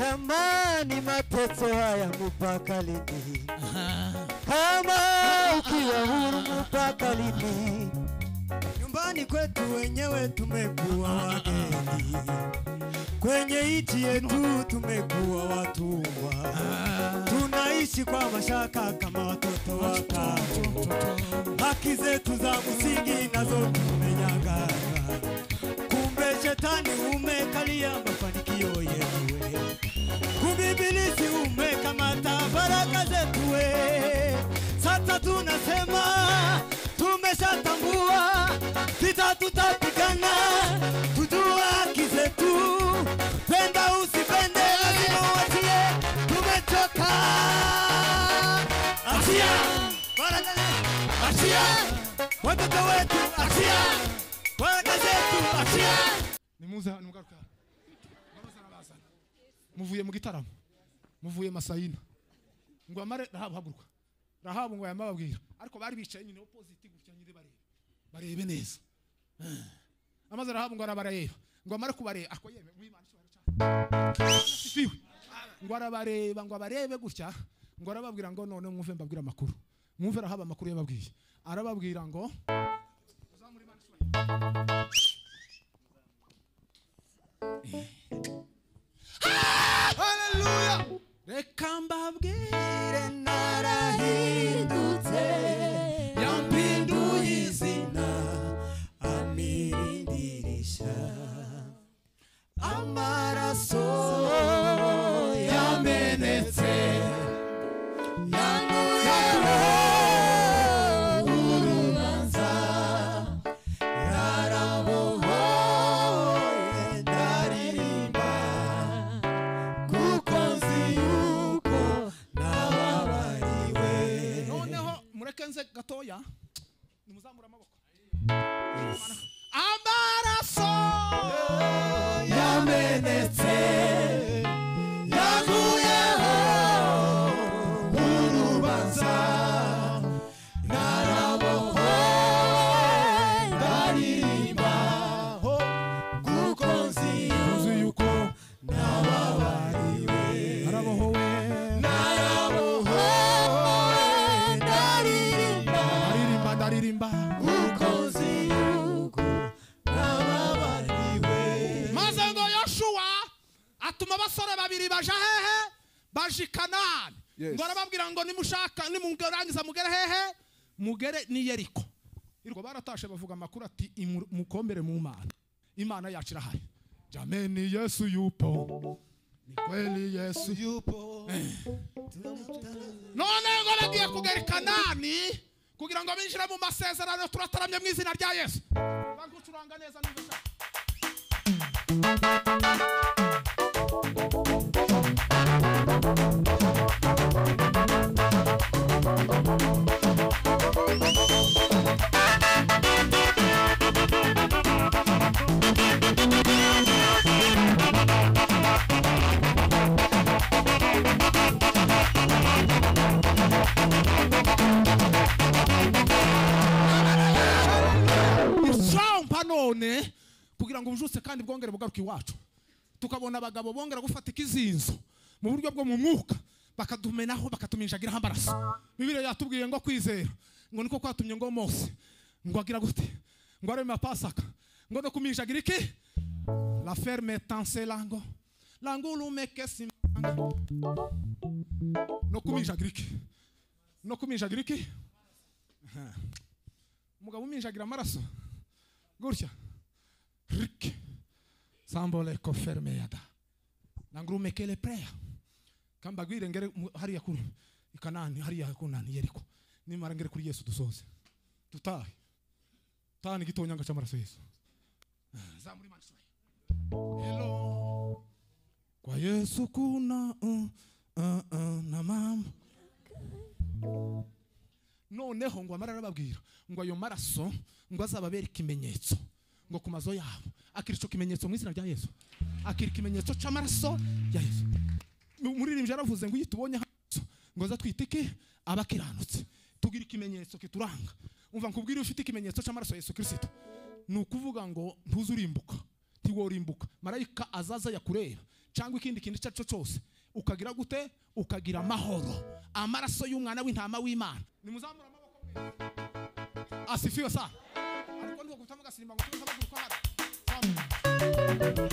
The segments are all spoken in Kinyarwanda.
Jamani, mateso haya mpaka lini? Aha. Kama ukiwa huru mpaka lini? Nyumbani kwetu wenyewe tumekuwa wageni, kwenye nchi yetu tumekuwa watumwa, tunaishi kwa mashaka kama watoto wa kambo. Haki zetu za msingi nazo tumenyang'anywa, kumbe shetani umekalia mafanikio yetu kubibilisi umekamata baraka zetu we. Sasa tunasema tumeshatambua, vita tutapigana, tujua haki zetu, penda usipende, lazima uachie, tumechoka. Achia baraka zetu, achia watoto wetu, achia baraka zetu, achia nimuze nimugaruka Mbaroza na basana. muvuye mu gitaramo muvuye masayina ngo amare rahabu haguruka rahabu ngo yamababwira ariko bari bicaye nyine opposite gutya nyine bareba barebe neza Eh. amaze rahabu ngo arabareba ngo amare kubareba ako yeme wimana cyo cyane ngo arabareba ngo abarebe gutya ngo arababwira ngo none mwumve mbabwira amakuru mwumve rahabu amakuru yababwiye arababwira ngo reka mbabwire narahindutse yampinduye izina amirindirisha amaraso yamenetse noneho mureke nze gatoya nimuzamura amaboko amaraso yamenetse yaguyeho urubanza narabohowe ndaririmba kuko nzi yuko nababariwe arabohowe narabohowe ndaririmba aririmba ndaririmba kuko nzi yuko nababariwe maze ngo yoshuwa atuma abasore babiri baja hehe baja i kanani Yes. ngo arababwira ngo nimushaka nimurangiza mugere hehe mugere ni yeriko irwo baratashe bavuga amakuru ati "Imu- mukombere mu mana imana yacu irahari jameni yesu yupo ni kweli yesu yupo none ngo bagiye kugera i kanani kugira ngo binjire mu masezerano turataramye mu izina rya yesu bagucuranga neza niba ushaka ucampa none kugira ngo ubujutse kandi bwongere bugaruke iwacu tukabona abagabo bongera gufatika izinzo mu buryo bwo mu mwuka bakadumenaho bakatuminjagiraho amaraso bibiriya yatubwiye ngo kwizera ngo niko kwatumye ngo mose ngo agira gute ngo areme pasaka ngo no kuminjagira iki la ferme tanse lango lango urumeke simanga no kuminjagira iki no kuminjagira iki Aha. umugabo uminjagira amaraso gutya rik sambole koferme yada nangurumekele preya kambagwire ngere mu- hariya kuri ikanani hariya kunani yeriko nimara ngere kuri yesu dusoze tutahe tani gitonyanga cy'amaraso yesu Ah, zamura imana Israel. hello kwa yesu kuna uh, uh, uh, na mama noneho ngo amara arababwira ngo ayo maraso ngo azababera ikimenyetso ngo ku mazo yabo akira icyo kimenyetso mu izina rya yesu akira ikimenyetso cy'amaraso ya yesu Mu- umuririmbyi yaravuze ngo iyo tubonye hano ngo aza twite iki abakiranutse tugira ikimenyetso kituranga umva nkubwire iyo ufite ikimenyetso cy'amaraso ya yesu kirisito ni ukuvuga ngo ntuze urimbuka ntiworimbuka marayika azaza yakureba cyangwa ikindi kintu icyo ari cyo cyose ukagira gute ukagira amahoro amaraso y'umwana w'intama w'imana nimuzamure amaboko mwe. asifiwe sana ariko niko gutama agasimba ngo tuze abaguruka hano Zamura.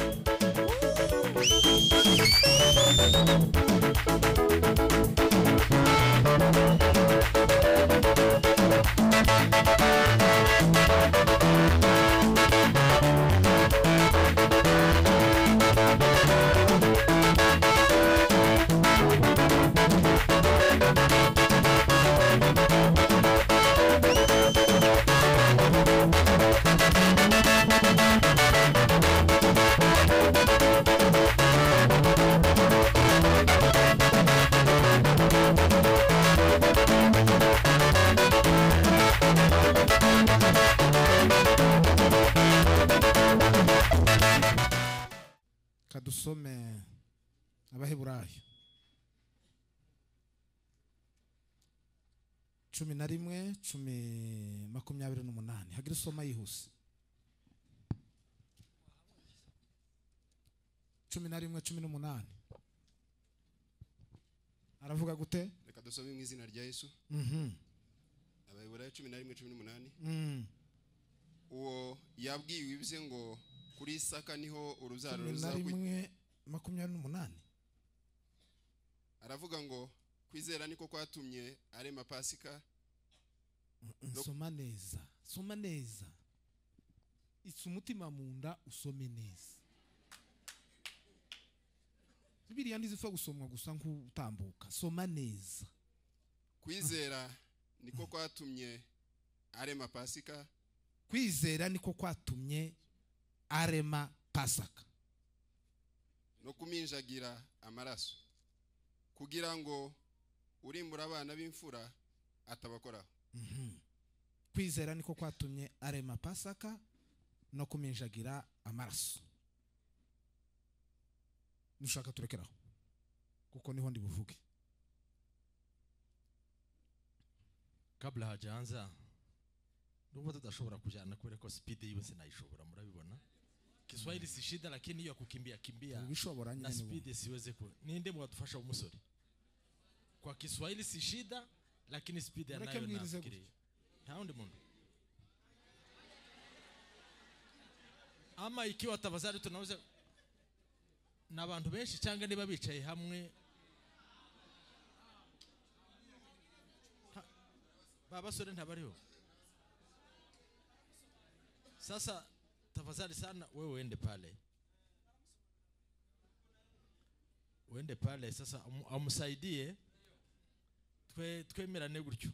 kadusome abaheburayo cumi na rimwe cumi makumyabiri n'umunani hagira usoma yihuse cumi na rimwe cumi n'umunani aravuga gute reka dusome mu izina rya yesu abayobora cumi na rimwe cumi n'umunani Mm. uwo yabwiwe ibye ngo kuri isaka niho urubyaro cumi na ruzakurya rimwe makumyabiri n'umunani aravuga ngo kwizera niko kwatumye arema pasika nsoma neza soma neza isa umutima mu nda usome neza biriya ntizipfa gusomwa gusa nk'utambuka soma neza kwizera niko kwatumye arema pasika kwizera niko kwatumye arema pasaka no kuminjagira amaraso kugira ngo urimbura abana b'imfura atabakoraho kwizera niko kwatumye arema pasaka no kuminjagira amaraso nushaka turekeraho kuko niho ndi buvuge kabla hajanza nubwo tutashobora kujana kubera ko spidi yose naishobora murabibona kiswahili si shida lakini hiyo ya kukimbia kimbia ubishobora nyine ni na wowe. spidi siweze ku ninde mwatufasha umusore kwa kiswahili si shida lakini spidi Mureke anayo mbwirize nafikiria nta wundi muntu ama ikiwa tafadhali tunaweza ni abantu benshi cyangwa niba bicaye hamwe ba basore ntabariho sasa tafadhali sana wewe uende pale uende pale sasa amu- amsaidie twe twemerane gutyo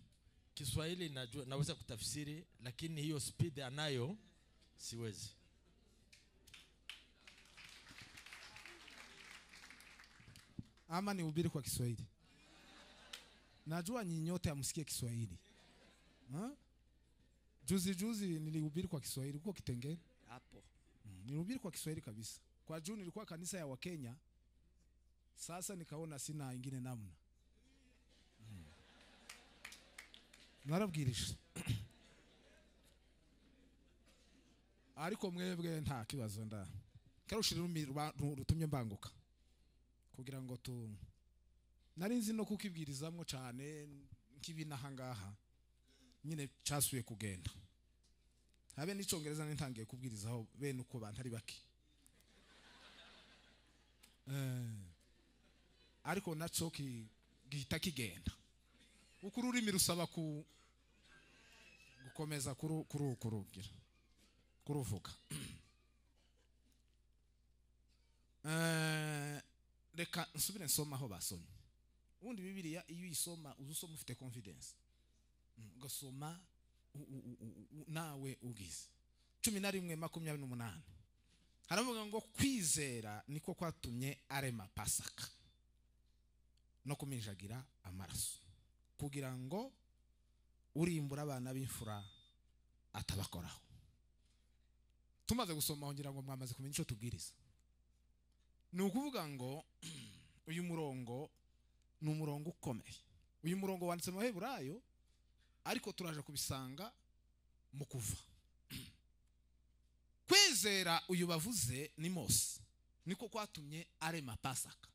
kiswahili najua naweza kutafsiri lakini hiyo speed anayo siwezi ama nihubiri kwa Kiswahili. Najua nyinyi nyote hamsikie Kiswahili. Ha? Juzi juzi nilihubiri kwa Kiswahili huko Kitengela. hapo Mm, Nilihubiri kwa Kiswahili kabisa. Kwa juu nilikuwa kanisa ya Wakenya. Sasa nikaona sina ingine namna. Mm. Narabwirije. ariko mwebwe nta kibazo nda karushira urumi ruba- ru- rutumye mbanguka kugira ngo tu nari nzi no kukibwirizamo cyane nk'ibinaha ngaha nyine cyasuye kugenda habe n'icyongereza nintangiye kubwirizaho bene uko bantu ari bake Eh, ariko nacyo ki- gihita kigenda kuko ururimi rusaba ku gukomeza kuru- kuru- kurugira kuruvuga Eh, reka nsubire nsoma aho basomye ubundi bibiliya iyo uyisoma uza usoma ufite confidence Mm, ugasoma u- u- u- u- u- nawe ugize cumi na rimwe makumyabiri n'umunani haravuga ngo kwizera niko kwatumye arema pasaka no kuminjagira amaraso kugira ngo urimbura abana b'imfura atabakoraho tumaze gusoma ngira ngo mwamaze kumenya icyo tubwiriza ni ukuvuga ngo uyu murongo ni umurongo ukomeye uyu murongo wanditse mu baheburayo ariko turaje kubisanga mu kuva kwizera uyu bavuze ni mose niko kwatumye arema pasaka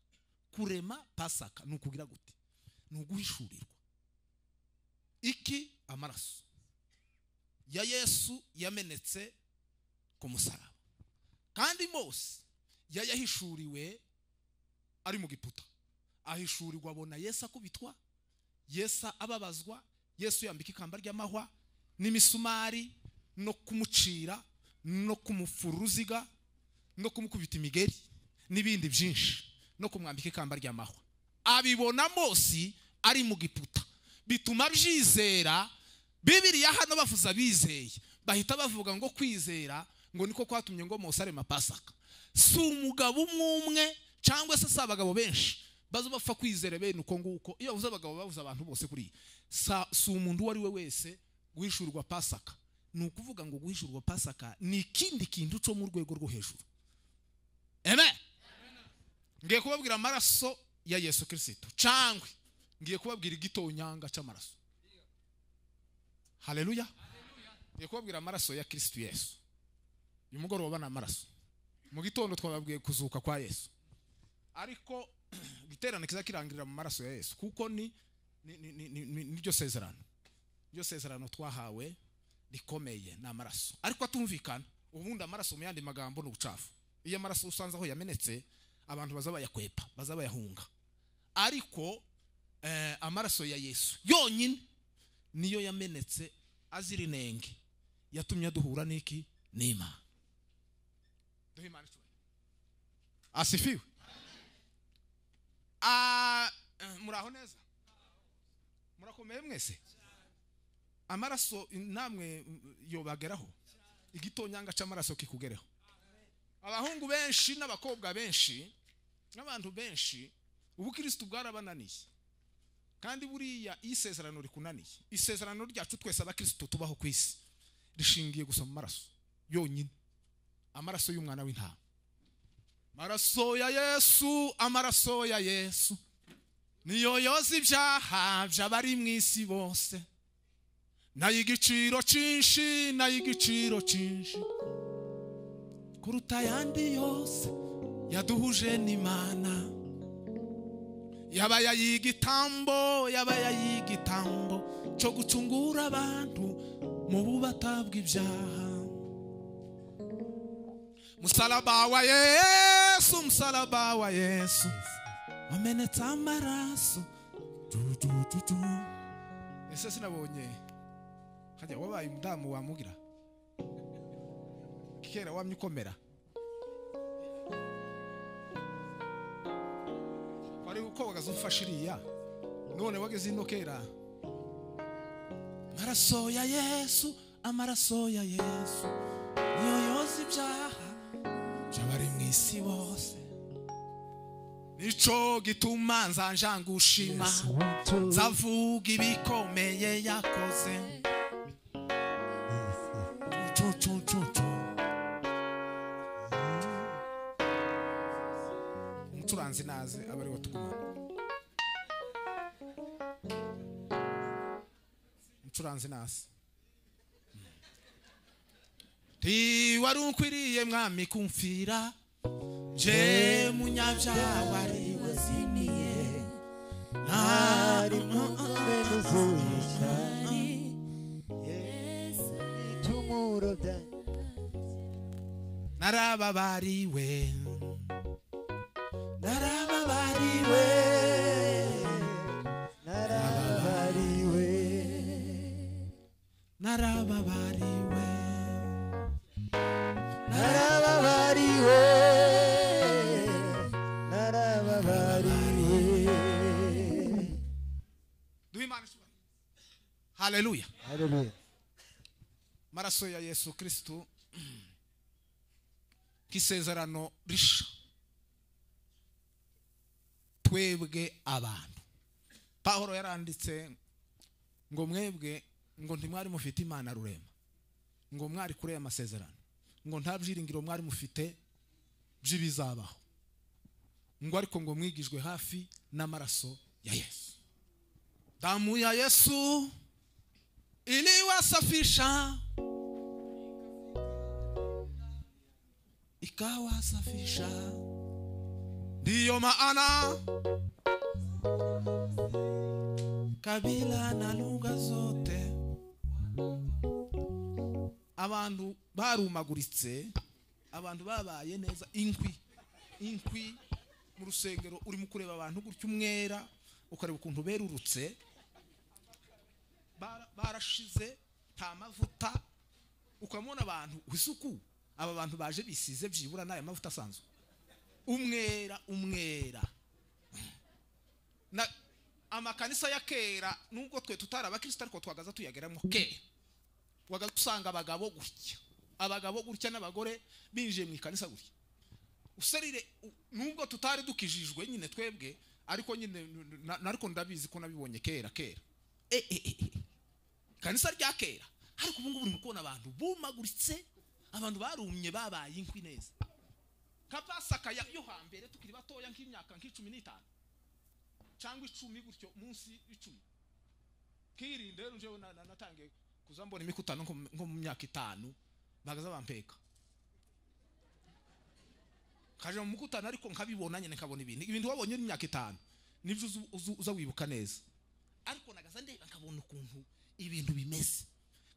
kurema pasaka ni ukugira gute ni uguhishurirwa iki amaraso ya yesu yamenetse ku musaraba kandi mose yayahishuriwe ari mu giputa ahishurirwa abona yesu akubitwa yesu ababazwa yesu yambika ikamba ry'amahwa n'imisumari no kumucira no kumufura uruziga no kumukubita imigeri n'ibindi byinshi no kumwambika ikamba ry'amahwa abibona mose ari mu giputa bituma byizera bibiriya hano bavuze abizeye bahita bavuga ngo kwizera ngo niko kwatumye ngo mose arema pasaka si umugabo umwe umwe cyangwa se si abagabo benshi baza bapfa kwizera bene uko nguko iyo bavuze abagabo bavuze abantu bose kuriya Sa- si umuntu uwo ari we wese guhishurwa pasaka ni ukuvuga ngo guhishurwa pasaka ni ikindi kintu cyo mu rwego rwo hejuru amen ngiye kubabwira amaraso ya yesu kirisito cangwe ngiye kubabwira igitonyanga cy'amaraso haleluya ngiye kubabwira amaraso ya kirisito yesu uyu mugoroba ni amaraso mu gitondo twababwiye kuzuka kwa yesu ariko igiterane kiza kirangirira mu maraso ya yesu kuko ni ni- ni- ni- ni- ni- niryo sezerano iryo sezerano twahawe rikomeye ni amaraso ariko atumvikana ubundi amaraso mu yandi magambo ni ubucafu iyo amaraso usanze aho yamenetse abantu baza bayakwepa baza bayahunga ariko eh, amaraso ya yesu yonyine niyo yamenetse azira inenge yatumye duhura n'iki n'imana duhe imana icyubahiro asifiwe Ah, eh, muraho neza murakomeye mwese amaraso namwe mm, yobageraho igitonyanga cy'amaraso kikugereho abahungu benshi n'abakobwa benshi n'abantu benshi ubukristo bwarabananiye kandi buriya iyo isezerano rikunaniye isezerano ryacu twese abakristo tubaho ku isi rishingiye gusa mu maraso yonyine amaraso y'umwana w'intama amaraso ya yesu amaraso ya yesu niyo yoza ibyaha by'abari mu isi bose nayo igiciro cyinshi nayo igiciro cyinshi kuruta ayandi yose yaduhuje n'imana yaba yayigitambo yaba yayigitambo cyo gucungura abantu mu bubata bw'ibyaha musalaba wa yesu musalaba wa yesu wamenetse amaraso du, du, du, du. ese sinabonye hajya wabaye umudamu wamugira kera wamye ukomera wari ukobagaza umfashe iriya none wageze ino kera amaraso ya yesu amaraso ya yesu niyo yoza ibyaha by'abari mu isi bose nico gituma nza njangushima nzavuga ibikomeye yakoze Cu, cu, cu, cu. umucuranzi naze aba ari we tugumana umucuranzi naze ntiwari ukwiriye mwami kumfira je munyabyaha wari wazimiye ntari narababariwe narababariwe narababariwe duhe imana icyubahiro haleluya maraso ya yesu kristu k'isezerano risha twebwe abantu pahoro yaranditse ngo mwebwe ngo ntimwari mufite imana rurema ngo mwari kure y'amasezerano ngo nta byiringiro mwari mufite by'ibizabaho ngo ariko ngo mwigijwe hafi n'amaraso ya yesu damu ya yesu iliwasafisha ikawasafisha ndiyo maana kabila na lugha zote abantu barumaguritse abantu babaye neza inkwi inkwi mu rusengero urimo kureba abantu gutya umwera ukareba ukuntu berurutse Bara- barashize nta mavuta ukamubona abantu isuku aba bantu baje bisize byibura n'aya mavuta asanzwe umwera umwera na amakanisa ya kera nubwo twe tutari abakristo ariko twagaza tuyageramo kera wagaza usanga abagabo gutya abagabo gutya n'abagore binjiye mu ikanisa gutya userire u- nubwo tutari dukijijwe nyine twebwe ariko nyine n- na- na- ariko ndabizi ko nabibonye kera kera Eh, eh, eh, eh. kanisa rya kera ariko ubu ngubu urimo kubona abantu bumaguritse abantu barumye babaye inkwi neza kapasaka ya- yo hambere tukiri batoya nk'imyaka nk'icumi n'itanu cyangwa icumi gutyo munsi y'icumi kirinde rero njyewe na- na- natangiye kuza mbona imikutano nko mu- nko mu myaka itanu bagaza bampeka kaje mu mukutano ariko nkabibona nyine nkabona ibintu ibintu wabonye uri mu myaka itanu nibyo uzu- uzu- uza wibuka neza ariko nagaza ndeba nkabona ukuntu ibintu bimeze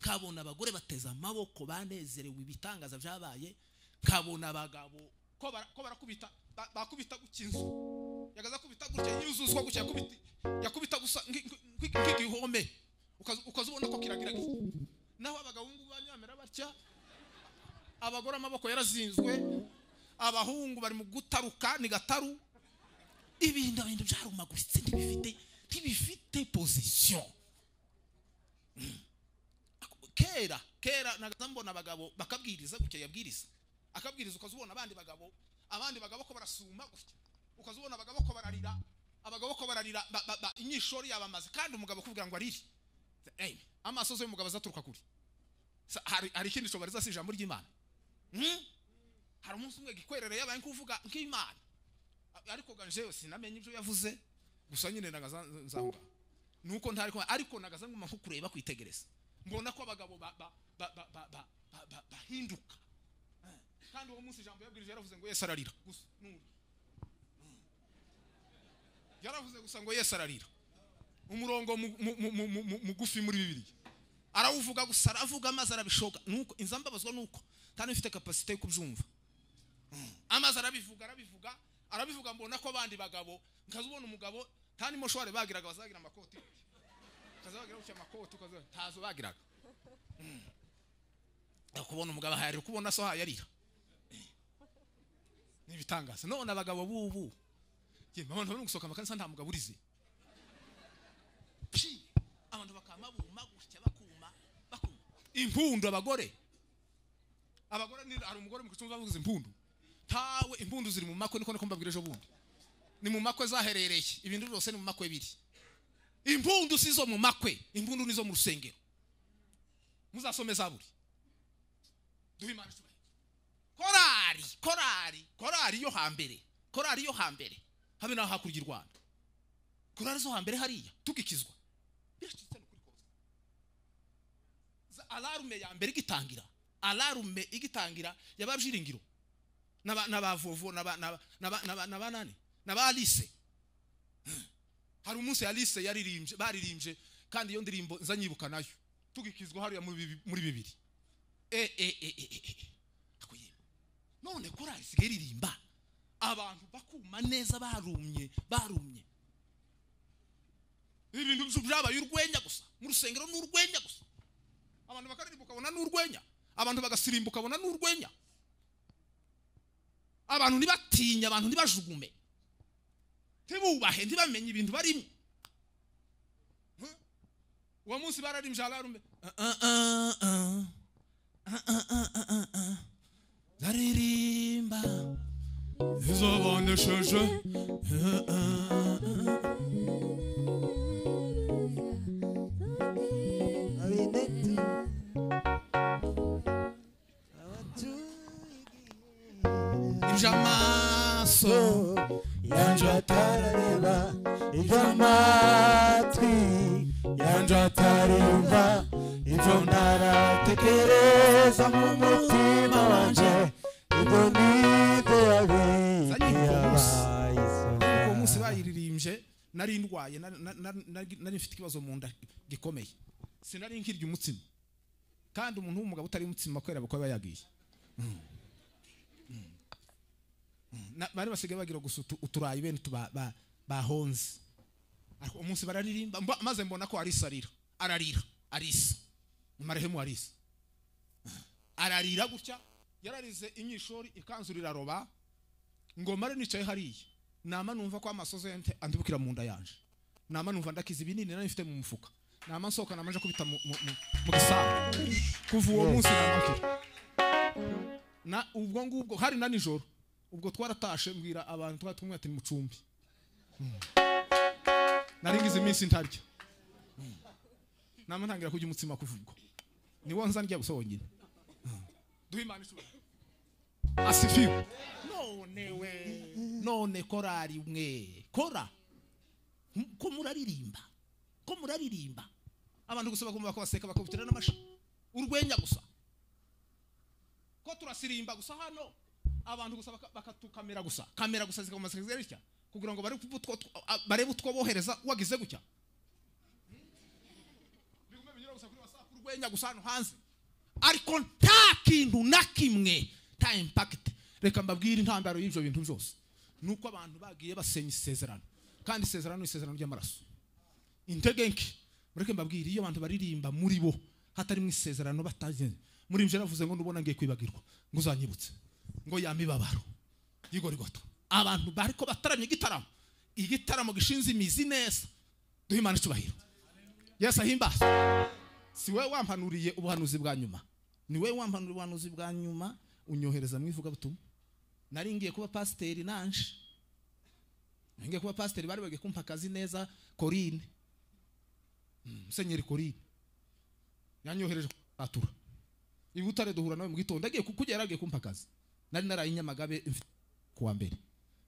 nkabona abagore bateze amaboko banezerewe ibitangaza byabaye nkabona abagabo ko bara- ko barakubita ba- bakubita gutya inzu yagaza kubita gutya yuzuzwa gutya yakubita yakubita gusa nk- nk- nk- nk'igihome ukaza- ukaza ubona ko kiragira gutya naho abagabo bungu banyamera batya abagore amaboko yarazinzwe abahungu bari mu gutaruka ni gataru ibintu bintu byarumaguritse ntibifite ntibifite position Mm. kera kera nagaza mbona abagabo bakabwiriza gutya yabwiriza akabwiriza ukazubona abandi bagabo abandi bagabo ko barasuma gutya ukazubona abagabo ko bararira abagabo ko bararira ba- ba- ba- inyishori yabamaze kandi umugabo akubwira ngo arire Ey, amasozi y'umugabo azaturuka kuri Sa- hari hari ikindi cobariza si ijambo ry'imana Mm? hari umunsi umwe gikwerere yabaye kuvuga nk'imana A- ariko ganjeyo sinamenye ibyo yavuze gusa nyine nagaza nzahunga nuko ntari kumva ariko nagaza nguma nko kureba kwitegereza mbona ko abagabo ba- ba- ba- ba- ba- ba- ba- ba- bahinduka Eh, kandi uwo munsi ijambo yabwirije yaravuze ngo yesu ararira gusa nuri yaravuze gusa ngo yesu ararira umurongo mu- mu- mu- mu- mu- mu- mugufi muri bibiliya arawuvuga gusa aravuga amazi arabishoka nuko inzu mbabazwa nuko kandi mfite kapasite yo kubyumva amazi arabivuga arabivuga arabivuga mbona ko abandi bagabo nkaza ubona umugabo kandi moshwari bagiraga bazagira amakoti ukaza bagira gutya amakoti ukaza ntazo bagiraga Mm. Ariko kubona umugabo ahayarira kubona so ahayarira ni ibitangaza none abagabo bubu njye mpamvu ntabona gusohoka amakanisa nta mugabo urizi Pi! abantu bakama buma gutya bakuma bakuma impundu abagore abagore ni hari umugore mu gicumbi bavuze impundu ntawe impundu ziri mu makwe niko niko mbabwira ejo bundi ni mu makwe zaherereye ibintu byose ni mu makwe biri impundu si zo mu makwe impundu ni zo mu rusengero muzasome zaburi duhe imana icyubahiro korari korari korari yo hambere korari yo hambere habe naho hakurya i rwanda korari zo hambere hariya tugikizwa biracitse ni ukuri kose za alarume ya mbere igitangira alarume igitangira yababyiringiro n'aba- n'abavovo n'aba- n'aba- n'aba- n'aba- n'abanani n'abalise hari umunsi alise yaririmbye baririmbye kandi iyo ndirimbo nzanyibuka nayo tugikizwa hariya muri bibi- muri bibiri Eh, eh, eh, eh, eh, eh. Ako yemwe. none korari isigaye iririmba abantu bakuma neza barumye barumye ibintu byose byabaye urwenya gusa mu rusengero ni urwenya gusa abantu bakaririmba ukabona ni urwenya abantu bagasirimba ukabona ni urwenya abantu ntibatinye abantu ntibajugume ntibubahe ntibamenye ibintu barimo Huh? uwo munsi bararimbye ararume zaririmba izobonesheje ibyo amaso yanje atarareba ibyo amatwi yanje atarumva ibyo ntaratekereza mu mutima wanje ibyo nibyo yabaye Zanyibuka umunsi. yabaye bayiririmbye nari ndwaye nari- nari- nari nari mfite ikibazo mu nda gikomeye sinari nkirya umutsima kandi umuntu w'umugabo utari umutsima kubera ko aba yagiye Mm. Mm. Mm. Na- bari basigaye bagira gusa utu- uturayi bene utu ba- ba- bahonze ariko umunsi bararirimba mba- maze mbona ko arisa arira ararira arisa marehemu arisa ararira gutya yararize imyishori ikanzu riraroba ngo mare nicaye hariya nama numva ko amasozo yante andibukira mu nda yanje nama numva ndakiza ibinini nari mfite mu mufuka nama nsohoka namanje kubita mu, mu, mu, mu gisambu kuva uwo munsi namakira na ubwo ngubwo hari na nijoro ubwo twaratashe mbwira abantu twari tumwe ati mucumbi nari ngize iminsi ntarya Mm. nama ntangira kurya umutsima kuva ubwo ni wo nzandya gusa wonyine duhe imana ishobora asifiwe none we none korari mwe kora M- ko muraririmba ko muraririmba abantu gusa bagomba bakabaseka bakabutira n'amashi urwenya gusa ko turasirimba gusa hano abantu gusa baka- bakatukamera gusa kamera gusa zikagoma zitya kugira ngo barebe utwo- utwo- a- barebe utwo bohereza wagize gutya bigume binyura gusa kuri whatsapp urwenya gusa hano hanze ariko nta kintu na kimwe nta impakiti reka mbabwire intandaro y'ibyo bintu byose ni uko abantu bagiye basenya isezerano kandi isezerano ni isezerano ry'amaraso intege nke mureke mbabwire iyo abantu baririmba muri bo hatarimo isezerano batagenye muri ibyo navuze ngo ndubona ngiye kwibagirwa ngo uzanyibutse ngo yamibabaro y'igorigota abantu bariko bataramye igitaramo igitaramo gishinze imizi neza duhe imana icyubahiro yesu ahimbazwe si wowe wampanuriye ubuhanuzi bwa nyuma ni wowe wampanuriye ubuhanuzi bwa nyuma unyohereza mu ivugabutumwa nari ngiye kuba pasiteri nanje nari ngiye kuba pasiteri bari bagiye kumpa akazi neza korine Mm, musenyeri korine yanyohereje kwatura i butare duhura nawe mu gitondo agiye kukugera agiye kumpa akazi nari naraye i nyamagabe mfite kuwa mbere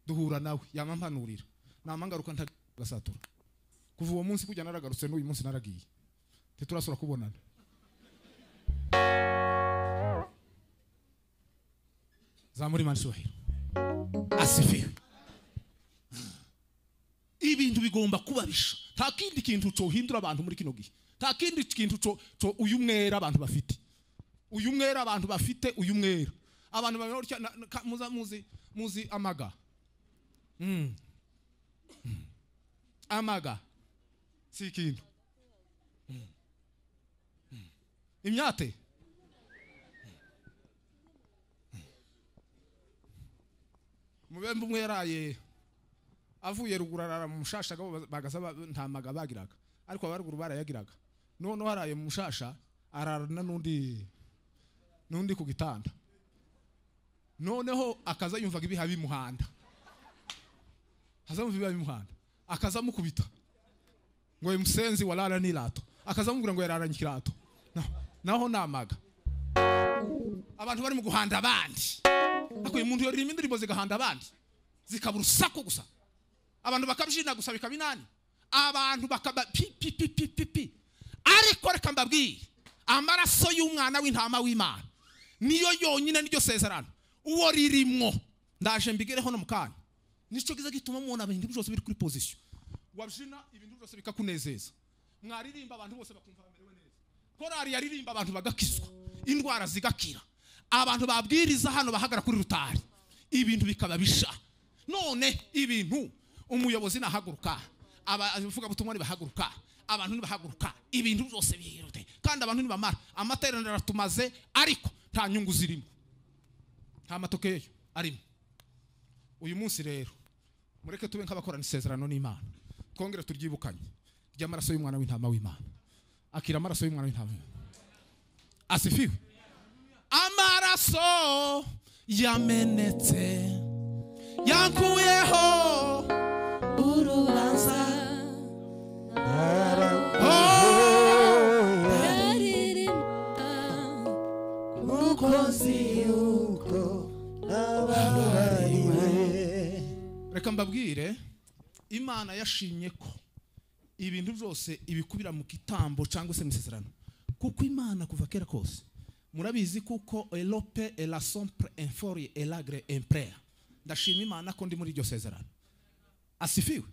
duhura nawe yamampanurira namangaruka ntagasatura kuva uwo munsi kujya naragarutse n'uyu munsi naragiye ntiturasura kubonana zamura imana icyubahiro asifiwe ibintu bigomba kubabisha nta kindi kintu cohindura abantu muri kino gihe nta kindi kintu co- co uyu mwera abantu bafite uyu mwera abantu bafite uyu mwera abantu bamenya gutya na- na- ka- muza- muzi muzi amaga Mm. Mm. amaga si ikintu imyate mubembe umwe yaraye avuye ruguru arara mu mushasha agabo bagasa ntamaga bagiraga ariko abaruguru barayagiraga noneho haraye mu mushasha ararana n'undi n'undi ku gitanda noneho akaza yumvaga ibiha bimuhanda haza yumva ibiha bimuhanda akaza amukubita ngo uyu musenzi warara n'irato akaza amubwira ngo yararanye ikirato Na- naho namaga abantu bari mu guhanda abandi ariko uyu muntu yaririmba indirimbo zigahanda abandi zikaba urusaku gusa abantu bakabyina gusa bikaba inani abantu bakaba pi pi pi pi pi pi ariko reka mbabwire amaraso y'umwana w'intama w'imana niyo yonyine niryo sezerano uwo ririmwo ndaje mbigereho no mu kanya nicyo kiza gituma mubona ibintu byose biri kuri pozisiyo wabyina ibintu byose bikakunezeza mwaririmba abantu bose bakumva bamerewe neza korari yaririmba abantu bagakizwa indwara zigakira abantu babwiriza hano bahagara kuri rutari ibintu bikaba bisha none ibintu umuyobozi nahaguruka abavugabutumwa nibahaguruka abantu nibahaguruka ibintu byose bihirute kandi abantu nibamara amateraniro aratumaze ariko nta nyungu zirimo nta matokeyo arimo uyu munsi rero mureke tube nk'abakorana isezerano n'imana twongere turyibukanye ry'amaraso y'umwana w'intama w'imana akira amaraso y'umwana w'intama w'imana asifiwe amaraso yamenetse yankuyeho urubanza Oh, aririmba umukozi reka mbabwire imana yashimye ko ibintu byose ibikubira mu gitambo cyangwa se mu isezerano kuko imana kuva kera kose murabizi kuko elope ela sempre infori elagre imprea ndashima imana ko ndi muri iryo sezerano asifiwe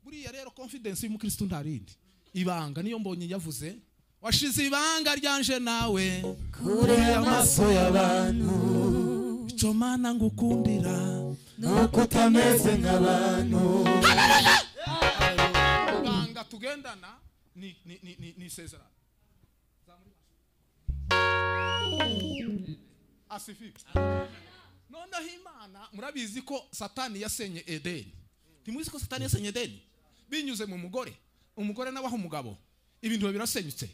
buriya rero confidence y'umukristo ntarindi ibanga niyo mbonye yavuze washize ibanga ryanje nawe kure amaso y'abantu icyo mana ngukundira nuko utameze nk'abantu ibanga tugendana ni ni ni ni, ni isezerano asifiwe noneho imana murabizi ko satani yasenye edeni ntimuzi ko satani yasenye edeni binyuze mu mugore umugore n'abaho umugabo ibintu biba birasenyutse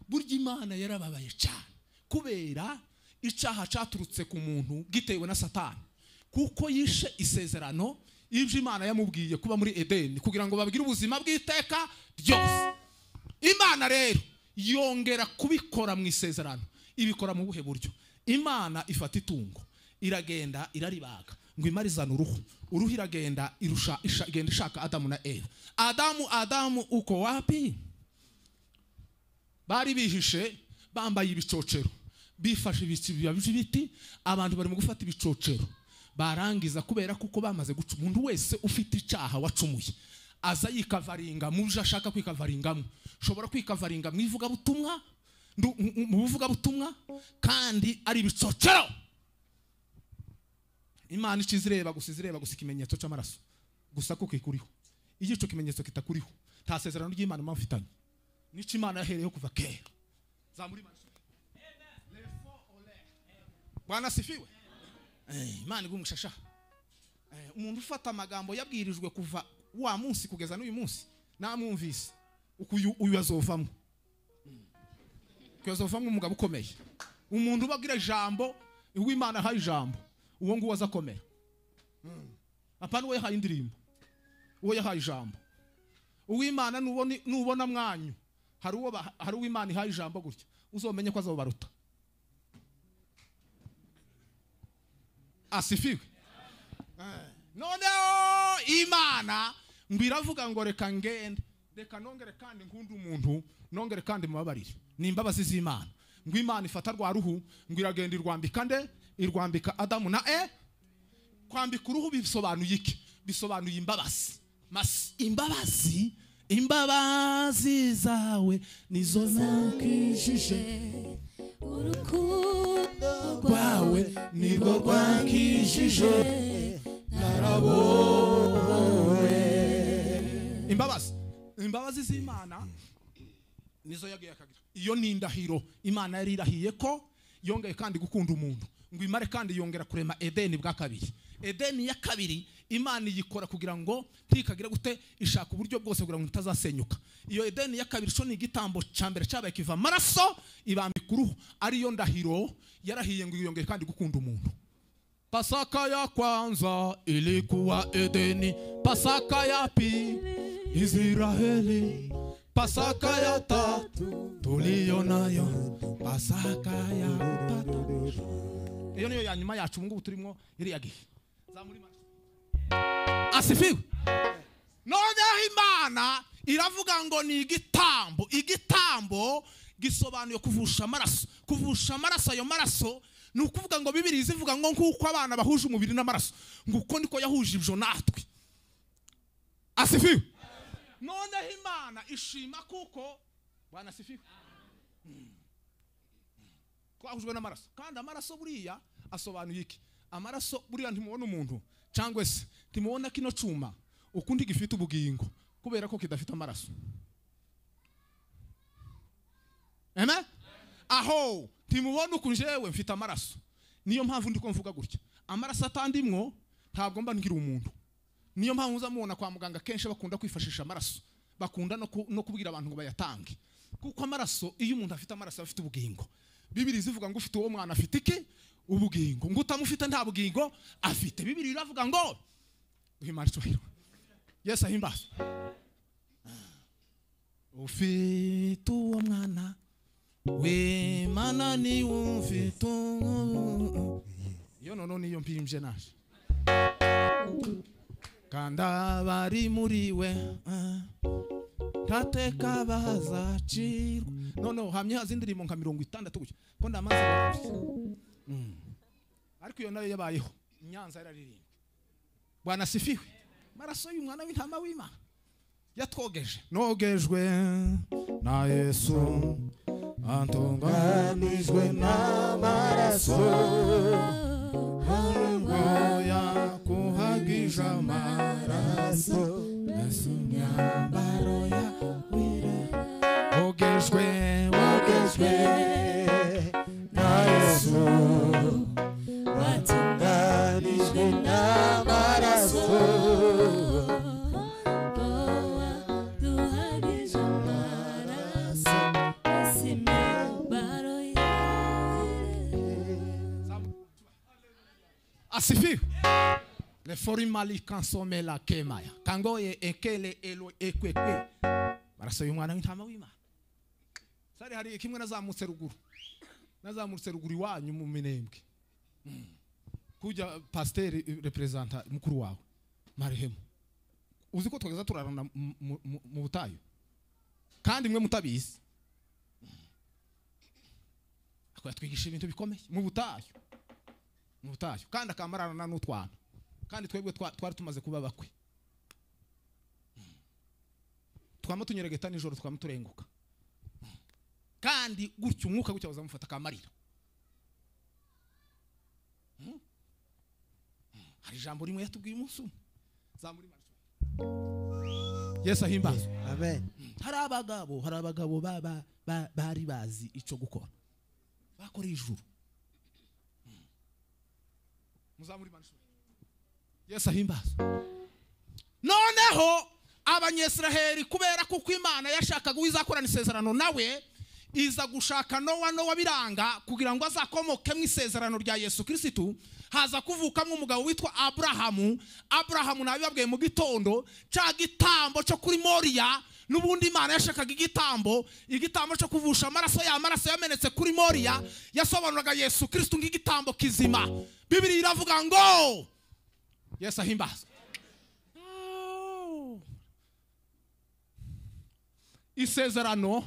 burya imana yarababaye cyane kubera icyaha cyaturutse ku muntu gitewe na satani kuko yishe isezerano y'ibyo imana yamubwiye kuba muri edeni kugira ngo babwire ubuzima bw'iteka ryose imana rero yongera kubikora mu isezerano ibikora mu buhe buryo imana ifata itungo iragenda iraribaga ngo imarizane uruhu uruhu iragenda irusha isha- igenda ishaka adamu na eva adamu adamu uko wapi bari bihishe bambaye ibicocero bifashe ibibiba by'ibiti abantu barimo gufata ibicocero barangiza kubera kuko bamaze guca umuntu wese ufite icyaha wacumuye aza yikavaringa mu byo ashaka kwikavaringamo ushobora kwikavaringa mu ivugabutumwa ndu- mu- mu- mu buvugabutumwa kandi ari ibicocero imana icyo izireba gusa izireba gusa ikimenyetso cy'amaraso gusa ko kikuriho iyo icyo kimenyetso kitakuriho nta sezerano ry'imana muba mufitanye n'icyo imana yahereyeho kuva kera zamura imana bwana asifiwe Eh, imana igumushasha umuntu ufata amagambo yabwirijwe kuva wa munsi kugeza n'uyu munsi namwumvise uku uyu- uyu azovamo kuyazovamo umugabo ukomeye umuntu ubagira ijambo uw'imana ahaye ijambo uwo nguwo aza akomera Mm. apana uwo yahaye indirimbo uwo yahaye ijambo uw'imana nubona- nubona mwanyu hari uwo baha- hari uw'imana ihaye ijambo gutya uzomenye ko azobaruta asifiwe Eh, noneho imana ngo iravuga ngo reka ngende reka nongere kandi nkunde umuntu nongere kandi mubabarire ni imbabazi z'imana ngo imana ifata rwa ruhu ngo iragenda irwambika nde irwambika adamu na e kwambika uruhu bisobanuye iki bisobanuye imbabazi mas imbabazi imbabazi zawe nizo zankijije urukundo rwawe rwawe nirwo rwankijije imbabazi imbabazi z'imana nizo yagiye akagira iyo ni indahiro imana yari irahiye ko yongeye kandi gukunda umuntu ngo imare kandi yongera kurema edeni bwa kabiri edeni ya kabiri imana iyikora kugira ngo ntikagire gute ishaka uburyo bwose kugira ngo itazasenyuka iyo edeni ya kabiri cyo ni igitambo cya mbere cyabaye kiva amaraso ibambika uruhu ariyo ndahiro yarahiye ngo yongeye kandi gukunda umuntu Pasaka ya kwanza ilikuwa Edeni, Pasaka ya pili Israeli, Pasaka ya tatu tuliyo nayo, Pasaka ya tatu. Iyo niyo ya nyuma yacu ubu ngubu turimo iriya gihe. Zamura imana. Asifiwe. Noneho imana iravuga ngo ni igitambo, igitambo gisobanuye kuvusha amaraso, kuvusha amaraso ayo maraso ni ukuvuga ngo bibiri izivuga ngo nk'uko abana bahuje umubiri n'amaraso ngo uko niko yahuje ibyo natwe asifiwe noneho imana ishima kuko bwana asifiwe Mm. twahujwe n'amaraso kandi amaraso buriya asobanuye iki amaraso buriya ntimubona umuntu cyangwa se ntimubona kino cyuma ukundi gifite ubugingo kubera ko kidafite amaraso amen aho ntimubona uku njyewe mfite amaraso niyo mpamvu ndi ko mvuga gutya amaraso atandimwo ntabwo mba ngira umuntu niyo mpamvu uza mubona kwa muganga kenshi bakunda kwifashisha amaraso bakunda no ku- no kubwira abantu ngo bayatange kuko amaraso iyo umuntu afite amaraso aba afite ubugingo bibiri zivuga ngo ufite uwo mwana afite iki ubugingo ngo utamufite nta bugingo afite bibiri iravuga ngo uhimana icyubahiro yesu ahimbazwe ufite uwo mwana wimana ni wumfite ubu iyo noneho niyo mpimbye naje kandi abari muri we ah, ntateka bazacirwa noneho hamye haza indirimbo nka mirongo itandatu gusa ko ndamaze gusa. Mm. ariko iyo nayo yabayeho i nyanza yararirimbwe bwana sifiwe amaraso y'umwana w'intama w'imana yatwogeje nogejwe na yesu antunganijwe n'amaraso ngoya kuhagije amaraso mbese imyambaro ya wira ogejwe ogejwe na yesu watunganijwe n'amaraso asifiwe lefori mali kansomela kemaya kangoye ekele elo ekwekwe barasoya umwana w'intama w'imana sari hari kimwe nazamutse ruguru nazamutse ruguru iwanyu mu minembwe Mm. kujya pasiteri eh, reperezanta mukuru wawe marehemu uzi ko twageza turarana mu- mu- mu- mu butayu kandi mwe mutabizi Mm. Ako yatwigisha ibintu bikomeye mu butayu mu butayu kandi akamarana n'utwana kandi twebwe twa- twari tumaze kuba bakwe Mm. twama tunyeregeta nijoro twama turenguka Mm. kandi gutyo umwuka gutya uzamufata akamarira Mm. Mm. hari ijambo rimwe yatubwiye umunsi umwe zamura imana. yesu ahimbazwe amen hari abagabo hari abagabo ba- ba- ba- bari bazi icyo gukora bakoreye ijuru Mm. muzamure imana ishuri yesu ahimbazwe noneho abanyesiraheli kubera kuko imana yashakaga uwizakorana isezerano nawe iza gushaka nowa nowa biranga kugira ngo azakomoke mu isezerano rya yesu kirisitu haza kuvukamo umugabo witwa aburahamu aburahamu nabibabwiye mu gitondo cya gitambo cyo kuri moriya n'ubundi imana yashakaga igitambo igitambo cyo kuvusha amaraso ya amaraso yamenetse kuri moriya yasobanuraga yesu kirisitu nk'igitambo kizima bibiri iravuga ngo yesu ahimbazwe isezerano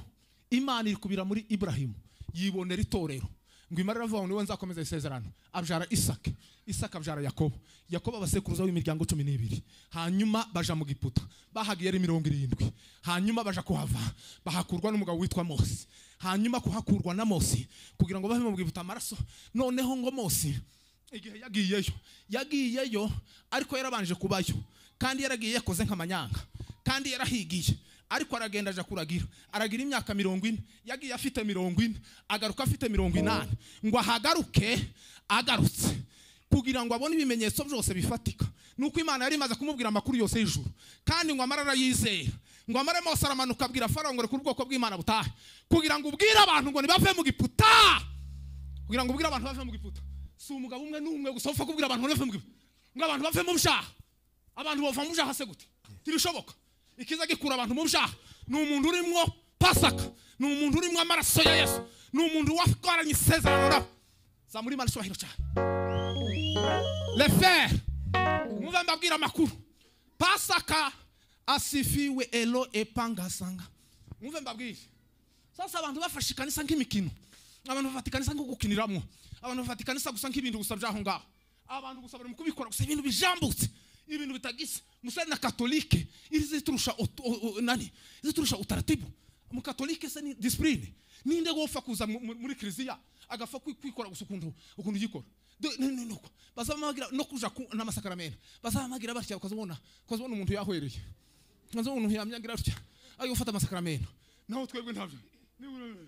imana irikubira muri iburahimu yibonera itorero ngo imana iravuga ngo niwe nzakomeza isezerano abyara isaka isaka abyara yakobo yakobo abasekuruza w'imiryango cumi n'ibiri hanyuma baja mu giputa bahagiye ari mirongo irindwi hanyuma baja kuhava bahakurwa n'umugabo witwa mose hanyuma kuhakurwa na mose kugira ngo bave mu giputa amaraso noneho ngo mose igihe yagiyeyo yagiyeyo ariko yarabanje kubayo kandi yaragiye yakoze nk'amanyanga kandi yarahigiye ariko aragenda aja kuragira aragira imyaka mirongo ine yagiye afite mirongo ine agaruka afite mirongo inani ngo ahagaruke agarutse kugira ngo abone ibimenyetso byose bifatika nuko imana yari imaze kumubwira amakuru yose y'ijuru kandi ngo amara arayizera ngo amara mose aramanuka abwira farawo ngo rekura ubwoko bw'imana butahe kugira ngo ubwire abantu ngo nibave mu giputa kugira ngo ubwire abantu bave mu giputa si umugabo umwe n'umwe gusa upfa kubwira abantu ngo bave mu giputa ngo abantu bave mu byaha abantu bava mu byaha se gute ntibishoboka ikiza gikura abantu mu byaha ni umuntu urimwo pasaka ni umuntu urimwo amaraso ya yesu ni umuntu wakoranye isezerano nawe zamura imana icyubahiro cyane lefere mwumve mbabwira amakuru pasaka asifiwe elo epangasanga mwumve mbabwire sasa abantu bafashe ikanisa nk'imikino abantu bafata ikanisa nko gukiniramo abantu bafata ikanisa gusa nk'ibintu gusa by'aho ngaho abantu gusa bari mu kubikora gusa ibintu bijambutse ibintu bitagisa musare na katolike irizi turusha ut- u- u- nani izi turusha utaratibu mu katolike se ni disipurine ninde wopfa kuza mu- mu- muri kiliziya agapfa kwi- kwikora gusa ukuntu ukuntu yikora Do- ni- ni- nuko bazabamagira no kuja ku- n'amasakaramentu bazabamagira batya bakazabona bakazabona umuntu yahwereye nkaza umuntu yamyangira atya ayo gufata amasakaramentu naho twebwe ntabyo Ni uburere.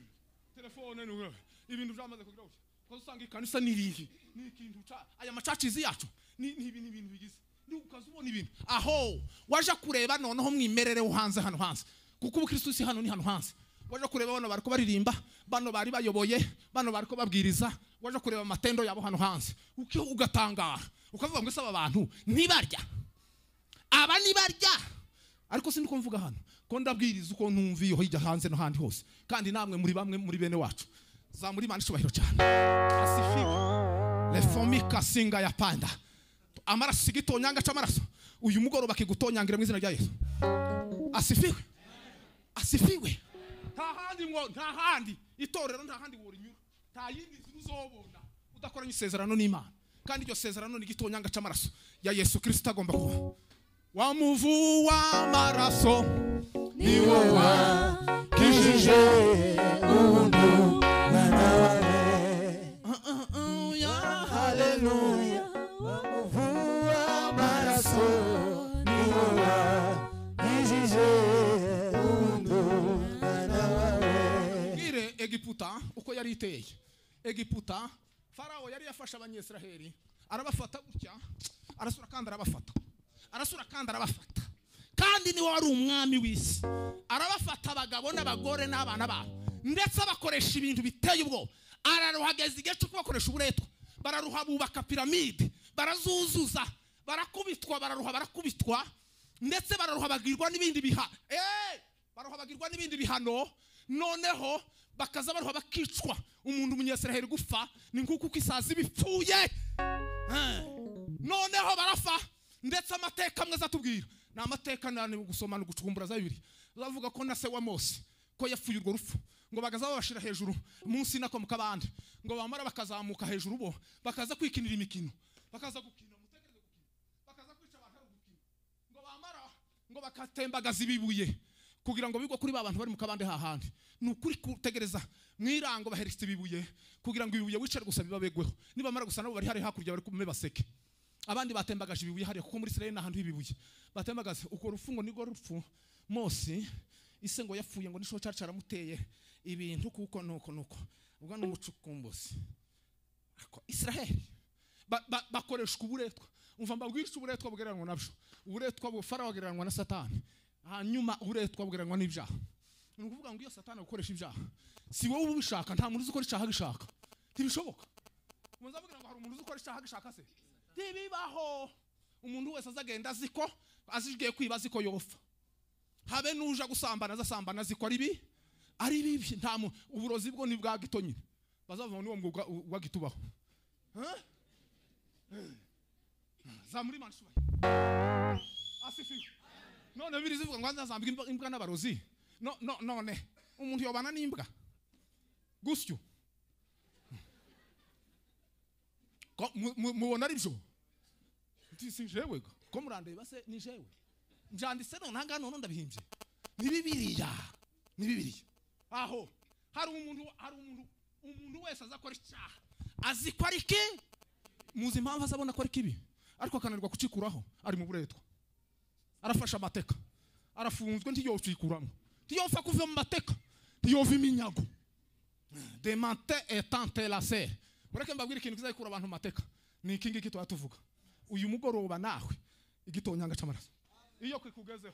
telefone ni uburere. ibintu byamaze kugira gutya ukaza usanga ikanisa ni irihe ni ikintu ca aya macacizi yacu ni ni ibi- ni ibintu bigize Ni ukaza ubona ibintu aho waje kureba noneho mwimerere wo hanze hano hanze kuko ubukristo si hano ni hano hanze waje kureba bano bariko baririmba bano bari bayoboye bano bariko babwiriza waje kureba amatendo yabo hano hanze uko ugatangara ukavuga ngo ese aba bantu ntibarya aba ni barya ariko si niko mvuga hano ko ndabwiriza uko numviye hirya hanze no handi hose kandi namwe muri bamwe muri bene wacu zamura imana icyubahiro cyane asifiwe reformika singa ya panda amaraso sigitonyanga cy'amaraso uyu mugoroba kigutonyangire mu izina rya yesu asifiwe asifiwe nta handi ngo nta handi itorero nta handi worinyura nta yindi nzira uzobona udakoranye isezerano n'imana kandi iryo sezerano ni igitonyanga cy'amaraso ya yesu kirisita agomba kuba wa muvu w'amaraso ni wowe kijije umuntu nanawe haleluya wamuvua amaraso ni wowe kijije umuntu nanawe bwire egiputa uko yari iteye egiputa farawo yari yafashe abanyesiraheli arabafata gutya arasura kandi arabafata arasura kandi arabafata kandi niwe wari umwami w'isi arabafata abagabo n'abagore n'abana babo ndetse abakoresha ibintu biteye ubwoba araruhageza igihe cyo kubakoresha uburetwa bararuha bubaka piramide barazuzuza barakubitwa bararuha barakubitwa ndetse bararuha bagirwa n'ibindi biha Eh! baruhabagirwa n'ibindi bihano noneho bakaza baruha bakicwa umuntu umunyesiraheli gufa ni nk'uko uko isazi bipfuye Eh, noneho barafa ndetse amateka amwe azatubwira ni amateka nani gusoma ni ugucukumbura za bibiri bavuga ko na se wa mose ko yapfuye urwo rupfu ngo bagaza babashira hejuru munsi nako mu kabande ngo bamara bakazamuka hejuru bo bakaza kwikinira imikino bakaza gukina mutekereze gukina bakaza kwica abantu ari ugukina ngo bamara ngo bakatembagaza ibibuye kugira ngo bigwe kuri ba bantu bari mu kabande hahandi ni ukuri kutegereza mu irango bahereza ibibuye kugira ngo ibibuye wicare gusa bibabegweho nibamara gusa nabo bari hari hakurya bari kumwe baseke abandi batembagaje ibibuye hariya kuko muri Israeli n'ahantu h'ibibuye batembagaze uko rufungo nirwo rupfu Mose ise ngo yapfuye ngo nisho cyacara muteye ibintu kuko nuko nuko ubwo ni umucukumbuzi ariko Israeli ba- ba- bakoreshwa uburetwa umva mbabwirisha uburetwa bugereranywa nabyo uburetwa bufarawo bugereranywa na satani hanyuma uburetwa bugereranywa n'ibyaha ni ukuvuga ngo iyo satani agukoresha ibyaha si wowe uba ubishaka nta muntu uzi ukora icyaha agishaka ntibishoboka muza mubwira ngo hari umuntu uzi ukora icyaha agishaka se ntibibaho umuntu wese azagenda azi ko azigiye kwiba azi ko yofa habe n'uje gusambana azasambana azi ko ari bi ari bibi nta mu uburozi bwo ni bwa gito nyine bazavuga ngo niwo mwuga u- wa gito ubaho Huh? zamura imana ishubahe asifiwe none biri zivuga ngo azazambwa imbwa- imbwa n'abarozi no, no, none umuntu yobana n'imbwa gusyo Ko- mu- mu- mubona ari byo nti si jewe ga. ko murandeba se ni jewe njanditse none ahangaha none ndabihimbye ni bibiriya ni bibiriya aho hari umuntu hari umuntu umuntu wese azakora icyaha azi ko ari ki muzi impamvu azabona ko ari kibi ariko akananirwa kucikuraho ari mu buretwa arafashe amateka arafunzwe ntiyowikuramo ntiyopfa kuva mu mateka ntiyova iminyago demante etante lasere mureke mbabwire ikintu kizakura abantu mu mateka ni iki ngiki tuba tuvuga uyu mugoroba nawe igitonyanga cy'amaraso iyo kikugezeho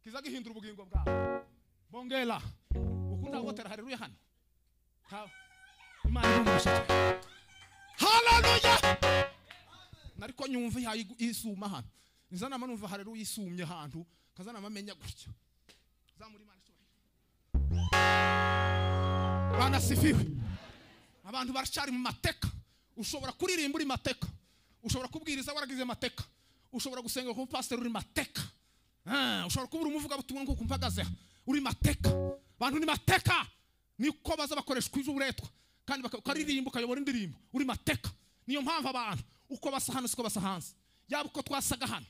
kiza gihindura ubugingo bwawe bongera uku ndagotera hareruye hano Nta- imana irumugisha cyane haleluya nariko nyumva ihaye igu- isuma hano nizanama numva hareruye isumye ahantu kazanama amenya gutya zamura imana isubahiro banasifiwe abantu baracyari mu mateka ushobora kuririmba uri mateka ushobora kubwiriza waragize mateka ushobora gusenga ku pasiteri uri mateka Ah, ushobora kuba uri umuvugabutumwa nk'uko mpagaze aha. uri mateka abantu ni mateka niko baza bakoreshwa iby'uburetwa kandi baka- ukaririmba ukayobora indirimbo uri mateka niyo mpamvu abantu uko basa hano siko basa hanze yaba uko twasaga hano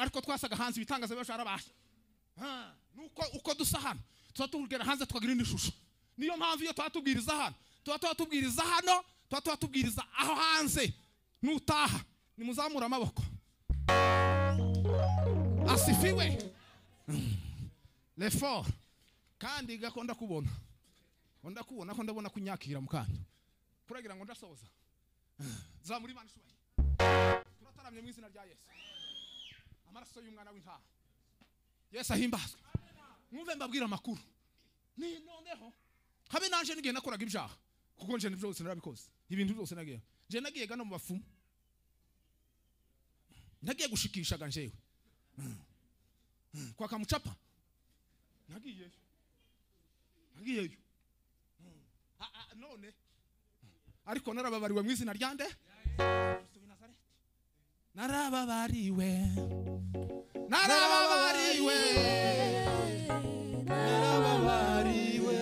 ariko twasaga hanze ibitangaza biba byarabaye Ah, nuko uko dusa hano tuba tubwira hanze tukagira indi shusho niyo mpamvu iyo tuba tubwiriza hano tuba tuba tubwiriza hano tuba tuba tubwiriza aho hanze nutaha nimuzamure amaboko asifiwe Mm. lefor kandi gako ndakubona ngo ndakubona ko ndabona kunyakira mu kanya kuragira ngo ndasoza Mm. zamura imana ishubaye turataramye mu izina rya yesu amaraso y'umwana w'intaha yesu ahimbazwe mwumve mbabwira amakuru ni noneho habe naje n'igihe nakoraga ibyaha kuko nje nibyo byose narabikoze ibintu byose nagiye nje nagiye gana mu bapfumu nagiye gushikishaga njewe Mm. Mm. kwa kamucapa nagiyeyo nagiyeyo Mm. Ah, ah, none ariko narababariwe mu izina rya nde Kristo w'i Nazareti. narababariwe narababariwe narababariwe narababariwe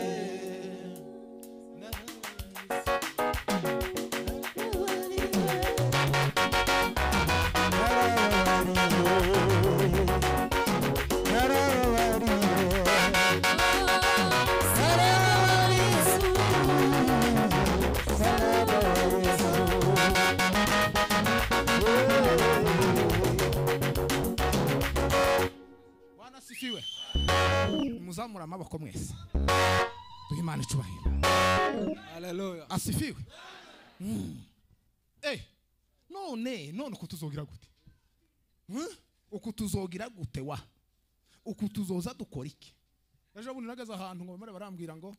asifiwe muzamura amaboko mwese duhe imana icyubahiro Hallelujah. asifiwe Mm. Eh, none none uku tuzogira gute Hmm? uku tuzogira gute wa uku tuzoza dukora iki ejo bundi nageze ahantu ngo bamara barambwira ngo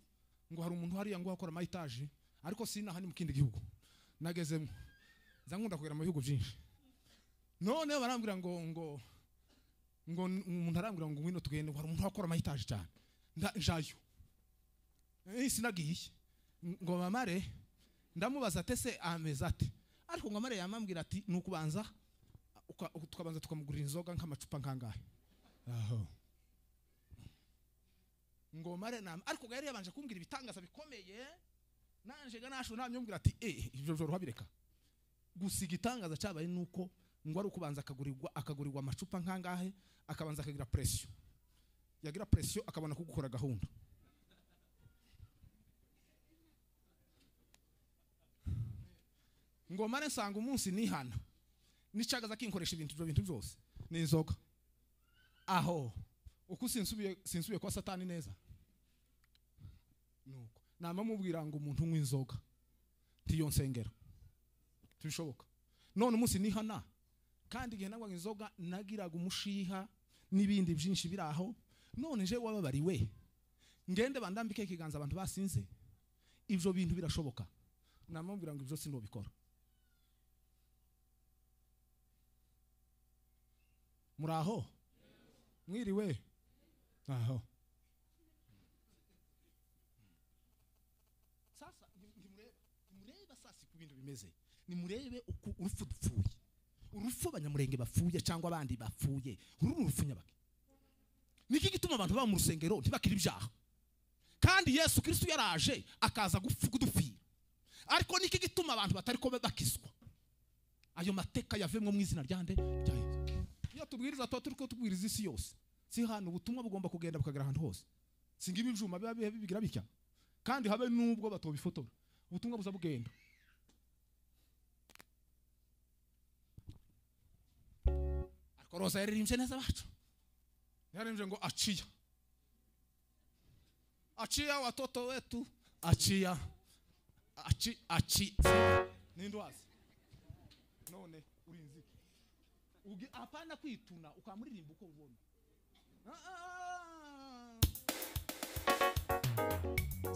ngo hari umuntu hariya ngo hakora amayitaje ariko sinaha ni mu kindi gihugu nagezemo nza nkunda kugera mu bihugu byinshi none barambwira ngo ngo ngo n- umuntu arambwira ngo ngwino tugende ngo hari umuntu akora amayitaje cyane Nda- njayo Eh, sinagiye ngo mamare ndamubaza ate se ameze ate ariko ngo amare yamambwira ati ni ukubanza uka- uka- tukabanza tukamugurira inzoga nk'amacupa nkangahe aho ngo mare nama ariko ngo yari yabanje kumbwira ibitangaza bikomeye nanje ga nasho namyumvira ati eh ibyo joro habireka gusa igitangaza cyabaye nuko ngo ari ukubanza akagurirwa akagurirwa amacupa nkangahe akabanza akagira presiyo yagira presiyo akabona kugukora gahunda ngo mare nsanga umunsi nihana nicagaza kinkoresha ibintu ibyo bintu byose ni inzoga aho uko sinsubiye sinsubiye kwa satani neza nuko nama mubwira ngo umuntu unywa inzoga ntiyo nsengero tubishoboka none umunsi nihana kandi igihe nanywaga inzoga nagiraga umushiha n'ibindi byinshi biri aho none je wababariwe ngende bandambike ikiganza abantu basinze ibyo bintu birashoboka namubwira ngo ibyo sinubikora muri aho mwiriwe aho sasa ni- nimurebe nimurebe sasa uko ibintu bimeze nimurebe uko urupfu dupfuye urupfu abanyamurenge bapfuye cyangwa abandi bapfuye uru ni urupfu nyabaki niki gituma abantu baba mu rusengero ntibakire ibyaha kandi yesu kirisitu yaraje akaza gupfu- kudupfira ariko niki gituma abantu batari kuba bakizwa ayo mateka yavemwo mu izina rya nde rya yesu iyo tubwiriza tuba turi kutubwiriza isi yose si hano ubutumwa bugomba kugenda bukagera ahantu hose singa ibi byuma biba biba bibigira bitya kandi habe n'ubwo batobifotora ubutumwa buza bugenda ariko roza yaririmbye neza abacu yaririmbye ngo aciya aciya watoto wetu aciya aci aci ninde wazi none urinzike Ugi- hapana kwituna ukamuririmba uko ubona Ah, ah, ah.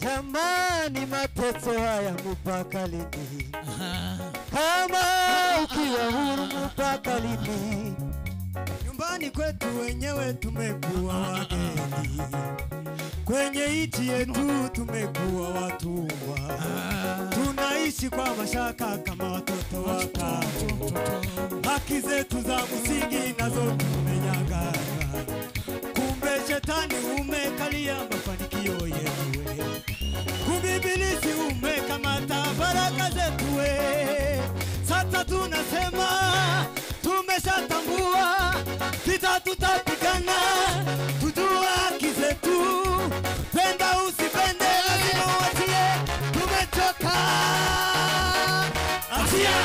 Jamani, mateso haya mpaka lini? Kama ukiwa huru mpaka lini? Nyumbani kwetu wenyewe tumekuwa wageni, kwenye nchi yetu tumekuwa watumwa, tunaishi kwa mashaka kama watoto wa kambo. Haki zetu za msingi nazo tumenyang'anywa, kumbe shetani umekalia mafanikio yetu kubibilisi umekamata baraka zetu we. Sasa tunasema tumeshatambua, vita tutapigana, tujua haki zetu, penda usipende, lazima uachie, tumechoka. Achia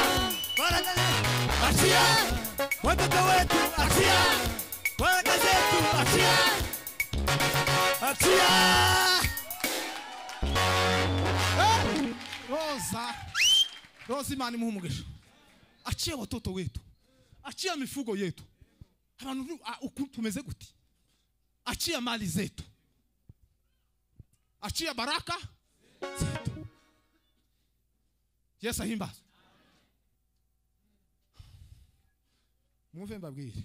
baraka zetu, achia watoto wetu, achia baraka zetu, achia achia roza roza imana imuha umugisha aciye watoto wetu aciye mifugo yetu abantu ni- ah, uku tumeze guti aciye mali zetu aciye baraka zetu yesu ahimbazwe mwumve mbabwire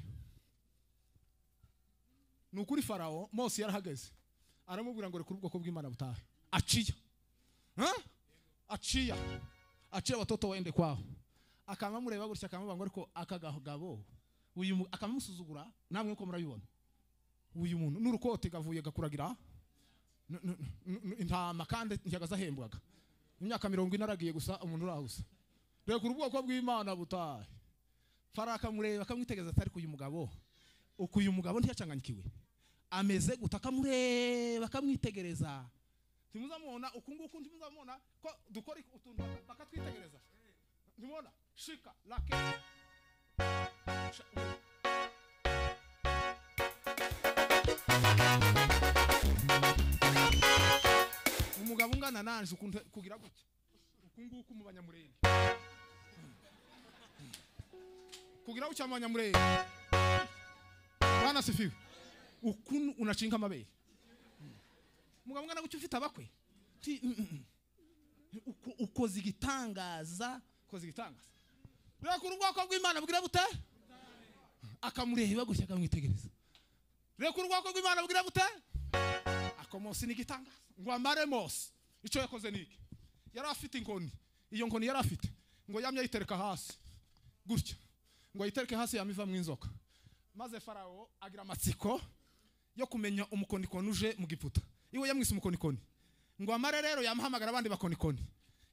ni ukuri farawo mose yarahageze aramubwira ngo rekura ubwoko bw'imana butahe aciya Huh? aciya aciye watoto waende kwao akamamureba gutya akamubanga ariko akagagabo uyu mu- akamusuzugura namwe uko murabibona uyu muntu n'urukote gavuye gakuragira N- n- n- n- intama kandi njyaga zahembwaga imyaka mirongo ine aragiye gusa umuntu urahusa reka ubwoko bw'imana butahe fara akamureba akamwitegereza atari uyu mugabo uku uyu mugabo ntiyacanganyikiwe ameze guta akamureba akamwitegereza ntimuzamubona uku nguku ntimuzamubona ko dukora iki- utuntu baka- bakatwitegereza ntimubona shika lake Sha- umugabo ungana nanje ukuntu kugira gutya uku nguku mu banyamurenge kugira gutya mu banyamurenge bana sifiwe ukuntu unacinka amabere umugabo ungana gutya ufite abakwe Ti- mm, mm, mm. Uko- ukoze igitangaza ukoze igitangaza reka urubwoko bw'imana bwira bute akamureba gutya akamwitegereza reka urubwoko rw'imana bwira bute akomosi ni igitangaza ngo amare mose icyo yakoze ni iki yari afite inkoni iyo nkoni yari afite ngo yamye ayitereka hasi gutya ngo ayitereke hasi yamiva mu inzoka maze farawo agira amatsiko yo kumenya umukonikoni uje mu giputa iwe yamwise umukonikoni ngo amare rero yamuhamagara abandi bakonikoni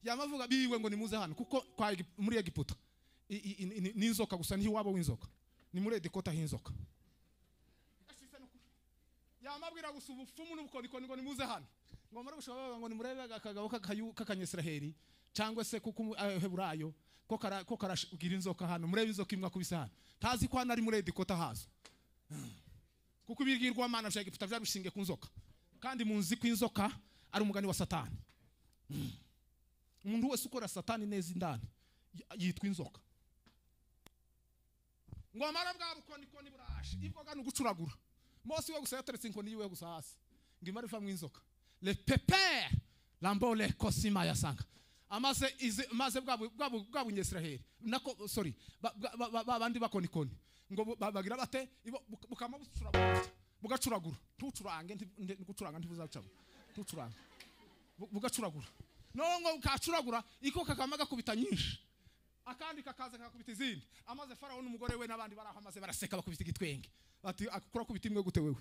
yamavuga biwe ngo nimuze hano kuko kwa Egi- muri egiputa i- i- i- ni- ni inzoka gusa niho iwabo w'inzoka ni muri edikota h'inzoka Ashise no ku- yamabwira gusa ubupfumu n'ubukorikori ngo nimuze hano ngo mure gushobora bavuga ngo nimurebe akagabo k'akayu- k'akanyesiraheri cyangwa se kuko heburayo ko kara- ko karabwira inzoka hano murebe inzoka imwe akubise hano tazi ko hano ari muri edikota hazo kuko ibigirwa mana bya egiputa byari bishingiye ku nzoka kandi munzi ko inzoka ari umugani wa satani umuntu wese ukora satani neza indani y- yitwa inzoka ngo amara bwa bukonikoni burashe ibwoga ni ugucuragura mose we gusa yateretse inkoni yiwe gusa hasi ngo imara iva mu inzoka le pepe lambole kosima yasanga amaze izi- maze bwa bu- bwa bu- bwa bunyesiraheli nako sorry ba- ba- ba- ba- babandi bakonikoni ngo bu- ba- bagira bate ibo- buka- bukama bucuragura bugacuragura ntucurange nti- nti- gucuranga ntibuzacamo ntucurange Bu- bugacuragura noneho ngo bukacuragura iko kakama gakubita nyinshi akandi kakaza kakubita izindi amaze farawo n'umugore we n'abandi bari aho amaze baraseka bakubita igitwenge bati akora kubita imwe gute wewe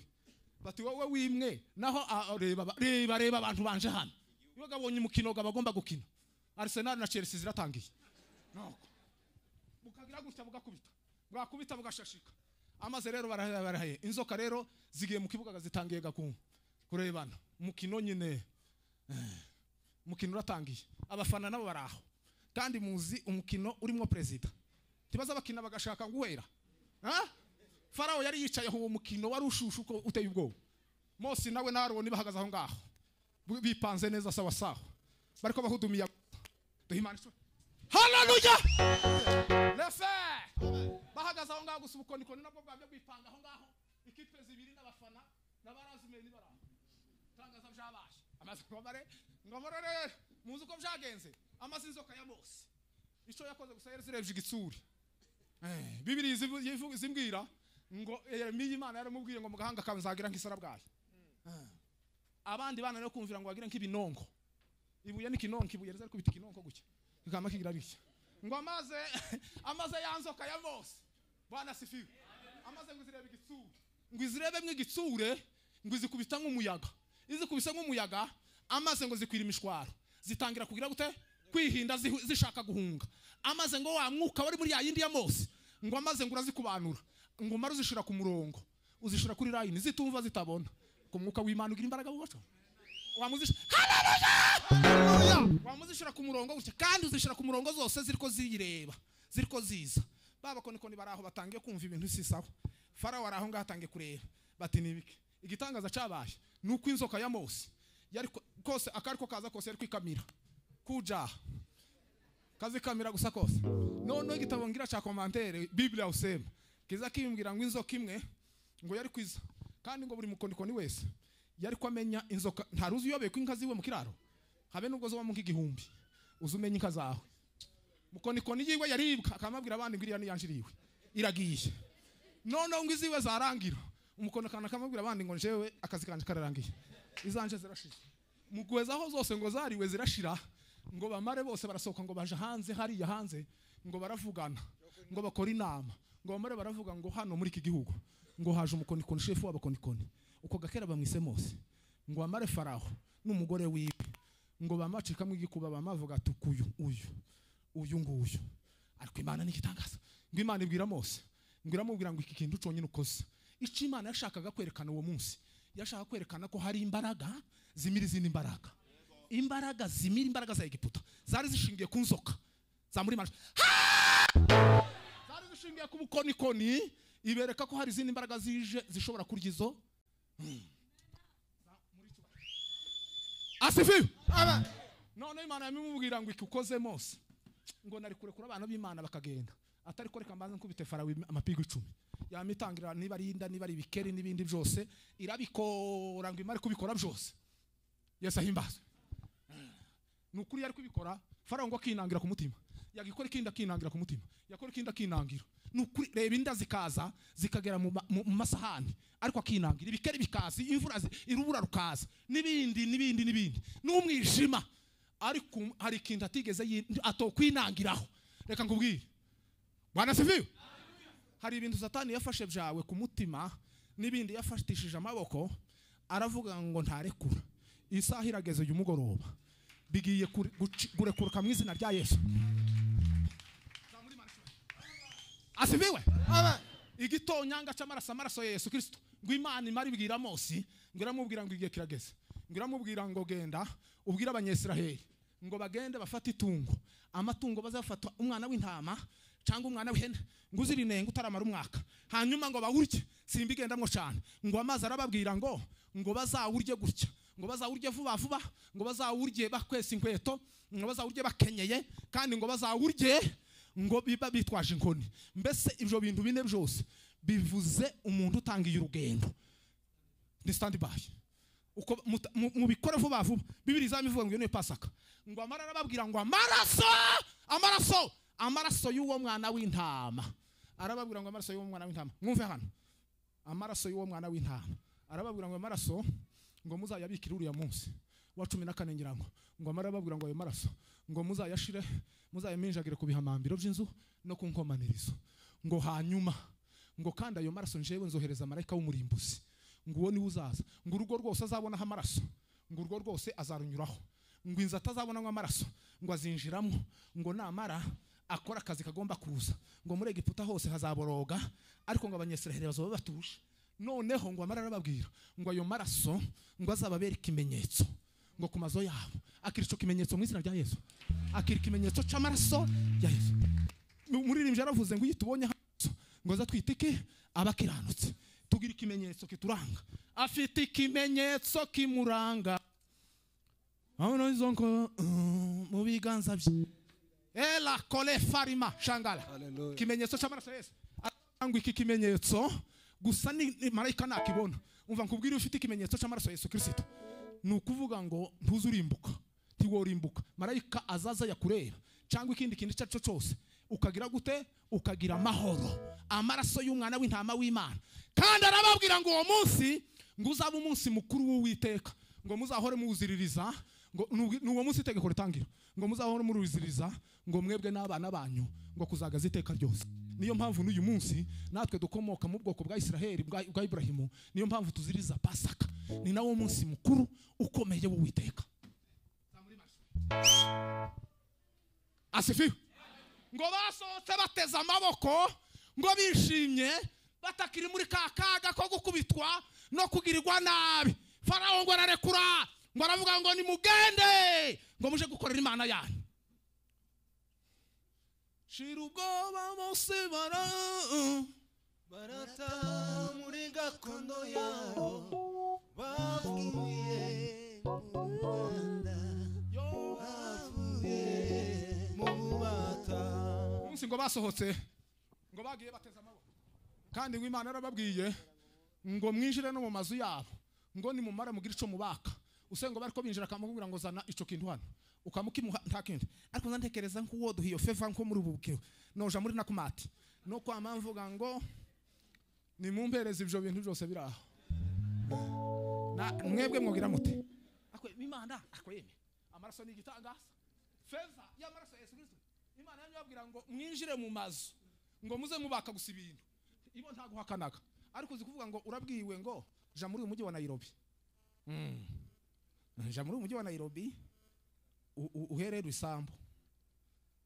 bati wowe wimwe naho a- reba ba- reba reba abantu banje hano iyo gabonye umukino gaba agomba gukina arsenal na chelsea ziratangiye nuko bukagira gutya bugakubita bwakubita bugashashika amaze rero barahaye barahaye inzoka rero zigiye mu kibuga zitangiye gakungu kurebana umukino nyine umukino uratangiye abafana nabo bari aho kandi muzi umukino urimo perezida ntibaza bakina bagashaka guhera Ah? farawo yari yicaye aho uwo mukino wari ushushe uko uteye ubwoba mose nawe na aroni bahagaze aho ngaho bi- bipanze neza sawa sawa bariko bahudumiya duhimanishwe haleluya lefe bahagaze aho ngaho gusa ubukonikoni nabwo bwabyo bwipanga aho ngaho ikipe zibiri n'abafana n'abarazimeni baraho tangaza byabaye amaze ngomare ngomare rero muzi uko byagenze amaze inzoka ya mose icyo yakoze gusa yari zirebye igitsuri Eh, bibiri zivu- yivu- zimbwira ngo yeremiya imana yaramubwiye ngo mugahanga kawe nzagira nk'isarabwayi Eh. abandi bana rero kumvira ngo bagira nk'ibinonko ibuye n'ikinonko ibuye riza rikubita ikinonko gutya kikama kigira bitya ngo amaze amaze ya nzoka ya mose bwana sifiwe amaze ngo izirebe igitsure ngo izirebemwo igitsure ngo izikubita nk'umuyaga izikubise nk'umuyaga amaze ngo zikwira imishwaro zitangira kugira gute kwihinda zihu- zishaka guhunga amaze ngo wa mwuka wari muri ya yindi ya mose ngo amaze ngo urazikubanura ngo umare uzishira ku murongo uzishira kuri layini zitumva zitabona ku mwuka w'imana ugira imbaraga bubaco wamuzishira wamuzishira ku murongo gutya kandi uzishira ku murongo zose ziriko ziyireba ziriko ziza babakonikoni bari aho batangiye kumva ibintu si sawa farawo ari aho ngaho atangiye kureba bati ni ibiki igitangaza cyabaye ni uko inzoka ya mose yari ko- kose akariko kaza kose yari kwikamira kujaha kazikamira gusa kose noneho igitabo ngira cya komantere biblia usema kiza kimbwira ngo inzoka imwe ngo yari kwiza kandi ngo buri mukonikoni wese yari ko amenya inzoka ntaruzi uyobeye ko inka ziwe mu kiraro habe nubwo zobamo nk'igihumbi uzi umenye inka zawe mukonikoni yiwe yaribwa akamabwira abandi ngo iriya niyanjiriwe iragiye noneho ngo iziwe zarangira umukonikoni akamabwira abandi ngo njyewe akazi kanjye kararangiye izanje zirashize muguheza aho zose ngo zariwe zirashira ngo bamare bose barasohoka ngo baje hanze hariya hanze ngo baravugana ngo bakore inama ngo bamare baravuga ngo hano muri iki gihugu ngo haje umukonikoni shefu w'abakonikoni uko gakera bamwise mose ngo bamare faraho n'umugore wiwe ngo bamacikamo igikuba bamavuga ati uyu uyu uyu nguyu ariko imana n'igitangaza ngo imana ibwira mose ngo iramubwira ngo iki kintu cyonyine ukoze icyo imana yashakaga kwerekana uwo munsi yashaka kwerekana ko hari imbaraga zimira izindi mbaraga imbaraga zimira imbaraga za egiputa zari zishingiye ku nzoka za muri manje zari zishingiye ku bukonikoni ibereka ko hari izindi mbaraga zije zishobora kurya izo asifiwe noneho imana yamimubwira ngo iki ukoze mose ngo nari kurekura abana b'imana bakagenda atari kureka mbanza nkubite farawo imi- amapingu icumi yamitangirira niba ari inda niba ari ibikeri n'ibindi byose irabikora ngo imare kubikora byose yesu ahimbazwe ni ukuri yari kubikora farawo ngo akinangira ku mutima yagikora ikindi akinangira ku mutima yakora ikindi akinangira ni ukuri reba inda zikaza zikagera mu ma- mu- mu masahani ariko akinangira ibikeri bikaza imvura zi- irubura rukaza n'ibindi n'ibindi n'ibindi n'umwijima ariko um- hari ikintu atigeze yi- atokwinangiraho reka nkubwire bwana siviwe hari ibintu satani yafashe byawe ku mutima n'ibindi yafatishije amaboko aravuga ngo ntarekura isaha irageze uyu mugoroba bigiye kure- guci- gurekuruka mu izina rya yesu asibiwe igitonyanga cy'amaraso amaraso ya yesu kirisito ngo imana imara ibwira mose ngo iramubwira ngo igihe kirageze ngo iramubwira ngo genda ubwire abanyesiraheli ngo bagende bafate itungo amatungo bazafata umwana w'intama cyangwa umwana w'ihene ngo uzirinenge utaramara umwaka hanyuma ngo bawurye simbigendamwo cyane ngo amazi arababwira ngo ngo bazawurye gutya ngo bazawurye vuba vuba ngo bazawurye bakwesa inkweto ngo bazawurye bakenyeye kandi ngo bazawurye ngo biba bitwaje inkoni mbese ibyo bintu bine byose bivuze umuntu utangiye urugendo ni standby uko muta- mu- mubikore vuba vuba bibiri izamivuga ngo iyo niyo pasaka ngo amara arababwira ngo amaraso amaraso amaraso y'uwo mwana w'intama arababwira ngo amaraso y'uwo mwana w'intama mwumve hano amaraso y'uwo mwana w'intama arababwira ngo amaraso ngo muzayabikire uriya munsi wa cumi na kane ngira ngo ngo amara arababwira ngo ayo maraso ngo muzayashire muzayaminjagire ku bihamambiro by'inzu no ku nkomanirizo ngo hanyuma ngo kandi ayo maraso njewe nzohereza marayika w'umurimbuzi ngo uwo niwe uzaza ngo urugo rwose azabonaho amaraso ngo urwo rwose azarunyuraho ngo inzu atazabonamo amaraso ngo azinjiramo ngo namara akora akazi kagomba kuza ngo muri egiputa hose hazaboroga ariko ngo abanyesiraheli bazaba batuje noneho ngo amara arababwira ngo ayo maraso ngo azababere ikimenyetso ngo ku mazu yabo akira icyo kimenyetso mu izina rya yesu akira ikimenyetso cy'amaraso ya yesu umuririmbyi yaravuze ngo iyo tubonye hano ngo aza twite iki abakiranutse tugira ikimenyetso kituranga afite ikimenyetso kimuranga aho izo ngo mm, mu biganza bye era kole farima shangara Hallelujah. ikimenyetso cy'amaraso ya yesu arangwa iki kimenyetso gusa ni ni marayika nakibona umva nkubwire ufite ikimenyetso cy'amaraso ya yesu kirisito ni ukuvuga ngo ntuze urimbuka ntiworimbuka marayika azaza yakureba cyangwa ikindi kintu icyo ari cyo cyose ukagira gute ukagira amahoro amaraso y'umwana w'intama w'imana kandi arababwira ngo uwo munsi ngo uzaba umunsi mukuru w'uwiteka ngo muzahore muwuziririza ngo ni uwo munsi itegeko ritangira ngo muzahore muwuziririza ngo mwebwe n'abana banyu ngo kuzagaza iteka ryose niyo mpamvu n'uyu munsi natwe dukomoka mu bwoko bwa isiraheli bwa bwa iburahimu niyo mpamvu tuziriza pasaka ni nawo munsi mukuru ukomeye w'uwiteka asifiwe ngo basohotse bateze amaboko ngo bishimye batakiri muri ka kaga ko gukubitwa no kugirirwa nabi farawo ngo ararekura ngo aravuga ngo nimugende ngo muje gukorera imana yanyu shira ubwoba bose bara barata muri gakondo yabo bavuye mu rwanda yo bavuye mu bubata umunsi ngo basohotse ngo bagiye bateze amaboko kandi ngo imana yarababwiye ngo mwinjire no mu mazu yabo ngo nimumara mugire icyo mubaka use ngo bari ko binjira akamubwira ngo zana icyo kintu hano ukamukimuha nta kindi ariko nzatekereza nk'uwo duhiyo feva nko muri ubu bukiro noja muri nakumati no kwa mvuga ngo nimumpereze ibyo bintu byose biri aho Na- mwebwe mwogira mute akwe imana akweme amaraso ni igitangaza feza y'amaraso ya yesu kristo imana yanyu yabwira ngo mwinjire mu mazu ngo muze mubaka gusa ibintu ibo nta guhakanaga ariko uzi kuvuga ngo urabwiwe ngo ja muri uyu mujyi wa nairobi Mm. ja muri uyu mujyi wa nairobi u- u- uherere isambu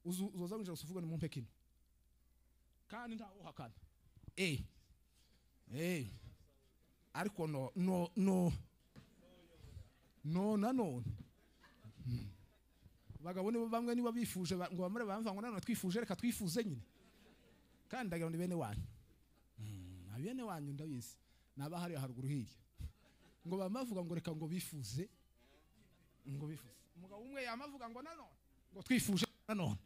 uzu- uzoza winjira gusa uvuga ni mumpe kino kandi nta uhakana eh eh ariko no no no no nanone Mm. bagabo nibo bamwe niba bifuje ba- ngo bamure bamva ngo nanone twifuje reka twifuze nyine kandi ndagira ngo ni bene wanyu Mm, na bene wanyu ndabizi ni abahariye haruguru hirya ngo bama bavuga ngo reka ngo bifuze ngo bifuze umugabo umwe yamavuga ngo nanone ngo twifuje nanone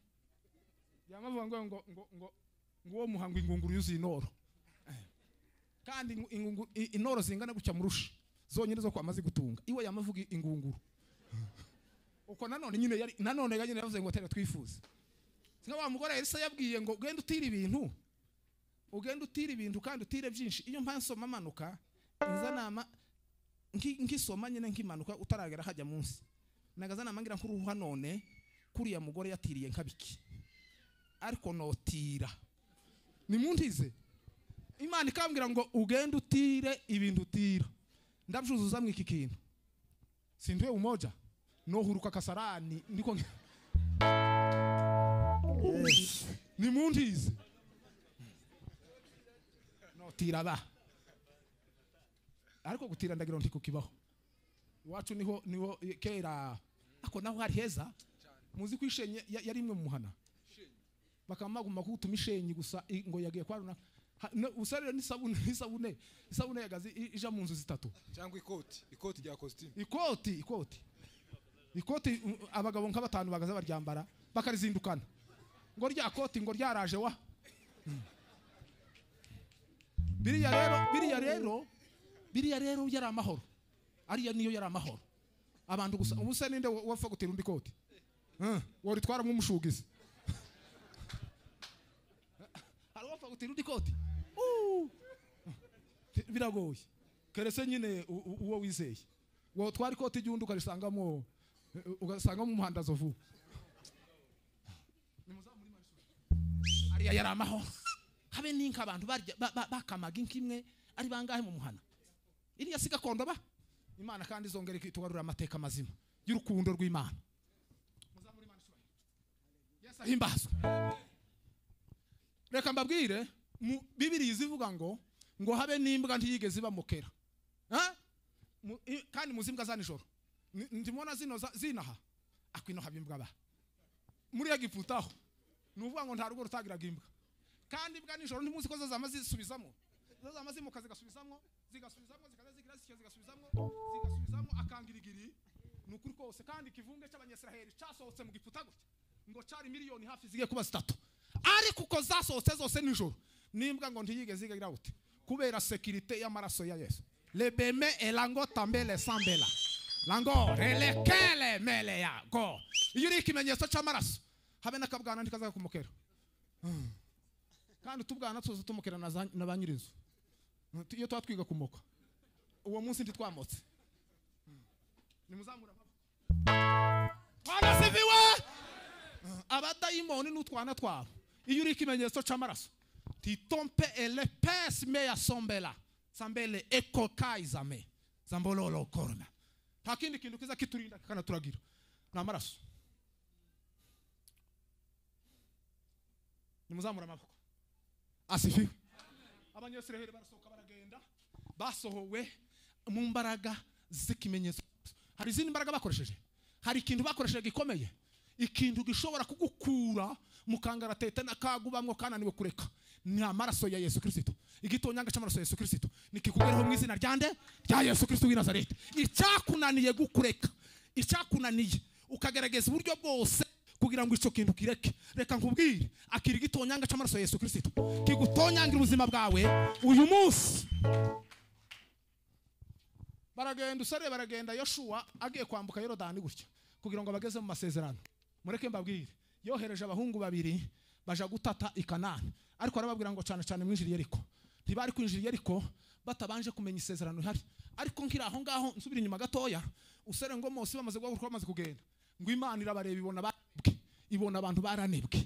yamavuga ngo ngo ngo ngo ngo uwo muhango ingunguru yuzuye inoro Eh. kandi ingu- ingungu- i- inoro zingana gutya murusha zonyine zo kwamaze gutunga iwe yamavuga ingunguru uko nanone nyine yari nanone yari yavuze ngo tera twifuze singa wa mugore Elisa yabwiye ngo ugende utira ibintu ugende utira ibintu kandi utire byinshi iyo mpansoma amanuka inzanama nki- nkisoma nyine nkimanuka utaragera hajya munsi nagazanama ngira nkuruha none kuriya mugore yatiriye nkabiki ariko notira nimuntize imana ikambwira ngo ugende utire ibintu utira ndabyuzuza mu iki kintu sindiwe umoja nohuruka kasarani ndiko nge- nimuntize notira ba ariko gutira ndagira ngo ntikukibaho iwacu niho niho eh, kera ako naho hari heza muzi ko ishenye ya- yari imwe mu muhana bakamaguma kugutuma ishenyi gusa i- ngo yagiye kwa runaka Ha- no, gusa rero n'isabune n'isabune isabune yagaze i- ija mu nzu zitatu cyangwa ikoti ikoti rya kositimu ikoti ikoti ikoti um, abagabo nka batanu bagaze baryambara bakarizindukana ngo rya koti ngo ryaraje wa Mm. biriya rero biriya rero biriya rero yari amahoro ariya niyo yari amahoro abantu gusa ubu se ninde wa- wapfa gutera undi koti Eh, woritwara nk'umushugizi hari uwapfa gutera undi koti Uh, biragoye keretse nyine u- u- uwo wizeye wowe twari ikoti ry'undi ukarisangamo ugasangamo umuhandazo vuba ariya yari amahoro habe n'inka abantu barya- ba- ba- bakamaga inka imwe ari bangahe mu muhana iriya si gakondo ba imana kandi izongera ikitugarurira amateka mazima y'urukundo rw'imana Muzamure Imana ishubahe. yesu ahimbazwe reka mbabwire mu- bibiriya izivuga ngo ngo habe n'imbwa ntiyigeze ibamukera Ah? Mu- i- kandi muzi imbwa za nijoro Ni- ndimubona zino za- zinaha akwino haba imbwa ba muri egiputaho ni ukuvuga ngo nta rugo rutagiraga imbwa kandi imbwa nijoro ntimuzi ko zo zama zisubizamo zo zama zimuka zigasubizamo zigasubizamo zikaza zigira zityo zigasubizamo zigasubizamo akangirigiri ni ukuri kose kandi ikivunge cy'abanyasiraheli cyasohotse mu giputa gutya ngo cari miliyoni hafi zigiye kuba zitatu ariko uko zasohotse zose nijoro n'imbwa ngo ntiyigeze igira gute kubera sekirite y'amaraso ya yesu lebeme elango tambele sambela lango relekele mele ya go iyo uriho ikimenyetso cy'amaraso habe n'akabwana ntikazaga kumukera Mm. kandi utubwana tuza tumukera na za- na ba nyirinzu Mm, tu- iyo tuba twiga kumoka uwo munsi ntitwamotse Mm. nimuzamure amaboko twanasibiwe abadayimoni n'utwana twabo iyo uri ikimenyetso cy'amaraso titompe ele pesime ya sombela sambele ekokaizame zambololo korona nta kindi kintu kiza kiturinda kanaturagira ni amaraso nimuzamura amaboko asifiwe abanyesiraheli barasohoka baragenda basohowe mu mbaraga z'ikimenyetso hari izindi mbaraga bakoresheje hari ikintu bakoresheje gikomeye ikintu gishobora kugukura mu kangaratete n'akagubamwo kananiwe kureka ni amaraso ya yesu kirisito igitonyanga cy'amaraso ya yesu kirisito nikikugereho mu izina ryande rya yesu kirisito w'i nazareti icyakunaniye gukureka icyakunaniye ukagerageza uburyo bwose kugira ngo icyo kintu kireke reka nkubwire akira igitonyanga cy'amaraso ya yesu kirisito kigutonyangira ubuzima bwawe uyu munsi baragenda usare baragenda yoshuwa agiye kwambuka yorodani gutya kugira ngo abageze mu masezerano mureke mbabwire yohereje abahungu babiri baja gutata i kanani ariko arababwira ngo cyane cyane mwinjiriye ariko ntibari kwinjira ariko batabanje kumenya isezerano rihari ariko nkiri aho ngaho nsubira inyuma gatoya usare ngo mose bamaze guhaguruka bamaze kugenda ngo imana irabareba ibona baranebwe ibona abantu baranebwe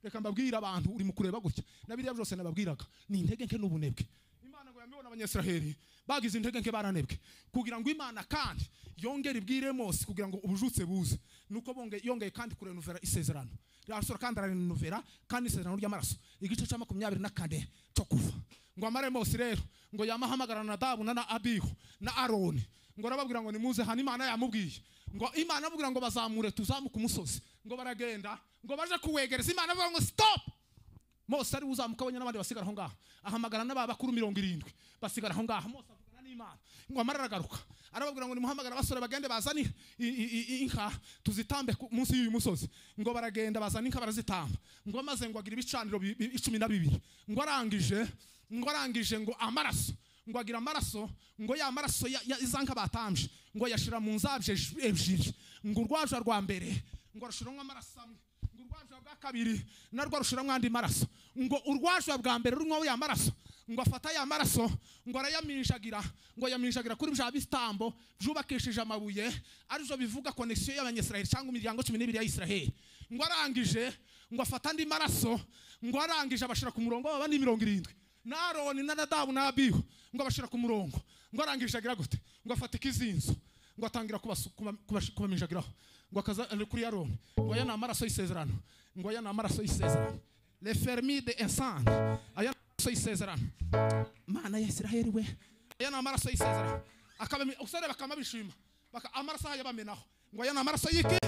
reka mbabwire abantu uri mu kureba gutya na biriya byose nababwiraga ni intege nke n'ubunebwe imana ngo yamibona abanyasiraheli bagize intege nke baranebwe kugira ngo imana kandi yongere ibwire mose kugira ngo ubujutse buze nuko bonge- yongeye kandi kurenuvera isezerano rasura kandi ararenuvera kandi isezerano ry'amaraso igice cya makumyabiri na kane cyo kuva ngo amare mose rero ngo yamahamagarana na dabu na na abihu na aroni ngo arababwira ngo nimuze hano imana yamubwiye ngo imana amubwira ngo bazamure tuzamuke umusozi ngo baragenda ngo baje kuwegereza imana avuga ngo stop mose ari uzamuka wenyine n'abandi basigara aho ngaho ahamagara n'aba bakuru mirongo irindwi basigara aho ngaho mose avugana n'imana ngo amara aragaruka arababwira ngo nimuhamagare abasore bagende bazane i- i- i- inka tuzitambe ku- munsi y'uyu musozi ngo baragenda bazana inka barazitamba ngo maze ngo agira ibicaniro bi- bi- icumi na bibiri ngo arangije ngo arangije ngo amaraso ngo agira amaraso ngo ya maraso ya- ya- iza nka batambye ngo yashira mu nzabyo ejo- ebyiri ngo urwaje rwa mbere ngo arushiramwo amaraso amwe ngo urwajura bwa kabiri narwo arushiramwo andi maraso ngo urwajura bwa mbere runywaho ya maraso ngo afata ya maraso ngo arayaminjagira ngo ayaminjagira kuri bya bitambo byubakishije amabuye aribyo bivuga konegisiyo y'abanyisiraheli cyangwa imiryango cumi n'ibiri ya isiraheli ngo arangije ngo afata andi maraso ngo arangije abashyira ku murongo babandi mirongo irindwi na aroni na nadabu na abihu ngo abashyira ku murongo ngo arangije agira gute ngo afata ikizinzo ngo atangira kubasu- kuba- kubashi- kubaminjagiraho ngo akaza ari kuri yaroni ngo aya ni amaraso y'isezerano ngo aya ni amaraso y'isezerano le fermi de ensan aya ni amaraso y'isezerano mana ya isiraheli we aya ni amaraso y'isezerano akabami usare bakama bishima baka amaraso haya bamenaho ngo aya ni amaraso y'iki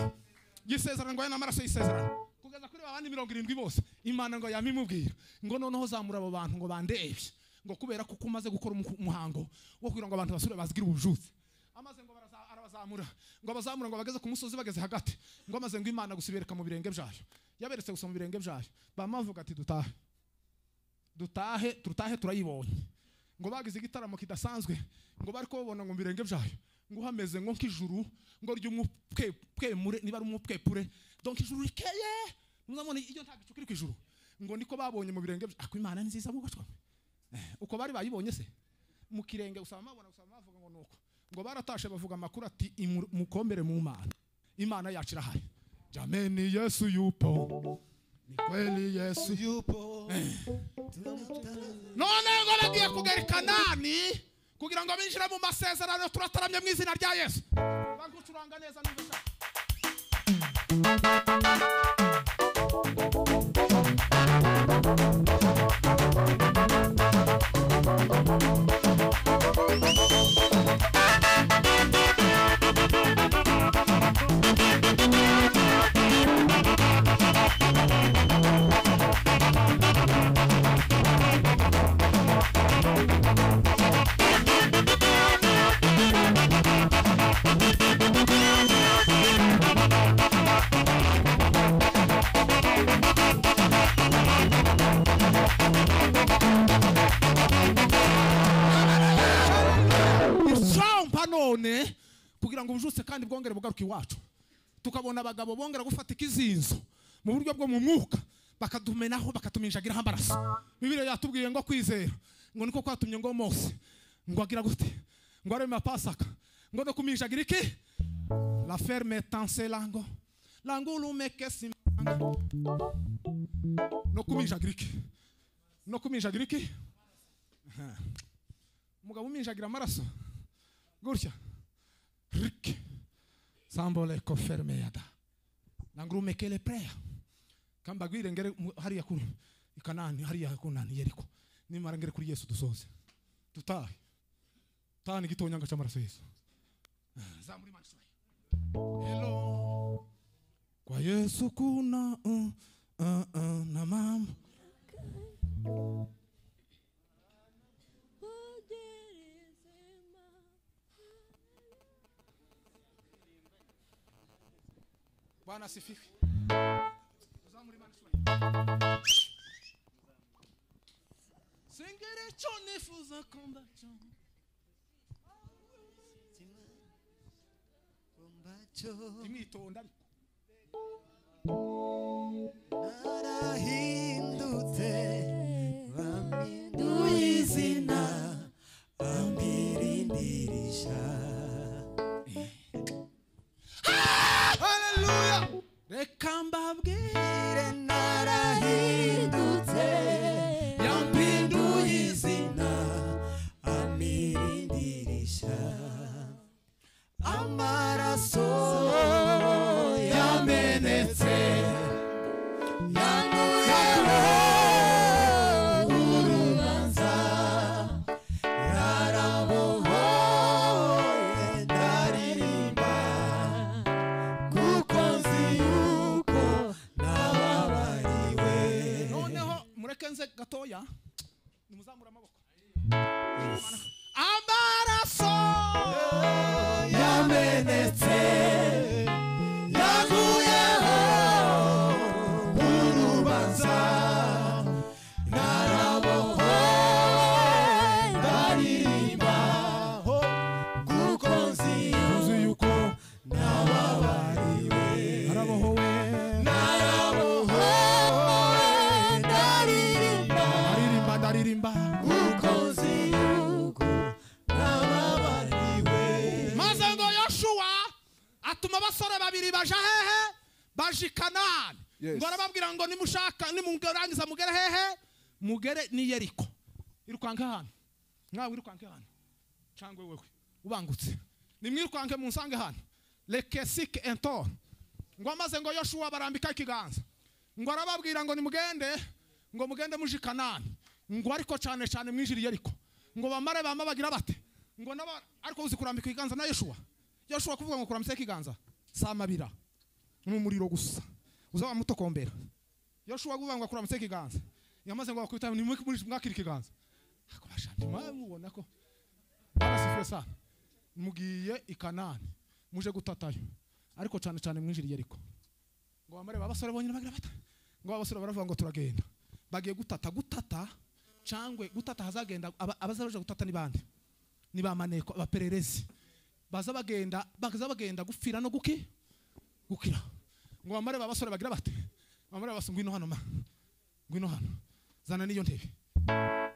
y'isezerano ngo aya ni amaraso y'isezerano kugeza kuri babandi mirongo irindwi bose imana ngo yamimubwira ngo noneho zamura abo bantu ngo bandebye ngo kubera kuko umaze gukora umu- umuhango wo kugira ngo abantu basubire bazigire ubujuzi amaze ngo baraza- arabazamura ngo abazamura ngo bageze ku musozi bageze hagati ngo amaze ngo imana gusa ibereka mu birenge byayo yaberetse gusa mu birenge byayo bamavuga ati dutahe dutahe dutahe turayibonye ngo bagize igitaramo kidasanzwe ngo bari kubabona ngo mu birenge byayo ngo hameze nko nk'ijuru ngo ry'umupwepure niba ari umupwepure donc ijuru rikeye muzamubona iyo nta gicu kiri ku ijuru ngo niko babonye mu birenge byayo ako imana ni nziza bugacwa uko bari bayibonye se mu kirenge usaba mabona usaba mavuga ngo nuko ngo baratashe bavuga amakuru ati "Imu- mukombere mu mana imana yacu irahari jameni yesu yupo ni kweli yesu yupo tunamutanga none ngo bagiye kugera i kanani kugira ngo binjire mu masezerano turataramye mu izina rya yesu bagucuranga neza niba ushaka usampa none kugira ngo ubujutse kandi bwongere bugaruke iwacu tukabona abagabo bongera gufata ikizinzo mu buryo bwo mu mwuka bakadumenaho bakatuminjagiraho amaraso bibiriya yatubwiye ngo kwizera ngo niko kwatumye ngo mose ngo agira gute ngo areme pasaka ngo no kuminjagira iki la ferme tanse lango lango lumeke simanga no kuminjagira iki no kuminjagira iki Aha. umugabo uminjagira amaraso gutya rik sambole koferme yada nangurumekele preya kambagwire ngere mu- hariya kuri ikanani hariya kunani yeriko nimara ngere kuri yesu dusoze tutahe tani gitonyanga cy'amaraso yesu Ah, zamuri manso hello kwa yesu kuna uh, uh, uh, na mama bwana asifiwe Uzamuri Imana ishimwe. singire icyo nifuza kumva cyo kumbacho imwitonda ariko narahindutse bampinduye izina bambirindisha haleluya reka mbabwire ire narahindutse yampinduye izina amirindirisha amaraso yamenetse yanduyeho urubanza yarabohoye ndaririmba kuko nzi yuko nababariwe noneho mureke nze gatoya nimuzamure amaboko amaraso umenetse yaguyeho urubanza narabohowe ndaririmba ho kuko nzi yuko nababariwe arabohowe narabohowe ndaririmba aririmba ndaririmba kuko nzi yuko nababariwe maze ngo yoshuwa atuma abasore babiri baja hehe baja i kanani Yes. ngo arababwira ngo nimushaka nimurangiza mugere hehe mugere ni yeriko irukanke hano mwawe irukanke hano cangwe wewe ubangutse nimwirukanke munsange hano lekesike entor ngo amaze ngo yoshuwa barambika ikiganza ngo arababwira ngo nimugende ngo mugende muje i kanani ngo ariko cyane cyane mwinjire i yeriko ngo bamare bama bagira bate ngo naba ariko uzi kurambika ikiganza na yoshuwa yoshuwa kuvuga ngo kurambika ikiganza si amabira ni umuriro gusa uza wamutokombera yoshuwa kuvuga ngo kurambika ikiganza yamaze ngo bakubita ni mwakira ikiganza ako bashanje mwawe mubona ko barasifuye sana mugiye i kanani muje gutatayo ariko cyane cyane mwinjire i yeriko ngo bamare ba basore bonyine bagira bata ngo abasore baravuga ngo turagenda bagiye gutata gutata cangwe gutata hazagenda aba- abaza baje gutata ni bande ni ba maneko abapererezi baza bagenda baza bagenda gupfira no guki gukira ngo bamare ba basore bagira bate bamare basa ngwino hano ma ngwino hano zana niyo ntebe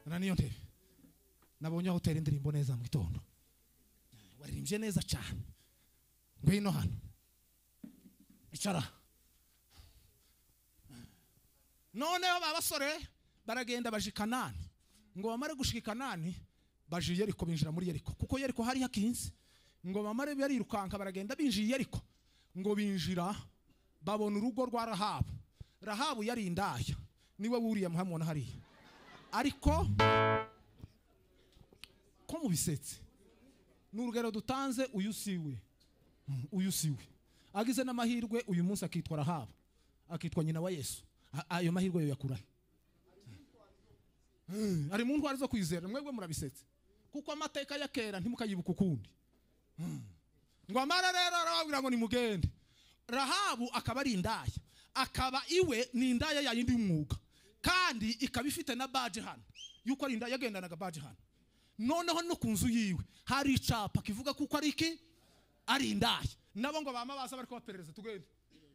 zana niyo ntebe nabonye aho utera indirimbo neza mu gitondo waririmbye neza cyane ngwino hano icara noneho ba basore baragenda baje i kanani ngo bamare gushika i kanani baje i yeriko binjira muri yeriko kuko yeriko hari hakinze ngo bamare barirukanka baragenda binjiye i yeriko ngo binjira babona urugo rwa rahabu rahabu yari indaya niwe wuriye muhamubona hariya ariko ko mubisetse ni urugero dutanze uyu siwe uyu siwe agize n'amahirwe uyu munsi akitwa rahabu akitwa nyina wa yesu A- ayo mahirwe yo yakurahe Mm, ari mu ntwari zo kwizera mwebwe murabisetse kuko amateka ya kera ntimukayibuka ukundi Mm. ngo amara rero arababwira ngo nimugende rahabu akaba ari indaya akaba iwe ni indaya yayindi y'umwuga kandi ikaba ifite na baje hano yuko ari indaya yagendanaga baje hano noneho no ku nzu yiwe hari icapa kivuga kuko ari iki ari indaya nabo ngo bama baza bariko baperereza tugende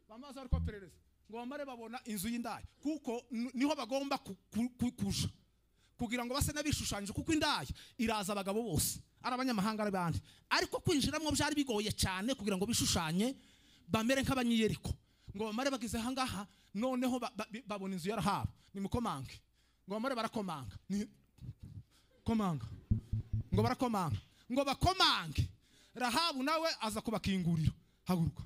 bama baza bariko baperereza ngo bamare babona inzu y'indaya kuko n- niho bagomba ku- ku- ku- kuja kugira ngo base n'abishushanyije kuko indaya iraza abagabo bose ari abanyamahanga ari bande ariko kwinjiramo byari bigoye cyane kugira ngo bishushanye bamere nk'abanyiyeriko ngo bamare bageze ahangaha noneho ba- ba- bi- babona inzu yarahabu nimukomange ngo bamare barakomanga Ni- komanga ngo barakomanga ngo bakomange rahabu nawe aza kubakingurira haguruka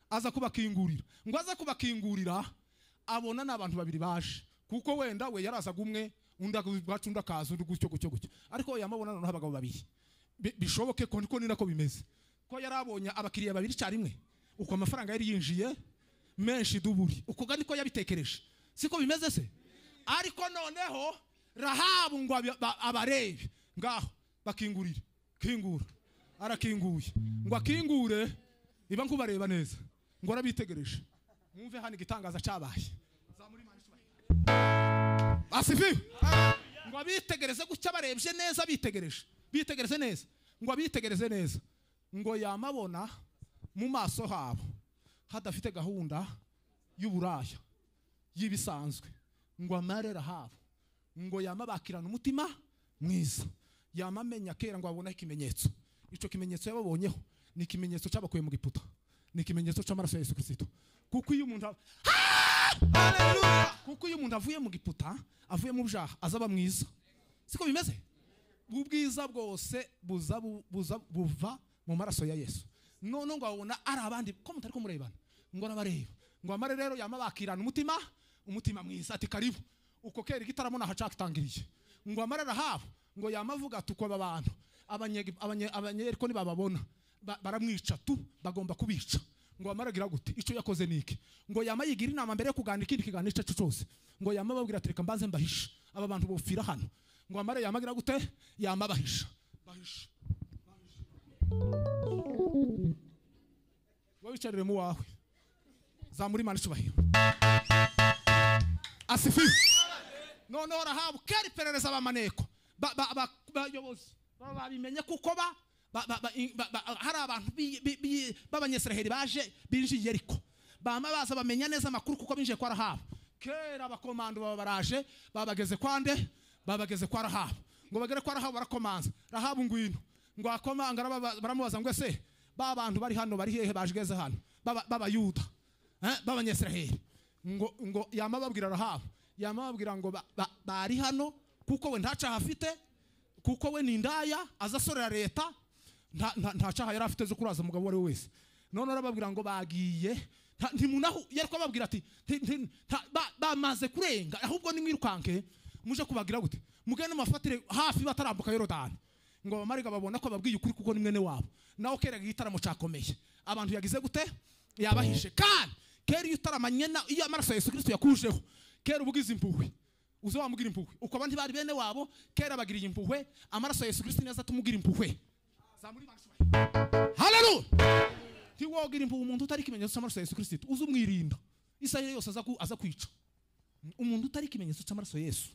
aza kubakingurira ngo aza kubakingurira abona ni abantu babiri baje kuko wenda we yarazaga umwe undi agacu undi akaza undi gutyo gutyo gutyo ariko we yamabona noneho abagabo babiri Bi- bishoboke ko niko ni nako bimeze ko yari abonye abakiriya babiri icyarimwe uko amafaranga yari yinjiye menshi duburi uko ga niko yabitekereje siko bimeze se ariko noneho rahabu ngo abi- ba- abarebe ngaho bakingurire kingura arakinguye ngo akingure iba nkubareba neza ngo arabitegereje mwumve hano igitangaza cyabaye Zamura imana icyubahiro. asifiwe ngo abitegereze gutya barebye neza bitegereje bitegereze neza ngo abitegereze neza ngo yamabona mu maso habo hadafite gahunda y'uburaya y'ibisanzwe ngo amarera habo ngo yama bakirana umutima mwiza yama amenya kera ngo abone ikimenyetso icyo kimenyetso yababonyeho ni ikimenyetso cyabakuye mu giputa ni ikimenyetso cy'amaraso ya yesu kirisito kuko iyo umuntu ab- Hallelujah! kuko iyo umuntu avuye mu giputa avuye mu byaha azaba mwiza siko bimeze ubwiza bwose buza bu- buza- buva mu maraso ya yesu none ngo abona ari abandi ko mutari kumurebana ngo arabareba ngo amare rero yama bakirana umutima umutima mwiza ati karibu uko kera igitaramo nahacakitangiriye ngo amare arahabu ngo yama avuga ati uko aba bantu abanye- abanye- abanyeriko nibababona ba- baramwica tu bagomba kubica ngo amare agira gute icyo yakoze ni iki ngo yama yigira inama mbere yo kuganira ikindi kiganiro icyo ari cyo cyose ngo yama ababwira ati reka mbanze mbahishe aba bantu bopfira hano ngo amare yama agira gute yama abahisha bahisha wicarire mu wawe zamura imana icyubahiro asifiwe noneho rahabu kera iperereza abamaneko ba- ba- ba- bayobozi ba- babimenye kuko ba ba- ba- ba- i- ba- ba- hari abantu bi- bi- bi- b'abanyesiraheli baje binjiye yeriko bama baza bamenya neza amakuru kuko binjiye kwa rahabu kera abakomando baba baraje babageze kwande babageze kwa rahabu ngo bagere kwa rahabu barakomanza rahabu ngwino ngo akomanga araba- baramubaza ngo ese ba bantu bari hano bari hehe bajegeze hano Baba- b'abayuda Eh, b'abanyesiraheli ngo ngo yama babwira rahabu yama babwira ngo ba- ba- bari hano kuko we nta cyaha afite kuko we ni indaya aza asorera leta nta- nta nta cyaha yari afite zo kuraza umugabo uwo ari we wese none arababwira ngo bagiye nta- ntimunahu yari kubabwira ati nti- nti- nta- ba- bamaze kurenga ahubwo nimwirukanke muje kubagira gute mugende mubafatire hafi batarambuka yorodani ngo abamaraga babona ko babwiye ukuri kuko ni mwene wabo nawe keraga igitaramo cyakomeye abantu yagize gute yabahishe kandi kera iyo utaramanye na iyo amaraso ya yesu kirisito yakujeho kera uba ugize impuhwe uza wamubwira impuhwe ukaba ntibari bene wabo kera bagiriye impuhwe amaraso ya yesu kirisito niyo azatumugira impuhwe zamura imana ishubahe haleluya ntiwogira impuhwe umuntu utari ikimenyetso cy'amaraso ya yesu kirisito uza umwirinda isaha yose aza ku- aza kwica umuntu utari ikimenyetso cy'amaraso ya yesu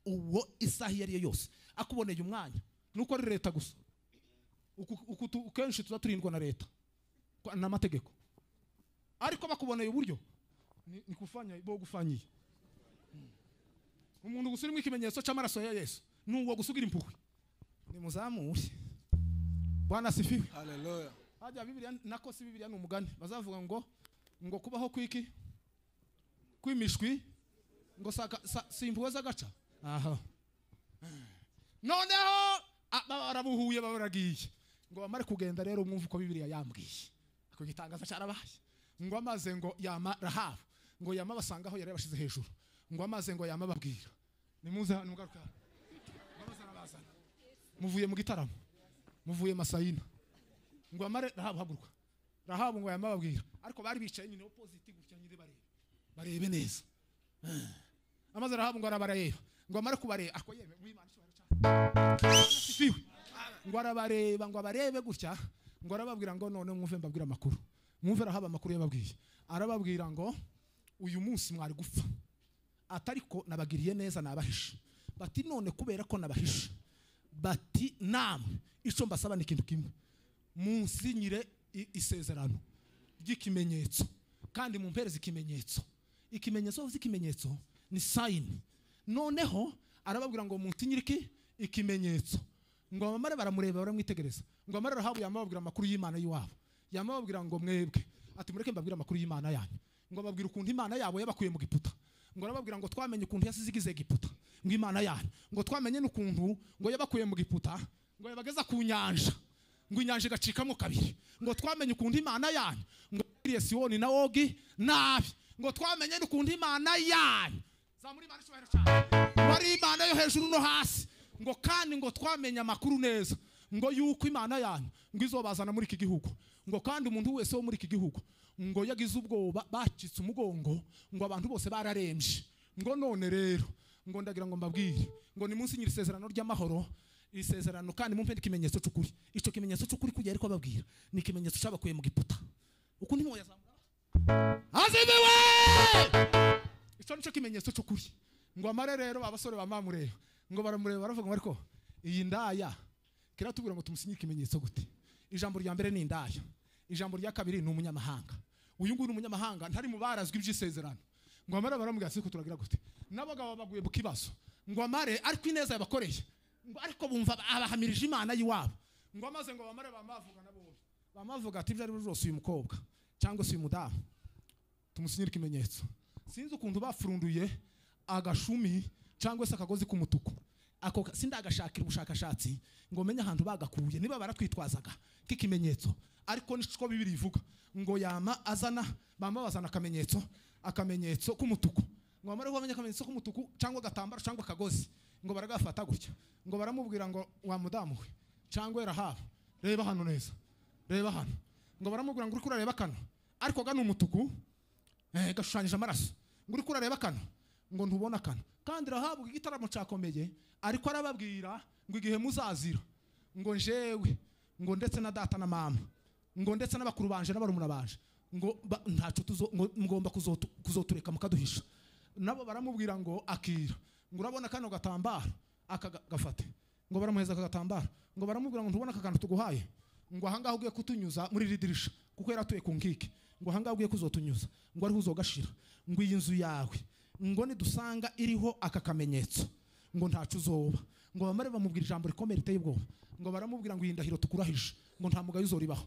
uwo isaha iyo ari yo yose akuboneye umwanya nuko ari leta gusa Uku- uku tu- kenshi tuba turindwa na leta kwa- n'amategeko ariko bakuboneye uburyo ni- ni kufanya bo gufanyiye umuntu gusa urimo ikimenyetso cy'amaraso ya yesu ni uwo gusugira impuhwe nimuzamure bwana sifiwe haleluya hajya bibiliya nako si bibiliya ni umugani bazavuga ngo ngo kubaho kwiki kw'imishwi ngo saka- sa- si impuhwe z'agaca aha noneho a- baba barabuhuye baba baragiye ngo bamare kugenda rero mwumve uko bibiliya yambwiye ako gitangaza cyarabaye ngo amaze ngo yama rahabu ngo yama basanga aho yari yabashize hejuru ngo amaze ngo yama babwira nimuze hano mugaruka hano. Ngo amaze arabazana. muvuye mu gitaramo muvuye masayina ngo amare rahabu haguruka rahabu ngo yamababwira ariko bari bicaye nyine opposite gutya nyine bareba barebe neza Eh. amaze rahabu ngo arabareba ngo amare kubareba ako yeme mwimana icyubahiro cyane. Asifiwe. ngo arabareba ngo abarebe gutya ngo arababwira ngo none mwumve mbabwira amakuru mwumve rahabu amakuru yababwiye arababwira ngo uyu munsi mwari gupfa atariko nabagiriye neza nabahishe bati none kubera ko nabahishe bati namwe icyo mbasaba ni ikintu kimwe munsinyire i- isezerano ry'ikimenyetso kandi mumpereze ikimenyetso ikimenyetso z'ikimenyetso ni sayini noneho arababwira ngo munsinyire iki ikimenyetso ngo abamare baramureba baramwitegereza ngo amare rahabu yamababwira amakuru y'imana y'iwabo yamababwira ngo mwebwe ati mureke mbabwire amakuru y'imana yanyu ngo babwire ukuntu imana yabo yabakuye mu giputa ngo arababwira ngo twamenye ukuntu yasize igize egiputa ngo imana yanyu ngo twamenye n'ukuntu ngo yabakuye mu giputa ngo yabageza ku nyanja ngo inyanja igacikamo kabiri ngo twamenye ukuntu imana yanyu ngo yagiriye siyoni na ogi nabi ngo twamenye n'ukuntu imana yanyu zamura imana icyubahiro cyane ngo ari imana yo hejuru no hasi ngo kandi ngo twamenye amakuru neza ngo yuko imana yanyu ngo izobazana muri iki gihugu ngo kandi umuntu wese wo muri iki gihugu ngo yagize ubwoba bacitse umugongo ngo abantu bose bararembye ngo none rero ngo ndagira ngo mbabwire ngo ni munsi nyiri isezerano ry'amahoro iri sezerano kandi mumpe ikimenyetso cy'ukuri icyo kimenyetso cy'ukuri kujya ariko ababwira ni ikimenyetso cyabakuye mu giputa uku ni yazamura azibiwe icyo nicyo kimenyetso cy'ukuri ngo amare rero abasore bamamureba ngo baramureba baravuga ngo ariko iyi ndaya kera tubwira ngo tumusinyire ikimenyetso gute ijambo rya mbere ni indaya ijambo rya kabiri ni umunyamahanga uyu nguyu ni umunyamahanga ntari mu barazwi iby'isezerano ngo amare baramubwira ati "Ariko turagira gute n'abagabo baguye mu kibazo ngo amare ariko ineza yabakoreye ngo ariko bumva abahamirije imana y'iwabo ngo amaze ngo bamare bamavuga nabo bamavuga ati ibyo ari byo byose uyu mukobwa cyangwa se uyu mudamu tumusinyire ikimenyetso sinzi ukuntu bafurunduye agashumi cyangwa se akagozi k'umutuku ako ka- sindagashakira ubushakashatsi ngo menye ahantu bagakuye niba baratwitwazaga k'ikimenyetso ariko nicyo bibiri ivuga ngo yama azana bama bazana akamenyetso akamenyetso k'umutuku ngo bamare bamenye akamenyetso k'umutuku cyangwa agatambaro cyangwa akagozi ngo baragafata gutya ngo baramubwira ngo wa mudamu we cyangwa rahabu reba hano neza reba hano ngo baramubwira ngo uri kurareba kano ariko gana umutuku eh, gashushanyije amaraso ngo uri kurareba kano ngo ntubona kano kandi rahabu igitaramo cyakomeye ariko arababwira ngo igihe muzazira ngo njewe ngo ndetse na data na mama ngo ndetse n'abakuru banje n'abarumuna banje ngo ba- ntacyo tuzo- ngo- mugomba kuzotu- kuzotureka mukaduhisha nabo baramubwira ngo akira ngo urabona kano gatambaro aka ga- gafate ngo baramuheza aka gatambaro ngo baramubwira ngo ntubona aka kantu tuguhaye ngo ahangaha ugiye kutunyuza muri iri dirishya kuko yari atuye ku nkike ngo ahangaha ugiye kuzotunyuza ngo ariho uzogashira ngo iyi nzu yawe ngo nidusanga iriho aka kamenyetso ngo ntacyo uzoba ngo bamare bamubwira ijambo rikomeye riteye ubwoba ngo baramubwira ngo iyi ndahiro tukurahije ngo nta mugayo uzoribaho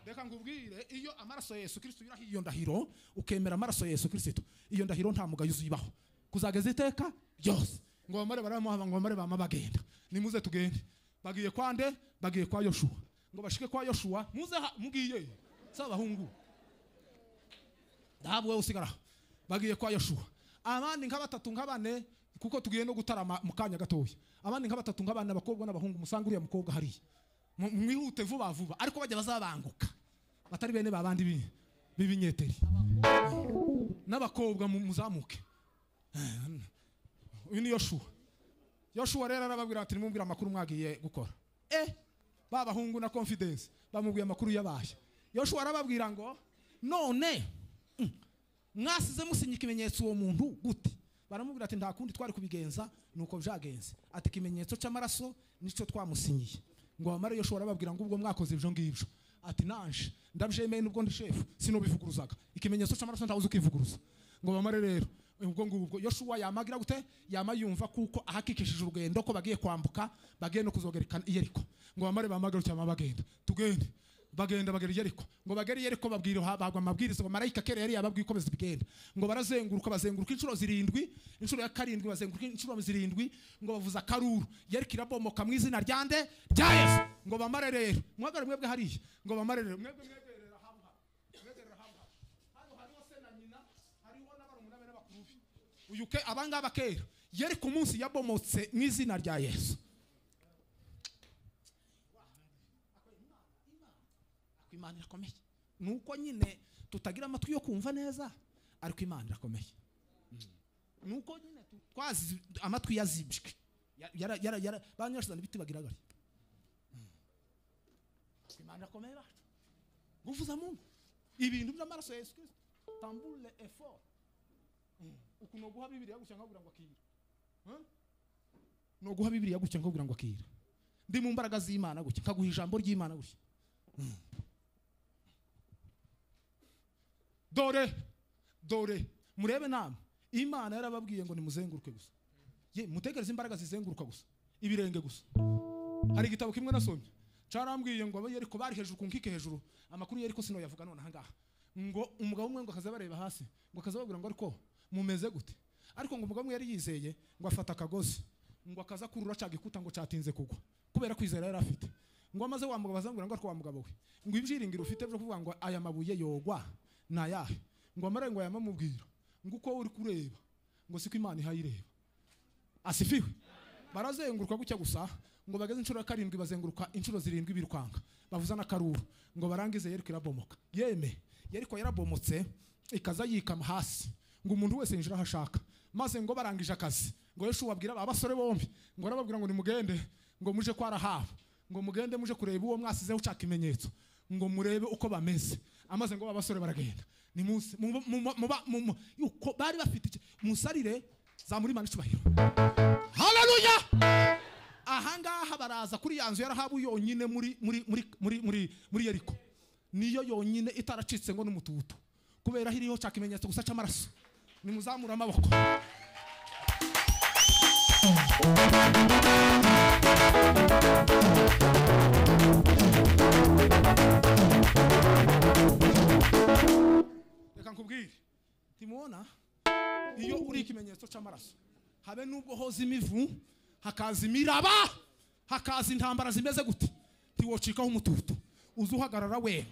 reka ngubwire iyo amaraso ya yesu kirisito yurahiye iyo ndahiro ukemera amaraso ya yesu kirisito iyo ndahiro nta mugayo uzibaho kuzageza iteka ryose ngo bamare baramuhaba ngo bamare bama bagenda nimuze tugende bagiye kwa nde bagiye kwa yoshuwa ngo bashike kwa yoshuwa muze ha mugiye saba bahungu ntabwo wowe usigara aho. bagiye kwa yoshuwa abandi nka batatu nka bane kuko tugiye no gutarama mu kanya gatoya abandi nka batatu nka bane abakobwa n'abahungu musanga uriya mukobwa hariya Mu- mwihute vuba vuba ariko bajya bazabanguka batari bene babandi bi- b'ibinyeteri n'abakobwa mu- muzamuke uyu ni yoshuwa yoshuwa rero arababwira ati nimubwire amakuru mwagiye gukora eh ba bahungu na confidence bamubwiye amakuru yabaye yoshuwa arababwira ngo none mm, mwasize musinya ikimenyetso uwo muntu gute baramubwira ati nta kundi twari kubigenza nuko byagenze ati ikimenyetso cy'amaraso nicyo twamusinyiye ngo abamara yoshuwa arababwira ngo ubwo mwakoze ibyo ngibyo ati nanje ndabyemeye nubwo ndi shefu sinobivuguruzaga ikimenyetso cy'amaraso ntawe uzi ukivuguruza ngo bamare rero ubwo ngubwo yoshuwa yamagira gute yama yumva kuko ahakikishije urugendo ko bagiye kwambuka bagiye no kuzogerekana iyeriko ngo bamare bamagarutse bama bagenda tugende bagenda bagera iyeriko ngo bagere iyeriko babwira bagwa amabwiriza ngo marayika kera yari yababwiye uko bizigenda ngo barazenguruka bazenguruka inshuro zirindwi inshuro ya karindwi bazenguruka inshuro zirindwi ngo bavuza akaruru yeriko irabomoka mu izina rya nde rya yesu ngo bamare rero muhagare mwebwe hariya ngo bamare rero mwebwe mwegerera hamwe mwegerera hamwe hano hariho se na nyina hariho n'abarumuna be n'abakuru be uyu ke abangaba kera yari ku munsi yabomotse mu izina rya yesu ariko imana irakomeye ni uko nyine tutagira amatwi yo kumva neza ariko imana irakomeye ni uko nyine tu- twazi amatwi yazibwe banyashizana ibiti bagira gari imana irakomeye bacu ngufu za mungu ibintu by'amaraso ya yesu kirisito tambule effort uku ni uguha bibiriya gutya nkabwira ngo akira Huh? ni uguha bibiriya gutya nkabwira ngo akira ndi mu mbaraga z'imana gutya nkaguha ijambo ry'imana gutya Mm. dore dore murebe namwe imana yarababwiye ngo nimuzenguruke gusa ye mutekereze imbaraga zizenguruka gusa ibirenge gusa hari igitabo kimwe nasomye carambwiye ngo abayeri ko bari hejuru ku nkike hejuru amakuru yari ko sinoyavuga none ahangaha ngo umugabo umwe ngo akaza bareba hasi ngo akaza babwira ngo ariko mumeze gute ariko ngo umugabo umwe yari yizeye ngo afata akagozi ngo akaza kurura ca gikuta ngo catinze kugwa kubera kwizera yari afite ngo amaze wa mugabo azambwira ngo ariko wa mugabo we ngo ibyiringiro ufite byo kuvuga ngo aya mabuye yogwa ni ayahe ngo amare ngo yamamubwira ngo uko uri kureba ngo siko imana ihayireba asifiwe barazenguruka gutya gusa ngo bageze inshuro ya karindwi bazenguruka inshuro zirindwi birukanka bavuza n'akaruru ngo barangize yeriko irabomoka yeme yeriko yarabomotse ikaza yikama hasi ngo umuntu wese yinjira aho ashaka maze ngo barangije akazi ngo yeshu babwira aba basore bombi ngo arababwira ngo nimugende ngo muje kwa rahabu ngo mugende muje kureba uwo mwasizeho ushaka ikimenyetso ngo murebe uko bameze amaze ngo babasore baragenda ni munsi mu- mu- mu- muba- mu- mu- uko bari bafite iki- musarire zamura imana icyubahiro haleluya ahangaha baraza kuri ya nzu yarahabu yonyine muri muri muri muri muri muri yeriko niyo yonyine itaracitse ngo n'umututu kubera hiriho cya kimenyetso gusa cy'amaraso nimuzamura amaboko reka nkubwire ntimubona iyo uri ikimenyetso cy'amaraso habe n'ubwo hoza imivu hakaza imiraba hakaza intambara zimeze gute ntiwocikaho umututu uze uhagarara we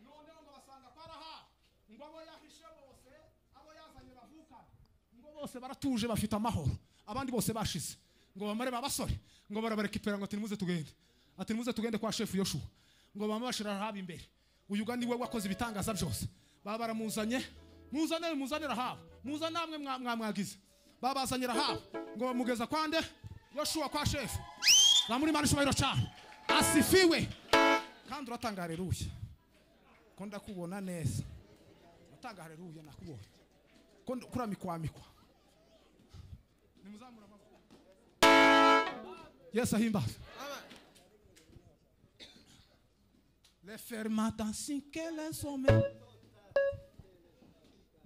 noneho ngo basanga kwa rahabu ngo abo yahishe bose abo yazanye bavukane ngo bose baratuje bafite amahoro abandi bose bashize ngo bamare babasore ngo barabarekipera ngo ati nimuze tugende ati nimuze tugende kwa shefu yoshuwa ngo bamwe bashira rahabu imbere uyu ga niwe wakoze ibitangaza byose baba baramuzanye muzane muzane rahabu muzane namwe mwa- mwamwagize babazanye rahabu ngo bamugeza kwa nde yoshuwa kwa shefu zamura imana ishobora cyane asifiwe kandi uratanga haleluya ko ndakubona neza uratanga haleluya nakubonye ko ndi- kuramikwamikwa nimuzamura amaboko yesu ahimbaza referma dansikele some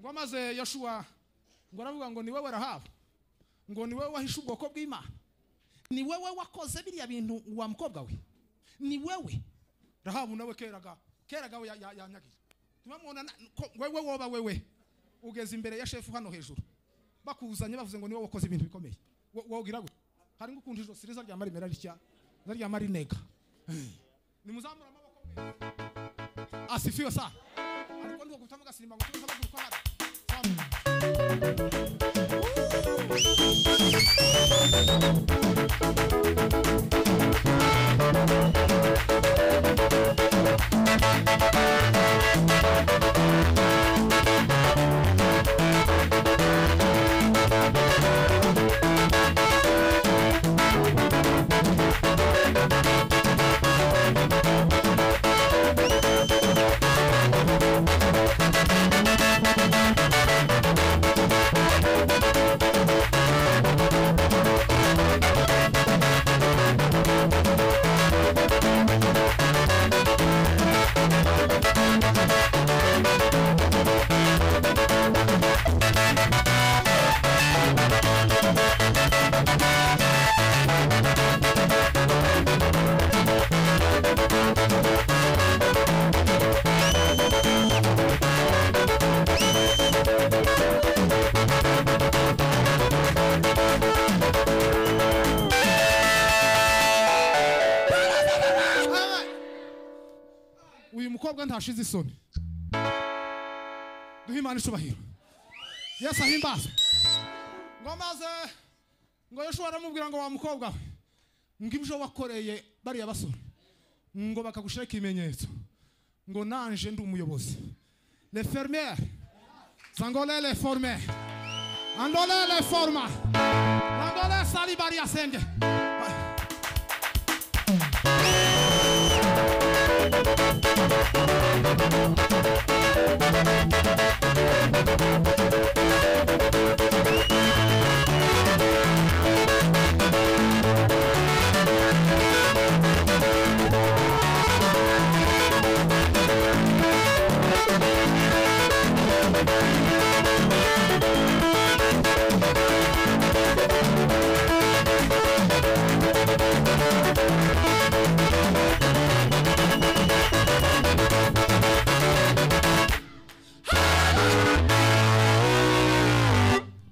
ngo maze yoshuwa ngo aravuga ngo ni wowe rahabu ngo ni wowe wahishe ubwoko bw'imana ni wowe wakoze biriya bintu wa mukobwa we ni wowe rahabu nawe keraga keraga we ya- ya- yanyagiye ntibamwona na- ko wewe woba wewe ugeze imbere ya shefu hano hejuru bakuzanye bavuze ngo ni wowe wakoze ibintu bikomeye Wo- wogira gute hari ngo ukuntu ijosi riza ryamara imera ritya zaryamara inega nimuzamura amaboko mwe asifiwe sana ariko ndiko gutama gasimba ngo tuza kuguruka hano Zamura. uyu mukobwa ntashize isoni duhe imana icubahiro yesu ahimbaze ngo maze ngo yoshuwa aramubwira ngo wa mukobwa we ngo ibyo wakoreye bariya basore ngo bakagushiraho ikimenyetso ngo nanje ndi umuyobozi le fermier sangole le forme andole le forma nangole sali bariya senge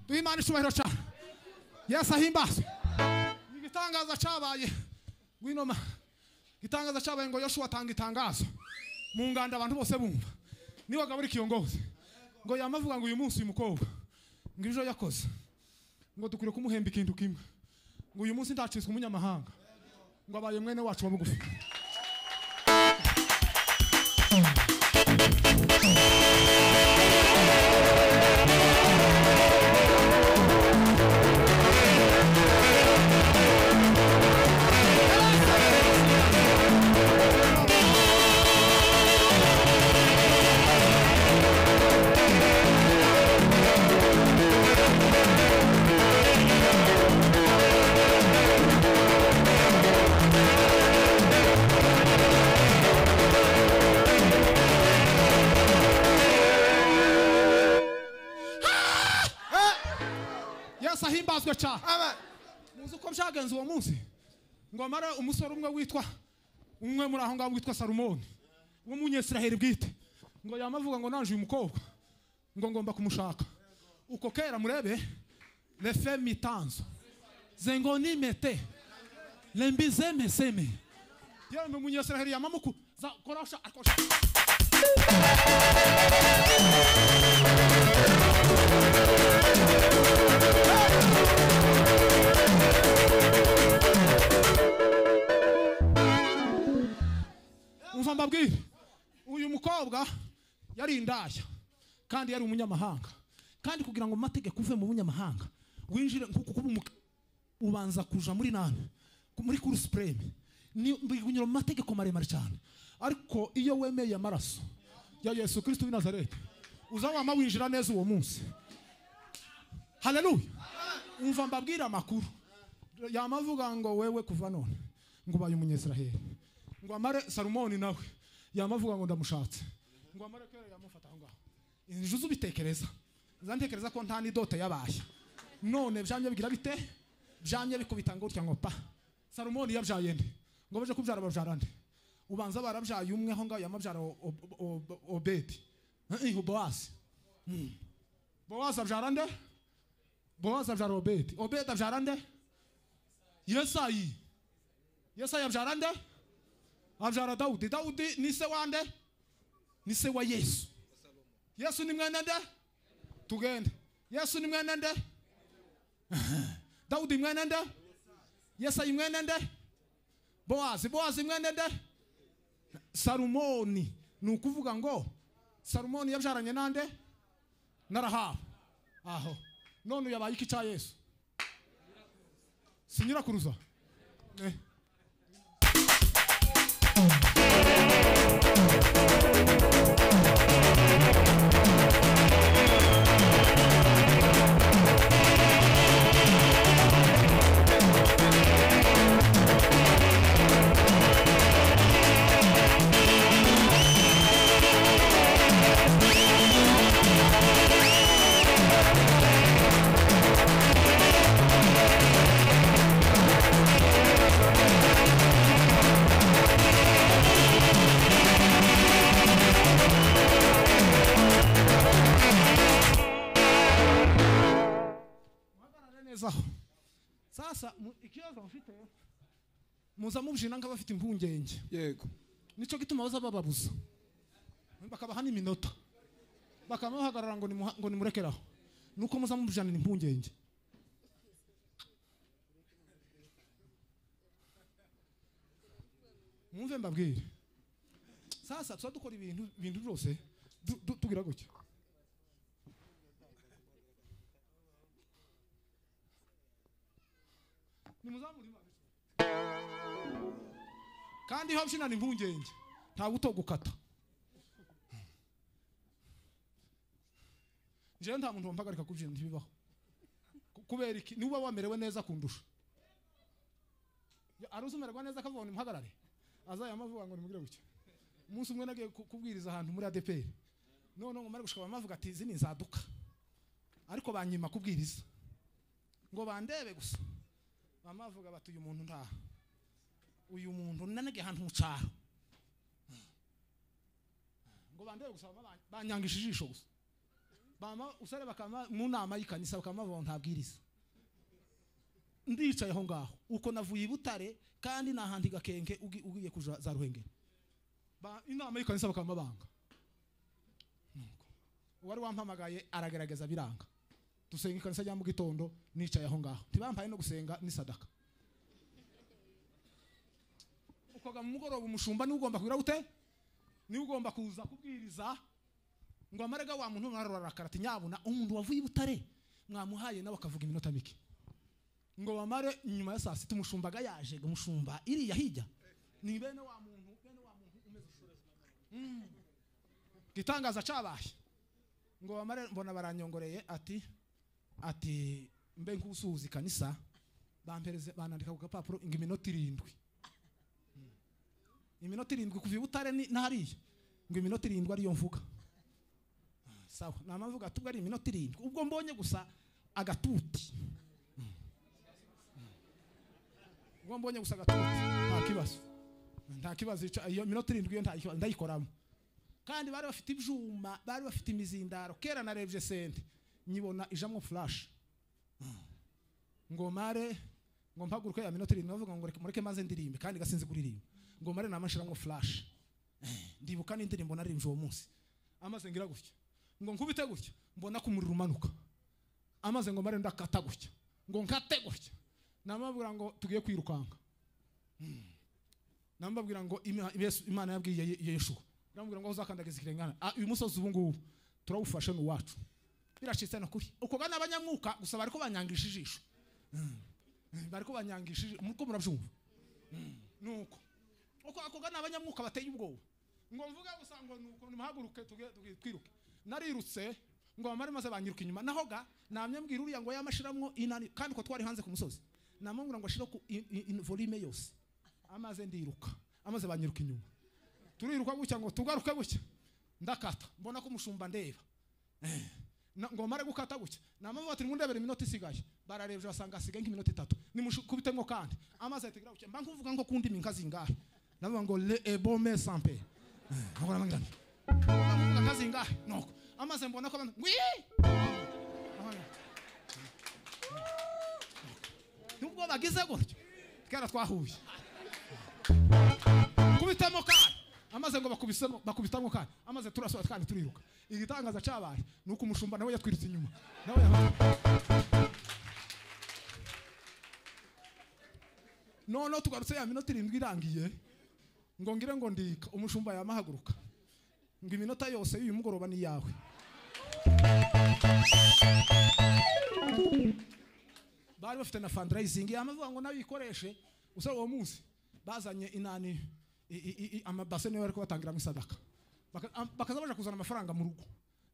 duhe imana icyubahiro cyane yesu ahimbazwe igitangaza cyabaye ngwino ma igitangaza cyabaye ngo yoshuwa atanga itangazo mu nganda abantu bose bumva niwe agabura ikiyongozi ngo yama avuga ngo uyu munsi uyu mukobwa ngo ibyo yakoze ngo dukwiye kumuhemba ikintu kimwe ngo uyu munsi ndacitswe umunyamahanga ngo abaye mwene wacu wa bugufi yesu ahimbazwe cyane muzi uko byagenze uwo munsi ngo amare umusore umwe witwa umwe muri aho ngaho witwa salomoni w'umunyesiraheli bwite ngo yamavuga ngo nanje uyu mukobwa ngo ngomba kumushaka uko kera murebe refe mitanzo zengo nimete lembizemeseme yemwe umunyesiraheli yamamuku za korosha akosha umva mbabwire uyu mukobwa yari indaya kandi yari umunyamahanga kandi kugira ngo mu mategeko uve mu bunyamahanga winjire nkuko kuba umuka ubanza kuja muri nani ku- muri kurusipureme ni bigunyura mu mategeko maremare cyane ariko iyo wemeye amaraso ya yesu kirisito w'i nazareti uzawama winjira neza uwo munsi haleluya umva mbabwire amakuru yamavuga ngo wewe kuva none ngo ubaye umunyesiraheli ngo amare salomoni nawe yamavuga ngo ndamushatse ngo amare kera yamufata aho ngaho inzu z'ubitekereza zantekereza ko nta n'idote yabaye none byanye bigira bite byanye bikubita ngo utya ngo pa salomoni yabyaye nde ngo baje kubyara babyara nde ubanza barabyaye umwe aho ngaho yamabyara O- O- O- obedi Eh, eh, bowazi Mm. bowazi abyara nde bowazi abyara obedi obedi abyara nde yesayi yesayi abyara nde abyara dawudi dawudi ni se wa nde ni se wa yesu yesu ni mwene nde tugende yesu ni mwene nde dawudi mwene nde yesayi mwene nde bowazi bowazi mwene nde salumoni ni ukuvuga ngo salumoni yabyaranye nande na rahabu aho none uyu yabaye iki cya yesu sinyirakuruza Eh. muhagarare neza aho sasa mu- ikibazo mfite muza mubjina nka bafite impungenge yego nicyo gituma baza bababuza bakabaha n'iminota bakamuhagarara ngo nimuha- ngo nimurekeraho nuko muza mubjanira impungenge mwumve mbabwire sasa tuba dukora ibintu ibintu byose du- du- tugira gutya nimuzamure imana kandi iyo byinana impungenge nta buto gukata njyewe nta muntu wampagarika kubyina ntibibaho Ku- kubera iki niba wamerewe neza kundusha Ya- ari uzumererwa neza akavuga ngo nimuhagarare azayama avuga ngo nimugire gutya umunsi umwe nagiye ku- kubwiriza ahantu muri adeperi none ngo mare gushika bamavuga ati izi ni inzaduka ariko banyima kubwiriza ngo bandebe gusa bamavuga bati uyu muntu ntaha uyu muntu nanage ahantu mu cyaro ngo bandebe gusa bama- banyangije ijisho gusa bama usare bakama mu nama y'ikanisa bakamavuga ngo ntabwiriza ndicaye aho ngaho uko navuye i butare kandi nahandi gakenke ugi- ugiye kuja za ruhengeri Ba- inama y'ikanisa bakamabanga Nuko. uwari wampamagaye aragerageza biranga dusenga ikanisa rya mu gitondo nicaye aho ngaho ntibampaye no gusenga ni sadaka ukoga mu mugoroba umushumba niwe ugomba kugira gute niwe ugomba kuza kubwiriza ngo amarega wa muntu mwararakara ati nyabuna umuntu wavuye i butare mwamuhaye nawe akavuga iminota mike ngo bamare nyuma ya saa sita umushumbaga yaje ngo umushumba iriya hirya ni bene wa muntu bene wa muntu umeze utyo. Mm. igitangaza cabaye ngo bamare mbona baranyongoreye ati ati mbe nkusuhuza ikanisa bampereze banandika ku gapapuro ngo iminota irindwi iminota irindwi kuva i butare ni- n'hariya ngo iminota irindwi ariyo mvuga sawa namavuga ati ubwo ari iminota irindwi ubwo mbonye gusa agatuti ubwo mbonye gusa agatuti nta kibazo nta kibazo ico- iyo minota irindwi iyo nta kibazo ndayikoramo kandi bari bafite ibyuma bari bafite imizindaro kera narebye sente nyibona ijamwo flash ngo mare ngo mpaguruke ya minota irindwi bavuga ngo reka mureke maze ndirimbe kandi gasinzi kuririmba ngo mare namashiramwo flash ndibuka n'indirimbo naririmbye uwo munsi amaze ngira gutya ngo nkubite gutya mbona ko umuriro umanuka amaze ngo mare ndakata gutya ngo nkate gutya namabwira ngo tugiye kwirukanka Mm. namubabwira ngo Ima- Yesu- imana yabwiye Ye- yeshuwa namubwira ngo aho uzakandagiza ikirengana Ah, uyu musozi ubu ngubu turawufashe ni uwacu biracitse ni ukuri uko bana abanyamwuka gusa bariko banyangisha ijisho Mm. bariko banyangisha ijisho muriko murabyumva nuko uko akoga ni abanyamwuka bateye ubwoba ngo mvuge gusa ngo nuko nimuhaguruke tuge- tuge- twiruke narirutse ngo bamare maze banyiruka inyuma naho ga namye mbwira uriya ngo yamashiramwo inani kandi ko twari hanze ku musozi namubwira ngo ashire ku i- i- in- volume yose amaze ndiruka amaze banyiruka inyuma turiruka gutya ngo tugaruke gutya ndakata mbona ko umushumba ndeba Eh, na- ngo mare gukata gutya namavuga ati nimundebere iminota isigaye bararebye basanga hasigaye nk'iminota itatu nimushukubitemo kandi amazi ahita agira gutya mba nkuvuga ngo kundi minka zingahe navuga ngo le ebome sampe ngo navuga ngo inka zingahe nuko amaze mbona ko abantu wii nubwo bagize gutyo twera twahuye kubitamo kandi amaze ngo bakubisemo bakubitamo kandi amaze turasohora kandi turiruka igitangaza cyabaye ni uko umushumba nawe yatwirutse inyuma nawe yaha- noneho tugarutse ya minota irindwi irangiye ngo ngire ngo ndika umushumba yamahaguruka ngo iminota yose y'uyu mugoroba ni iyawe bari bafite na fundraising amavuga ngo nayo ikoreshe usaba uwo munsi bazanye inani i- i- i- amabase niyo bari kubatangiramo isadaka Baka- am- bakaza baje kuzana amafaranga mu rugo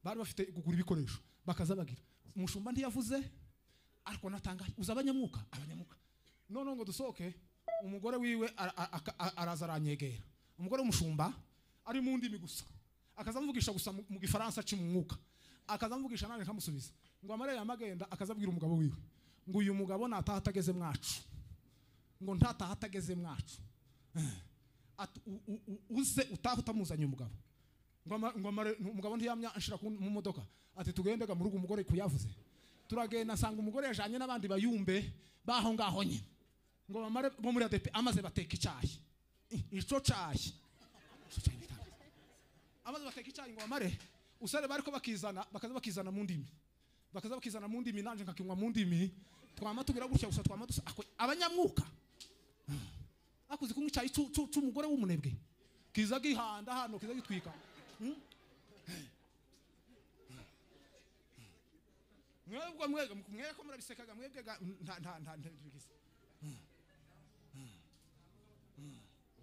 bari bafite kugura ibikoresho bakaza bagira umushumba ntiyavuze ariko natangaye uza abanyamwuka abanyamwuka noneho ngo dusohoke umugore wiwe ara- a- aka- a- araza aranyegera umugore w'umushumba ari mu ndimi gusa akaza amvugisha gusa mu- mu gifaransa aci mu mwuka akaza amvugisha nanjye nkamusubiza ngo amare yamagenda akaza abwira umugabo wiwe ngo uyu mugabo nataha atageze mwacu ngo ntataha atageze mwacu Eh. Ati, u- u- u- uze utaha utamuzanye umugabo ngo ama- ngo amare umugabo ntiyamya anshira ku- mu modoka ati tugendega mu rugo umugore kuyavuze turagenda asanga umugore yajanye n'abandi bayumbe baho ngaho nyine ngo bamare bo muri ADP amaze bateka icyayi I- ico cayi Ico cayi bitangaza. amaze bateka icyayi ngo bamare usare bari ko bakizana bakaza bakizana mu ndimi bakaza bakizana mu ndimi nanje nkakinywa mu ndimi twama tugira gutya gusa twama dusa ako- abanyamwuka akuzi kunywa icyayi cu- cu- c'umugore w'umunebwe kiza gihanda hano kiza gitwika Hmm? mwebwe mwega mwega ko murabisekaga mwebwe ga- nta nta nta nta bigize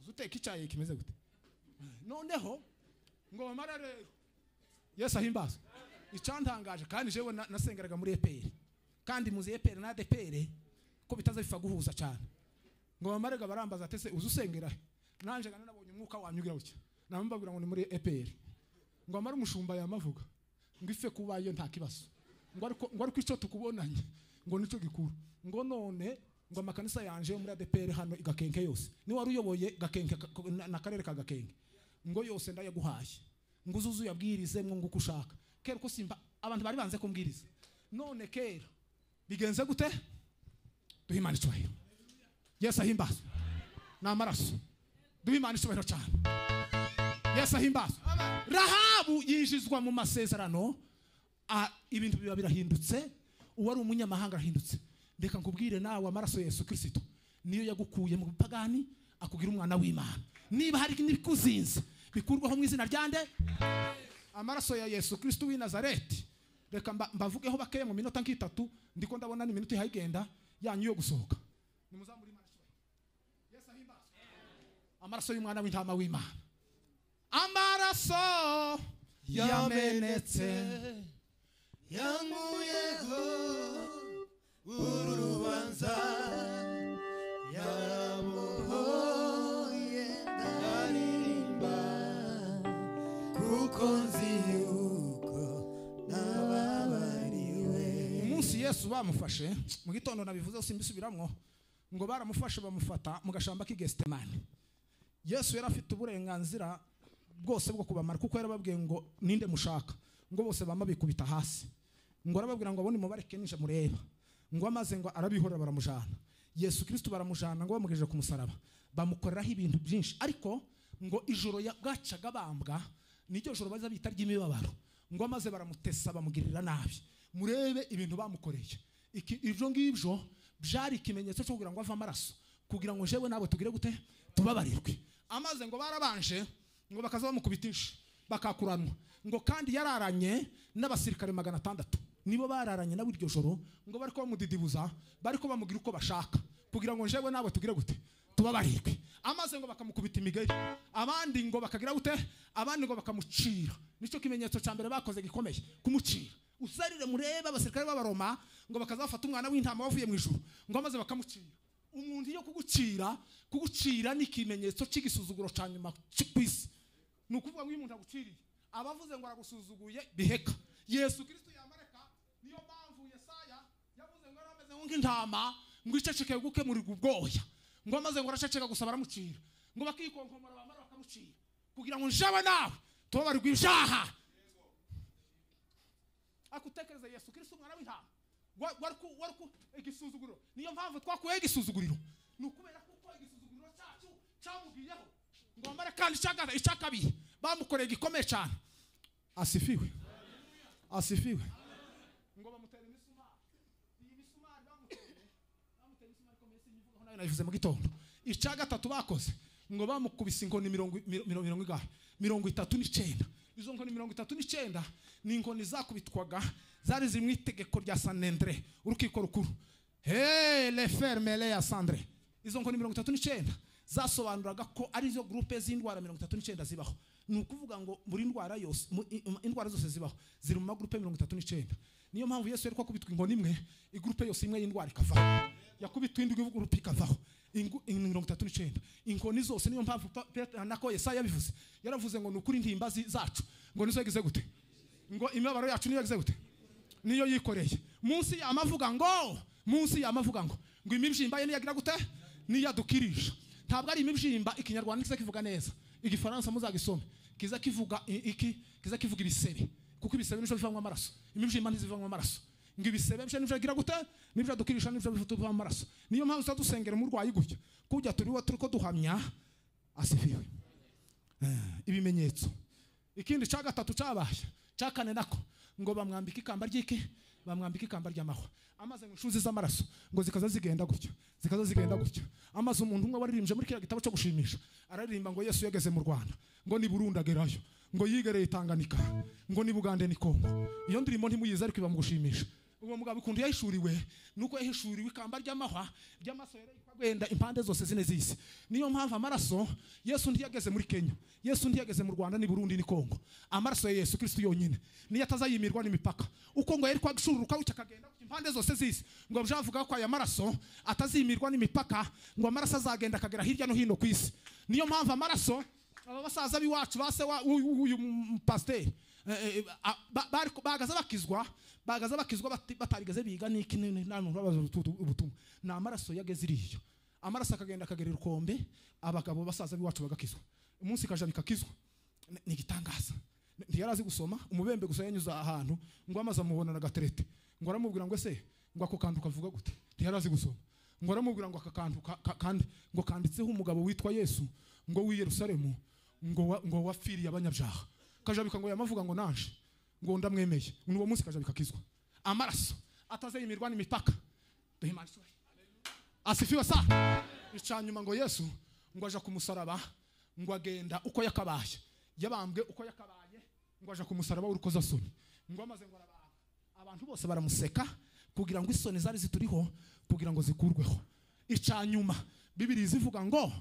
uzuteka icyayi kimeze gute noneho ngo bamara rero yesu ahimbaza icyantangaje kandi jewe na- nasengeraga muri epr kandi muzi epr na adepr ko bitaza bifa guhuza cyane ngo bamarega barambaza atese uzi usengera he? nanje gana nabonye umwuka wanyu ugira gutya namubabwira ngo ni muri epr ngo amare umushumba yamavuga ngo ife kuba yo nta kibazo ngo ariko ngo ariko icyo tukubonanye ngo nicyo gikuru ngo none ngo amakanisa yanje muri ADPR hano igakenke yose ni wari uyoboye gakenke ka- ko- na- na karere ka gakenke ngo yose ndayaguhaye ngo uzuzu yabwirize ngo nguko ushaka kera ko simba abantu bari banze kumbwiriza none kera bigenze gute duhimana icyubahiro yesu ahimbazwe ni amaraso duhe imana icyubahiro cyane yesu ahimbazwe rahabu yinjizwa mu masezerano a- ibintu biba birahindutse uwari umunyamahanga arahindutse reka nkubwire nawe amaraso ya yesu kirisito niyo yagukuye mu bipagani akugira umwana w'imana niba hari n'ibikuzinze bikurwaho mu izina ryande amaraso ya yesu kirisito w'i nazareti reka mba- mbavugeho bakeya mu minota nk'itatu ndiko ndabona ni iminota ihagenda yanyu yo gusohoka nimuzamure imana icyubahiro yesu ahimbazwe amaraso y'umwana w'intama w'imana amaraso yamenetse yanguyeho urubanza yamuhoye ndaririmba kuko nzi yuko nababariwe umunsi yesu bamufashe mu gitondo nabivuze simbisubiramwo ngo baramufashe bamufata mu gashamba k'i gesitemani yesu yari afite uburenganzira bwose bwo kubamara kuko yarababwiye ngo ninde mushaka ngo bose bama bikubita hasi ngo arababwira ngo abone mubareke ninja mureba ngo amaze ngo arabihorera baramujana yesu kirisito baramujana ngo bamugejeje ku musaraba bamukoreraho ibintu byinshi ariko ngo ijoro ya- bwacaga bambwa niryo joro baza bita ry'imibabaro ngo amaze baramutesa bamugirira nabi murebe ibintu bamukoreye Iki- ibyo ngibyo byari ikimenyetso cyo kugira ngo ave amaraso kugira ngo jewe nabo tugire gute tubabarirwe amaze ngo barabanje ngo bakaza bamukubita inshi bakakuranwa ngo kandi yararanye n'abasirikare magana atandatu nibo bararanye nawe iryo joro ngo bari ko bamudidibuza bari ko bamugira uko bashaka kugira ngo jewe nawe tugire gute tuba barindwi amaze ngo bakamukubita imigeri abandi ngo bakagira gute abandi ngo bakamucira nicyo kimenyetso cya mbere bakoze gikomeye kumucira usarire murebe abasirikare b'abaroma ngo bakazafata umwana w'intama wavuye mu ijuru ngo maze bakamucira umuntu iyo kugucira kugucira ni ikimenyetso cy'igisuzuguro cya nyuma cy- ku isi ni ukuvuga ngo iyo umuntu aguciriye abavuze ngo aragusuzuguye biheka yesu kirisito yamareka niyo mpamvu yesaya yavuze ngo yari ameze nk'intama ngo icecekeye gukemurirwa ubwoya ngo amaze ngo araceceka gusa baramucira ngo bakikonkomora bamara bakamucira kugira ngo njaba nawe tubabarirwa ibyaha akutekereza yesu kirisito umwana w'intama Wa- wari ku- wari ku igisuzuguriro niyo mpamvu twakuyeho igisuzuguriro ni ukubera kuko igisuzuguriro cyacu cyamubwiyeho ngo wambare kandi icyaka- icyakabiye bamukoreye gikomeye cyane asifiwe asifiwe ngo bamutere imisumari iyi misumari bamutere bamuteye imisumari ikomeye si imvugo nayo nayivuze mu gitondo icya gatatu bakoze ngo bamukubise inkoni mirongo miro- miro- mirongo ingahe mirongo itatu n'icyenda izo nkoni mirongo itatu n'icyenda ni inkoni zakubitwaga zari ziri mu itegeko rya sanendere urukiko rukuru hey le fermele ya sandre izo nkoni mirongo itatu n'icyenda zasobanuraga ko ari zo gurupe z'indwara mirongo itatu n'icyenda zibaho ni ukuvuga ngo buri ndwara yose mu- i- um, indwara zose zibaho ziri mu magurupe mirongo itatu n'icyenda niyo mpamvu yesu yari kwakubitwa inkoni imwe igurupe yose imwe y'indwara ikavaho yakubitwa indi gurupe ikavaho Ingu- in- mirongo itatu n'icyenda inkoni zose niyo mpamvu Pa- Petero nako yesaya yabivuze yaravuze ngo ni ukuri intimba zi- zacu ngo nizo yagize gute ngo imibabaro yacu niyo yagize gute niyo yikoreye munsi y'amavuga ngo munsi y'amavuga ngo ngo imibyimba ye niyagira gute niyadukirisha ntabwo ari imibyimba ikinyarwanda kiza kivuga neza igifaransa muzagisome kiza kivuga i- iki kiza kivuga ibisebe kuko ibisebe nibyo bivamo amaraso imibyimba ntizivamo amaraso ngo ibisebe byo nibyo bigira gute nibyo adukirisha nibyo bivamo amaraso niyo mpamvu tuba dusengera umurwayi gutya kujya turiho turi ko duhamya asifiwe ibimenyetso ikindi cya gatatu cyabaye cya kane nako ngo bamwambike ikamba ry'iki bamwambike ikamba ry'amahwa amaze mu inshuzi z'amaraso ngo zikaza zigenda gutyo zikaza zigenda gutyo amaze umuntu umwe waririmbye muri kiriya gitabo cyo gushimisha araririmba ngo yesu yageze mu rwanda ngo ni burundi agerayo ngo yigereye itanganika ngo ni bugande ni kongo iyo ndirimbo ntimuyizi ariko iba mu gushimisha uwo mugabo ukuntu yahishuriwe nuko yahishuriwe ikamba ry'amahwa ry'amaso yerekwa wenda impande zose zine z'isi niyo mpamvu amaraso yesu ntiyageze muri kenya yesu ntiyageze mu rwanda ni burundi ni kongo amaraso ya yesu kristo yonyine niyo atazayimirwa n'imipaka uko ngo yari kwagishururuka gutya akagenda gutya impande zose z'isi ngo byavuga ko aya maraso atazimirwa n'imipaka ngo amaraso azagenda akagera hirya no hino ku isi niyo mpamvu amaraso aba basaza b'iwacu base wa- w'uyu w'uyu mu- pasiteri eh, eh, a- ba- bari- bahagaze bakizwa bahagaze bakizwa bati- batarigeze biga niki ni- ni- nta muntu ubabaza ubutu- ubutumwa ni amaraso yageze iriya amaraso akagenda akagera urukombe abagabo basaza b'iwacu bagakizwa umunsi ikaja bikakizwa Ni- ni igitangaza Ni- ntiyari azi gusoma umubembe gusa yanyuze ahantu ngo amaze amubona na gaterete ngo aramubwira ngo ese ngo ako kantu kavuga gute ntiyari azi gusoma ngo aramubwira ngo aka kantu ka- ka- kandi ngo kanditseho umugabo witwa yesu ngo w'i yerusalemu ngo wa- ngo wapfiriye abanyabyaha kajabika ngo yamavuga ngo naje ngo ndamwemeye ni uwo munsi kajabika akizwa amaraso atazayimirwa n'imipaka duhe imana isura asifiwe sa icyanyuma ngo yesu ngo aja ku musaraba ngo agenda uko yakabaye yabambwe uko yakabaye ngo aja ku musaraba w'urukozasoni ngo amaze ngo arabambwa abantu bose baramuseka kugira ngo isoni zari zituriho kugira ngo zikurweho icyanyuma bibiri zivuga ngo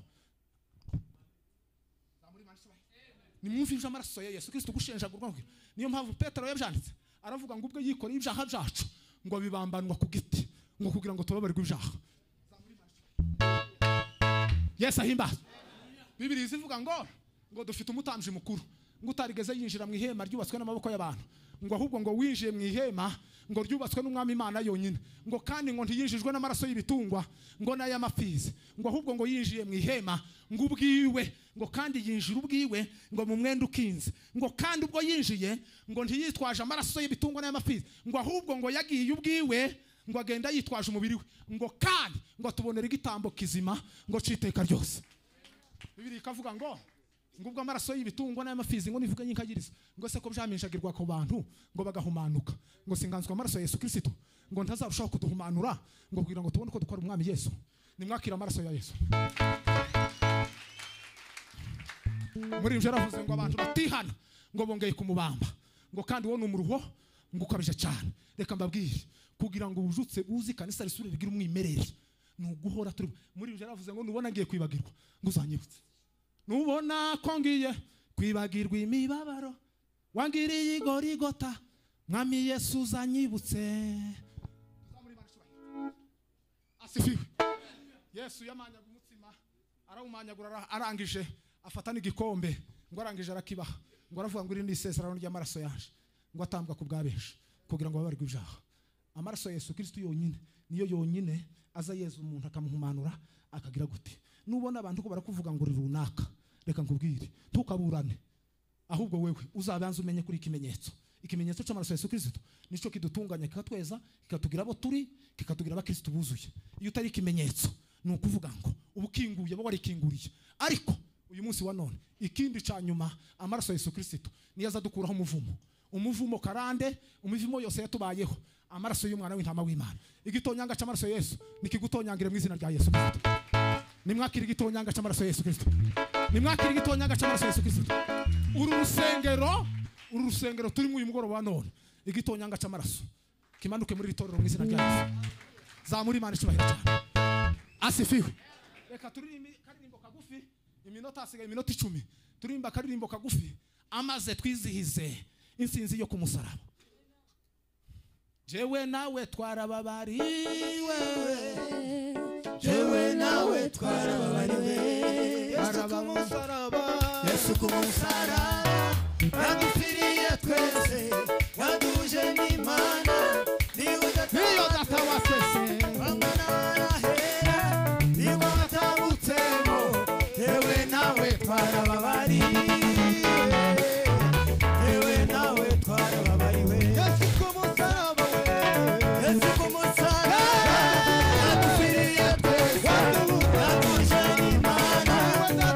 nimwumve ibyo amaraso ya yesu kirisito ugushenjagurwa ngo- niyo mpamvu petero yabyanditse aravuga ngo ubwe yikoreye ibyaha byacu ngo bibambanwa ku giti ngo kugira ngo tubabarirwe ibyaha yesu ahimbazwe bibiri zivuga ngo ngo dufite umutambyi mukuru ngo utarigeze yinjira mu ihema ryubatswe n'amaboko y'abantu ngo ahubwo ngo winjiye mu ihema ngo ryubatswe n'umwami imana yonyine ngo kandi ngo ntiyinjijwe n'amaraso y'ibitungwa ngo n'ay'amapfizi ngo ahubwo ngo yinjiye mu ihema ngo ubwiwe ngo kandi yinjira ubwiwe ngo mu mwenda ukinze ngo kandi ubwo yinjiye ngo ntiyitwaje amaraso y'ibitungwa n'ay'amapfizi ngo ahubwo ngo yagiye ubwiwe ngo agenda yitwaje umubiri we ngo kandi ngo atubonere igitambo kizima ngo citeka ryose bibiri ikavuga ngo ngo ubwo amaraso y'ibitungwa n'ay'amafizi ngo nivuge yinkagiriza ngo se ko byaminjagirwa ku bantu ngo bagahumanuka ngo singanzwa amaraso ya yesu kirisito ngo ntazarushaho kuduhumanura ngo kugira ngo tubone uko dukora umwami yesu nimwakira amaraso ya yesu muri ibyo yaravuze ngo abantu batihana ngo bongeye kumubamba ngo kandi wowe ni umuruho ngo ukabije cyane reka mbabwire kugira ngo wujutse buzi kanisa risubire rigire umwimerere ni uguhora turi muri uje yaravuze ngo nubona ngiye kwibagirwa ngo uzanyibutse nubona ko ngiye kwibagirwa imibabaro wangiriye igorigota mwami yesu uzanyibutse Tuzamure Imana icyubahiro. asifiwe yesu yamanyaga umutsima arawumanyagura ara- arangije afata n'igikombe ngo arangije arakibaha ngo aravuga ngo iri ni isezerano ry'amaraso yaje ngo atambwa ku bwa benshi kugira ngo babarirwe ibyaha amaraso ya yesu kirisitu yonyine niyo yonyine aza yeza umuntu akamuhumanura akagira gute nubona abantu ko barakuvuga ngo uri runaka reka nkubwire ntukaburane ahubwo wewe uzabanze umenye kuri ikimenyetso ikimenyetso cy'amaraso ya yesu kirisito nicyo kidutunganya kikatweza kikatugira abo turi kikatugira abakirisitu buzuye iyo utari ikimenyetso ni ukuvuga ngo uba ukinguye aba warikinguriye ariko uyu munsi wa none ikindi cya nyuma amaraso ya yesu kirisito niyo aza adukuraho umuvumo umuvumo karande umuvumo yose yatubayeho amaraso y'umwana w'intama w'imana igitonyanga cy'amaraso ya yesu nikigutonyangire mu izina rya yesu kirisito nimwakire igitonyanga cy'amaraso ya yesu kirisito nimwakire igitonyanga cy'amaraso ya yesu kirisito uru rusengero uru rusengero turimo uyu mugoroba wa none igitonyanga cy'amaraso kimanuke muri iri torero mu izina rya yesu zamura imana icyubahiro cyane asifiwe reka turirimbe akaririmbo kagufi iminota hasigaye iminota icumi turirimba akaririmbo kagufi amaze twizihize insinzi yo ku musaraba jewe nawe twarababariwe Jewe nawe twarababariwe Yesu ku Barababariwe. musaraba Yesu ku musaraba Radupfiriye twese Raduje n'Imana Niwe niyo data wa sese Yewe nawe twarababariwe Yewe nawe twarababariwe Yesu ku musaraba Yesu ku musaraba Radupfiriye twese Raduje n'Imana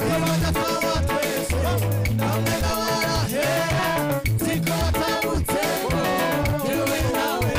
Niwe data wa twese Namwe nawarahera Siko watabutsemo Yewe nawe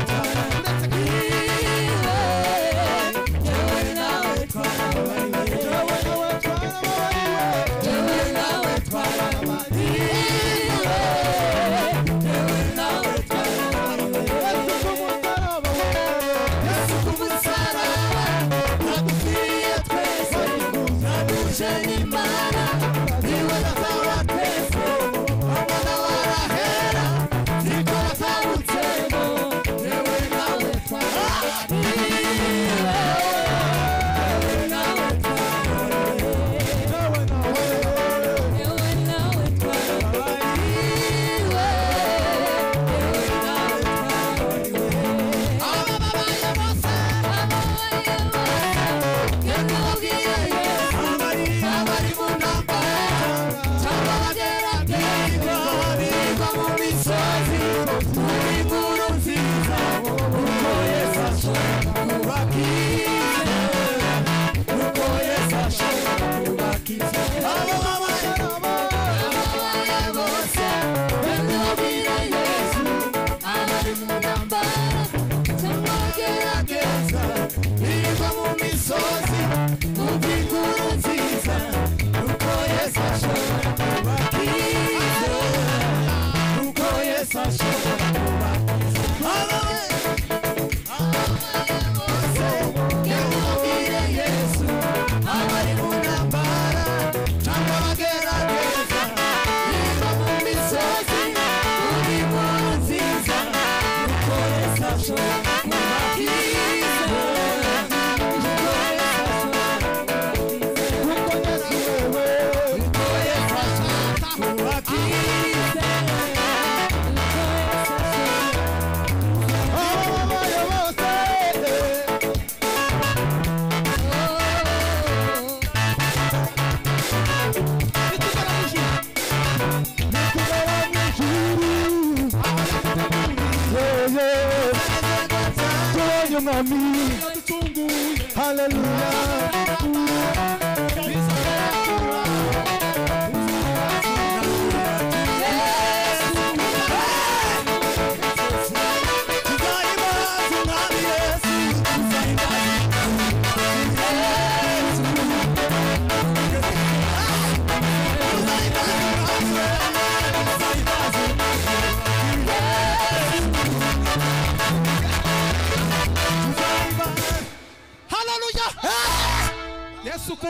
haleluya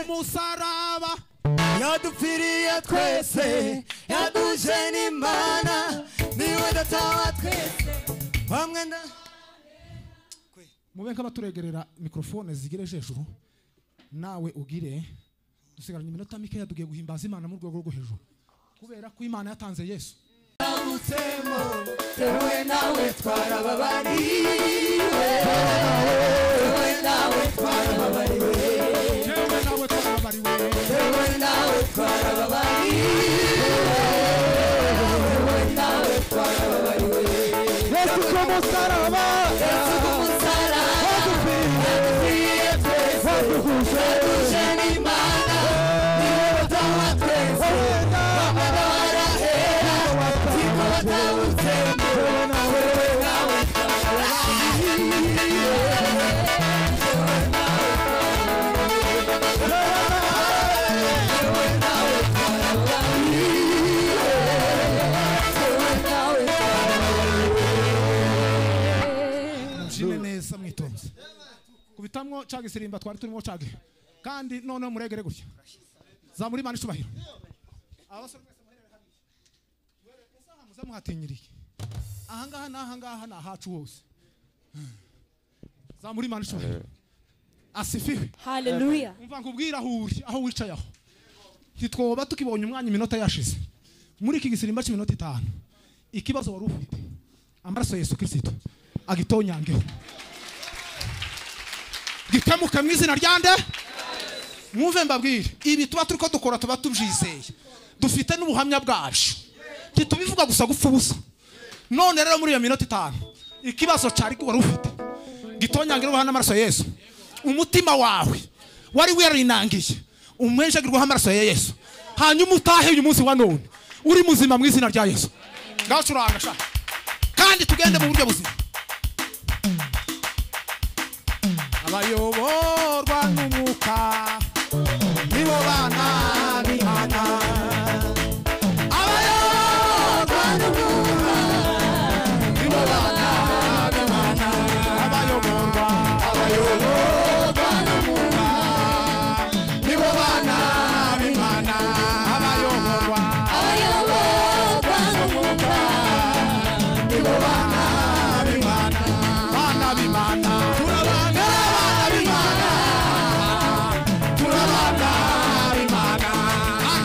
musaraba yadupfiriye twese yaduje n'imana niwe data wa twese bamwe na mube nk'abaturegerera mikorofone zigere hejuru nawe ugire dusigaranye iminota mikeya tugiye guhimbaza imana mu rwego rwo hejuru kubera ko imana yatanze yesu twabutsemo tewe nawe twarababariwe tewe nawe twarababariwe yewe nawe twarabariwe tewe nawe twarababariwe tewe nawe twarababariwe yesu k'umusaraba yesu kumusaraba yadupfiriye yadupfiriye twese waduhuje yaduje n'imana niwe batanywa twese wenda bamwe barahera siko batabutsemo wowe nawe mubyine neza mwitonze kubitamwo ca gisirimba twari turimo cage kandi noneho muregere gutya zamura imana icubahiro abasore mwese muherere hariya. Muherere- ese aha muze muhatinyiriye ahangaha n'ahangaha ni ahacu hose zamura imana icubahiro asifiwe Hallelujah. umva nkubwire aho uri aho wicaye aho ntitwoba tukibonye umwanya iminota yashize muri iki gisirimba cy'iminota itanu ikibazo wari ufite amaraso ya yesu kirisito agitonyangeho gikemuke mu izina rya nde mwumve mbabwire ibi tuba turi ko dukora tuba tubyizeye dufite n'ubuhamya bwacu ntitubivuga gusa gupfa ubusa none rero muri iyo minota itanu ikibazo cyari wari ufite gitonyangirwaho n'amaraso ya yesu umutima wawe wari werinangiye umwenjagirwaho amaraso ya yesu hanyuma utahe uyu munsi wa none uri muzima mu izina rya yesu ngacuranga sha kandi tugende mu buryo buzima abayoborwa n'umwuka nibo bana b'imana abayoborwa n'umwuka nibo bana b'imana abayoborwa nibo bana b'imana abayoborwa nibo bana b'imana bana b'imana turabana b'imana turabana b'imana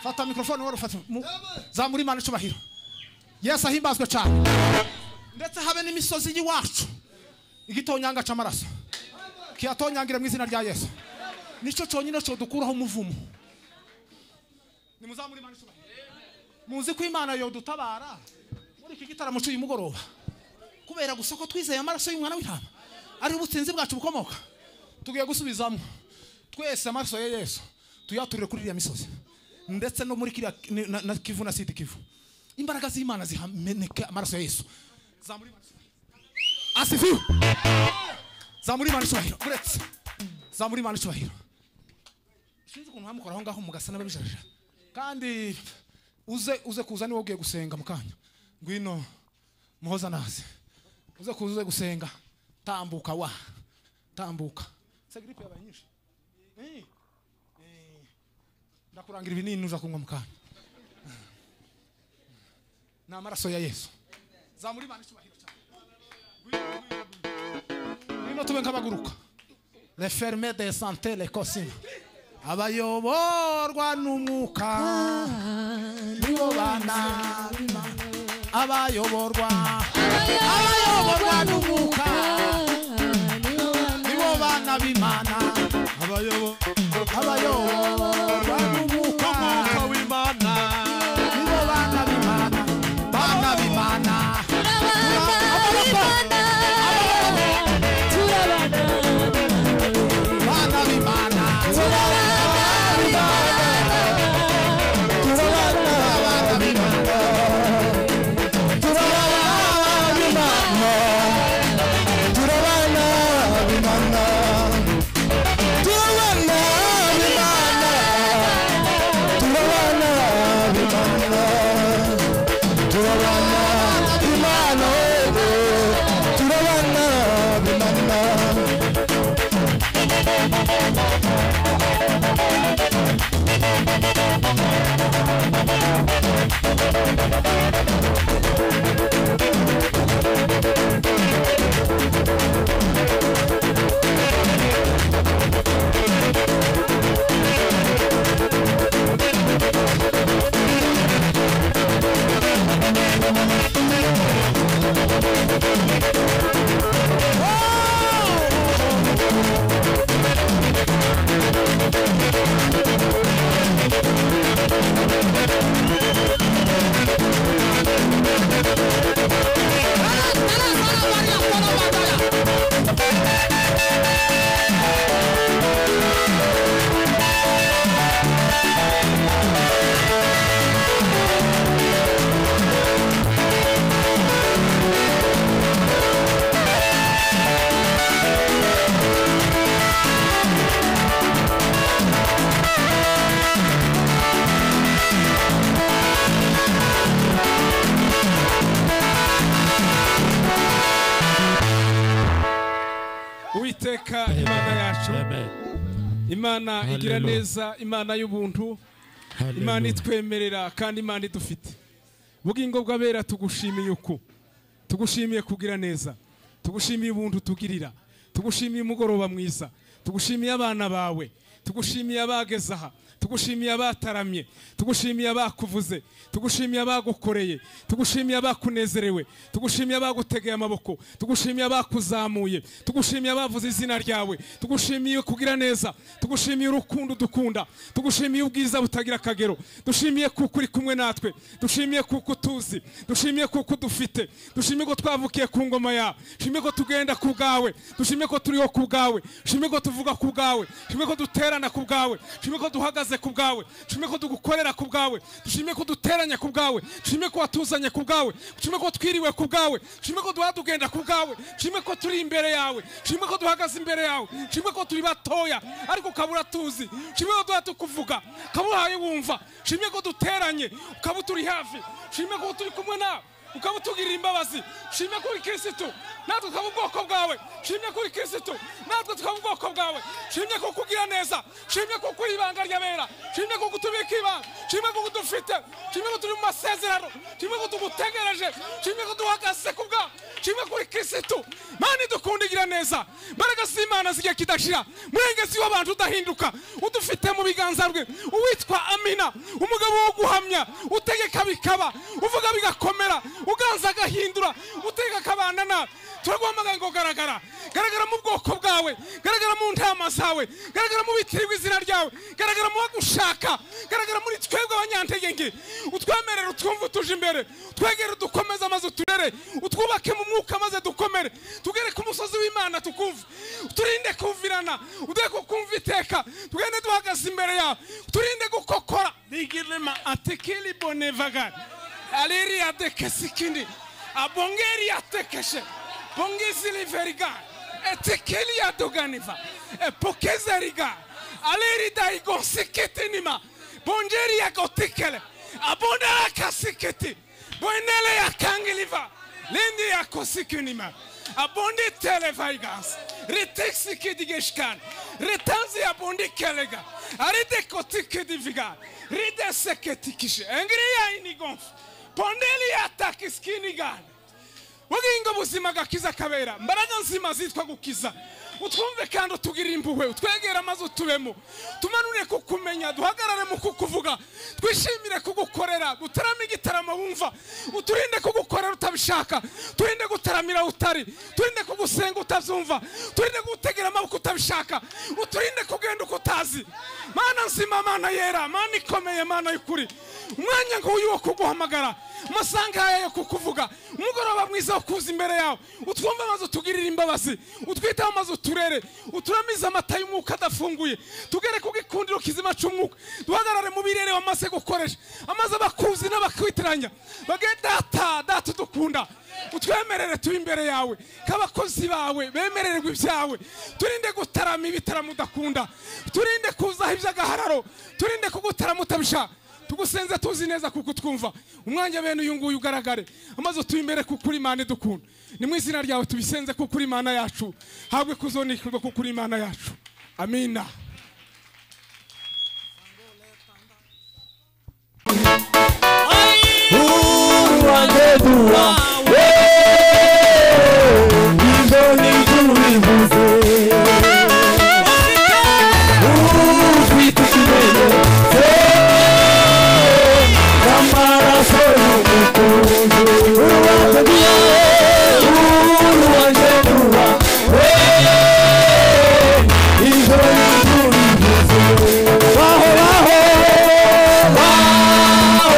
fata mikorofone wari ufata mu- zamura imana icyubahiro yesu ahimbazwe cyane ndetse habe n'imisozi y'iwacu igitonyanga cy'amaraso kiyatonyangire mu izina rya yesu nicyo cyonyine cyodukuraho umuvumo nimuzamure imana icyubahiro muzi ko imana yodutabara muri iki gitaramo cy'uyu mugoroba kubera gusa ko twizeye amaraso y'umwana w'intama ari ubutsinzi bwacu bukomoka tugiye gusubizamo twese amaraso ya yesu tuyaturire kuri iriya misozi ndetse no muri kiriya ni- na- na kivu na sidi kivu imbaraga z'imana zihameneke amaraso ya yesu Zamura imana icyubahiro. asifiwe zamura imana icyubahiro uretse zamura imana icyubahiro sinzi ukuntu hamukora aho ngaho mugasa n'ababijarira kandi uze uze kuza niwe ugiye gusenga mu kanya ngwino muhoza naze uze kuza uze gusenga tambuka wa tambuka se gripe yabaye nyinshi Eh, eh, ndakurangira ibinini uza kunywa mu kanya ni amaraso ya yesu zamura imana icyubahiro cyane ngwino tube nk'abaguruka referme de sante lekosina abayoborwa n'umwuka nibo bana b'Imana. abayoborwa abayoborwa n'umwuka nibo bana b'imana abayoborwa n'umwuka w'imana nibo bana b'imana bana b'imana bana b'imana uwiteka imana yacu imana igira neza imana y'ubuntu imana itwemerera kandi imana idufite ubugingo bw'abera tugushimiye uku tugushimiye kugira neza tugushimiye ubuntu tugirira tugushimiye umugoroba mwiza tugushimiye abana bawe tugushimiye abageze aha tugushimiye abataramye tugushimiye abakuvuze tugushimiye abagukoreye tugushimiye abakunezerewe tugushimiye abagutegeye amaboko tugushimiye abakuzamuye tugushimiye abavuze izina ryawe tugushimiye kugira neza tugushimiye urukundo dukunda tugushimiye ubwiza butagira akagero dushimiye kuko uri kumwe natwe dushimiye kuko utuzi dushimiye kuko dufite dushimiye ko twavukiye ku ngoma yawe dushimiye ko tugenda ku bwawe dushimiye ko turiho ku bwawe dushimiye ko tuvuga ku bwawe dushimiye ko dutera dukorana ku bwawe nshimye ko duhagaze ku bwawe nshimye ko dugukorera ku bwawe nshimye ko duteranya ku bwawe nshimye ko watuzanye ku bwawe nshimye ko twiriwe ku bwawe nshimye ko duha tugenda ku bwawe nshimye ko turi imbere yawe nshimye ko duhagaze imbere yawe nshimye ko turi batoya ariko ukabura tuzi nshimye ko duha tukuvuga ukaba uhaye wumva nshimye ko duteranye ukaba uturi hafi nshimye ko turi kumwe nawe ukaba utugirira imbabazi shimye kuri kirisitu natwe tukaba ubwoko bwawe shimye kuri kirisitu natwe tukaba ubwoko bwawe shimye ko kugira neza shimye ko kuri ibanga ry'abera shimye ko kutubika ibanga shimye ko kudufite shimye ko turi mu masezerano shimye ko tugutegereje shimye ko duhagaze ku bwawe shimye kuri kirisitu mani dukunda igira neza mbaraga z'imana zigiye kidashira murengezi w'abantu udahinduka udufite mu biganza rwe uwitwa amina umugabo wo guhamya utegeka bikaba uvuga bigakomera uganza agahindura utega akabana nawe turaguhamagaye ngo garagara garagara mu bwoko bwawe garagara mu ntama zawe garagara mu bitirirwa izina ryawe garagara mu bagushaka garagara muri twebwe abanyantegenge utwemerere utwumve utuje imbere twegere dukomeze maze uturere utwubake mu mwuka maze dukomere tugere ku musozi w'imana tukumve turinde kumvirana uduhe kukumva iteka tugende duhagaze imbere yawe turinde gukokora rigirema atekeli bonevagari aleri atekesi kindi abongeri atekeshe bongizili veriga etekeli adoganiva epokeze riga aleri daigonsikitinima bonjeri yagotikele abondala kasikiti boenele yakangiliva lindi yakosikinima abondi televaigas riteksikidigeshkan ritanzi abondi kelega aridekotikidiviga rideseketikishe engiriya inigonfu pondeli yataka isikini gani bugingo buzima gakiza kabera mbaraga nzima zitwa gukiza utwumve kandi utugirire impuhwe utwegere amazi utubemo tumanure kukumenya duhagarare mu kukuvuga twishimire kugukorera dutarame igitaramo wumva uturinde kugukorera utabishaka turinde gutaramira utari turinde kugusenga utabyumva turinde kugutegera amaboko utabishaka uturinde kugenda uko utazi mana nzima mana yera mana ikomeye mana y'ukuri umwanya nk'uyu wo kuguhamagara amasaha nk'aya yo kukuvuga umugoroba mwiza wo kuza imbere yawe utwumve amazi utugirire imbabazi utwiteho amazi uturere uturamize amata y'umwuka adafunguye tugere ku gikundiro kizima cy'umwuka duhagarare mu birere wamaze gukoresha amaze abakuzi n'abakwitiranya bagende data data udukunda utwemerere turi imbere yawe k'abakozi bawe bemererwa ibyawe turinde gutarama ibitaramo udakunda turinde kuzaho iby'agahararo turinde kugutarama utabishaka tugusenze tuzi neza kuko utwumva umwanya bene uyu nguyu ugaragare amaze utuye imbere kuko uri imana idukunda ni mu izina ryawe tubisenze kuko uri imana yacu habwe kuzonikirwa kuko uri imana yacu amina uruwandeduwa izo ni tubivuze ufite ikimene se n'amaraso y'umukunzi uruwandeduwa uruwandeduwa izo ni tubivuze baho baho baho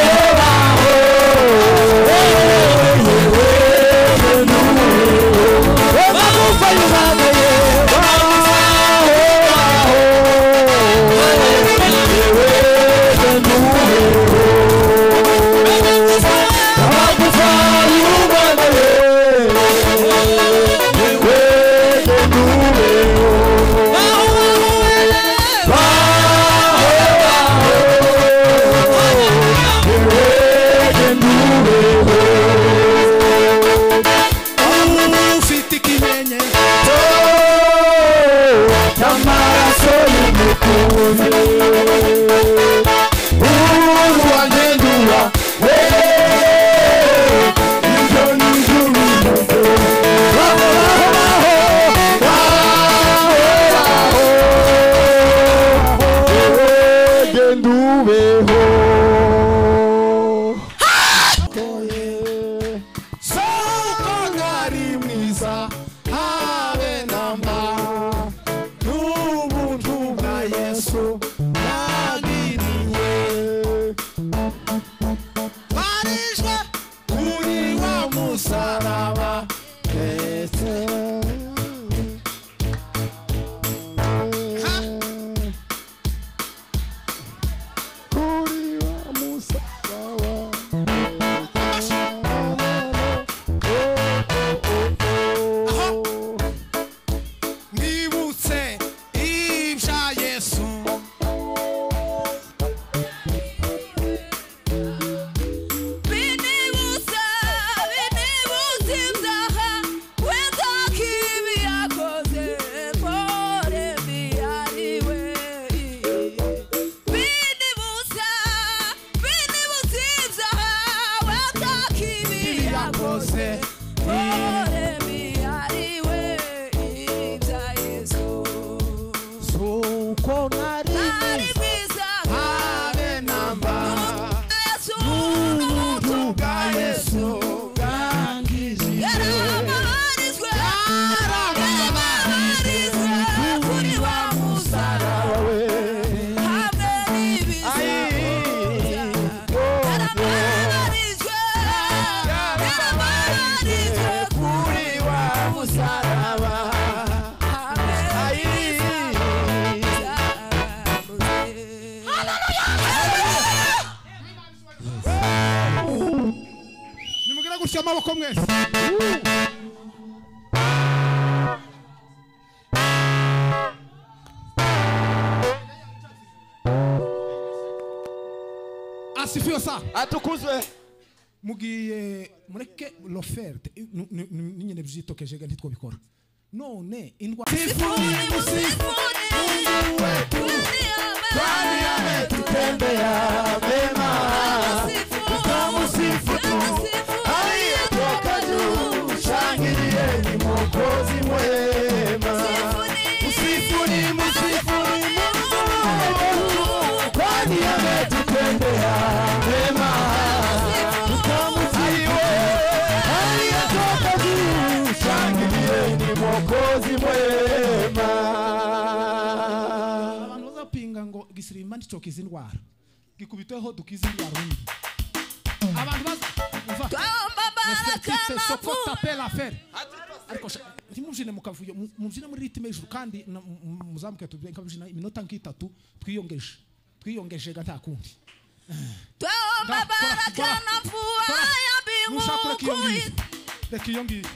ufite ikimenye So uko ari mwiza habe namba n'ubuntu bwa yesu bwagiriye barishwe kuri wa musaraba ndetse kuko nari habe namba n'ubuntu bwa yesu bwangije yaramaharijwe kuri wa musaraba we yaramaharijwe kuri wa musaraba nimugire gutya amaboko mwese asifiwe sa atukuzwe mugiye mureke loferte nyine byitokejega ntitwobikora none indwara Kwani ametutendea mema, tutamsifu tu. Aliyetoka juu, shangilieni Mwokozi mwema. Msifuni, msifuni Mungu wetu, kwani ametutendea mema. Tutamsifu, aliyetoka juu, shangilieni Mwokozi mwema. abantu bazapinga ngo gisirimba nticoka izi ndwara gikubiteho dukize indwara undi abantu baza umva. Ese soko tape la fere ariko sha- ntimujine mukavuyo mu- mujine muri ritime hejuru kandi na- mu- mu- muzamuke tubyina iminota nk'itatu twiyongeje twiyongeje ga nta kundi Nda- kora- kora- kora. Nushaka ureka iyo ngiyo. reka iyo ngiyo Reka iyo ngiyo.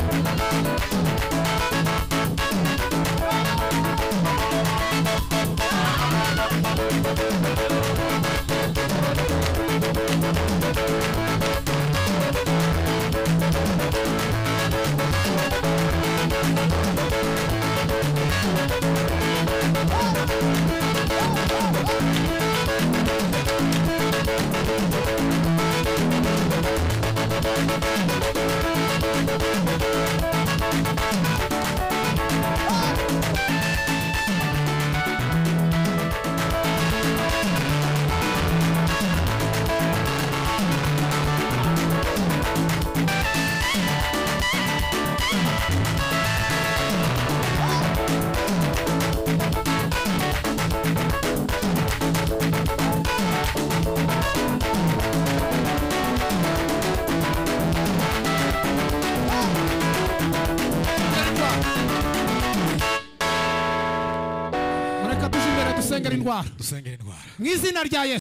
mureka tuje imbere dusengera indwara dusengera indwara mu izina rya yesu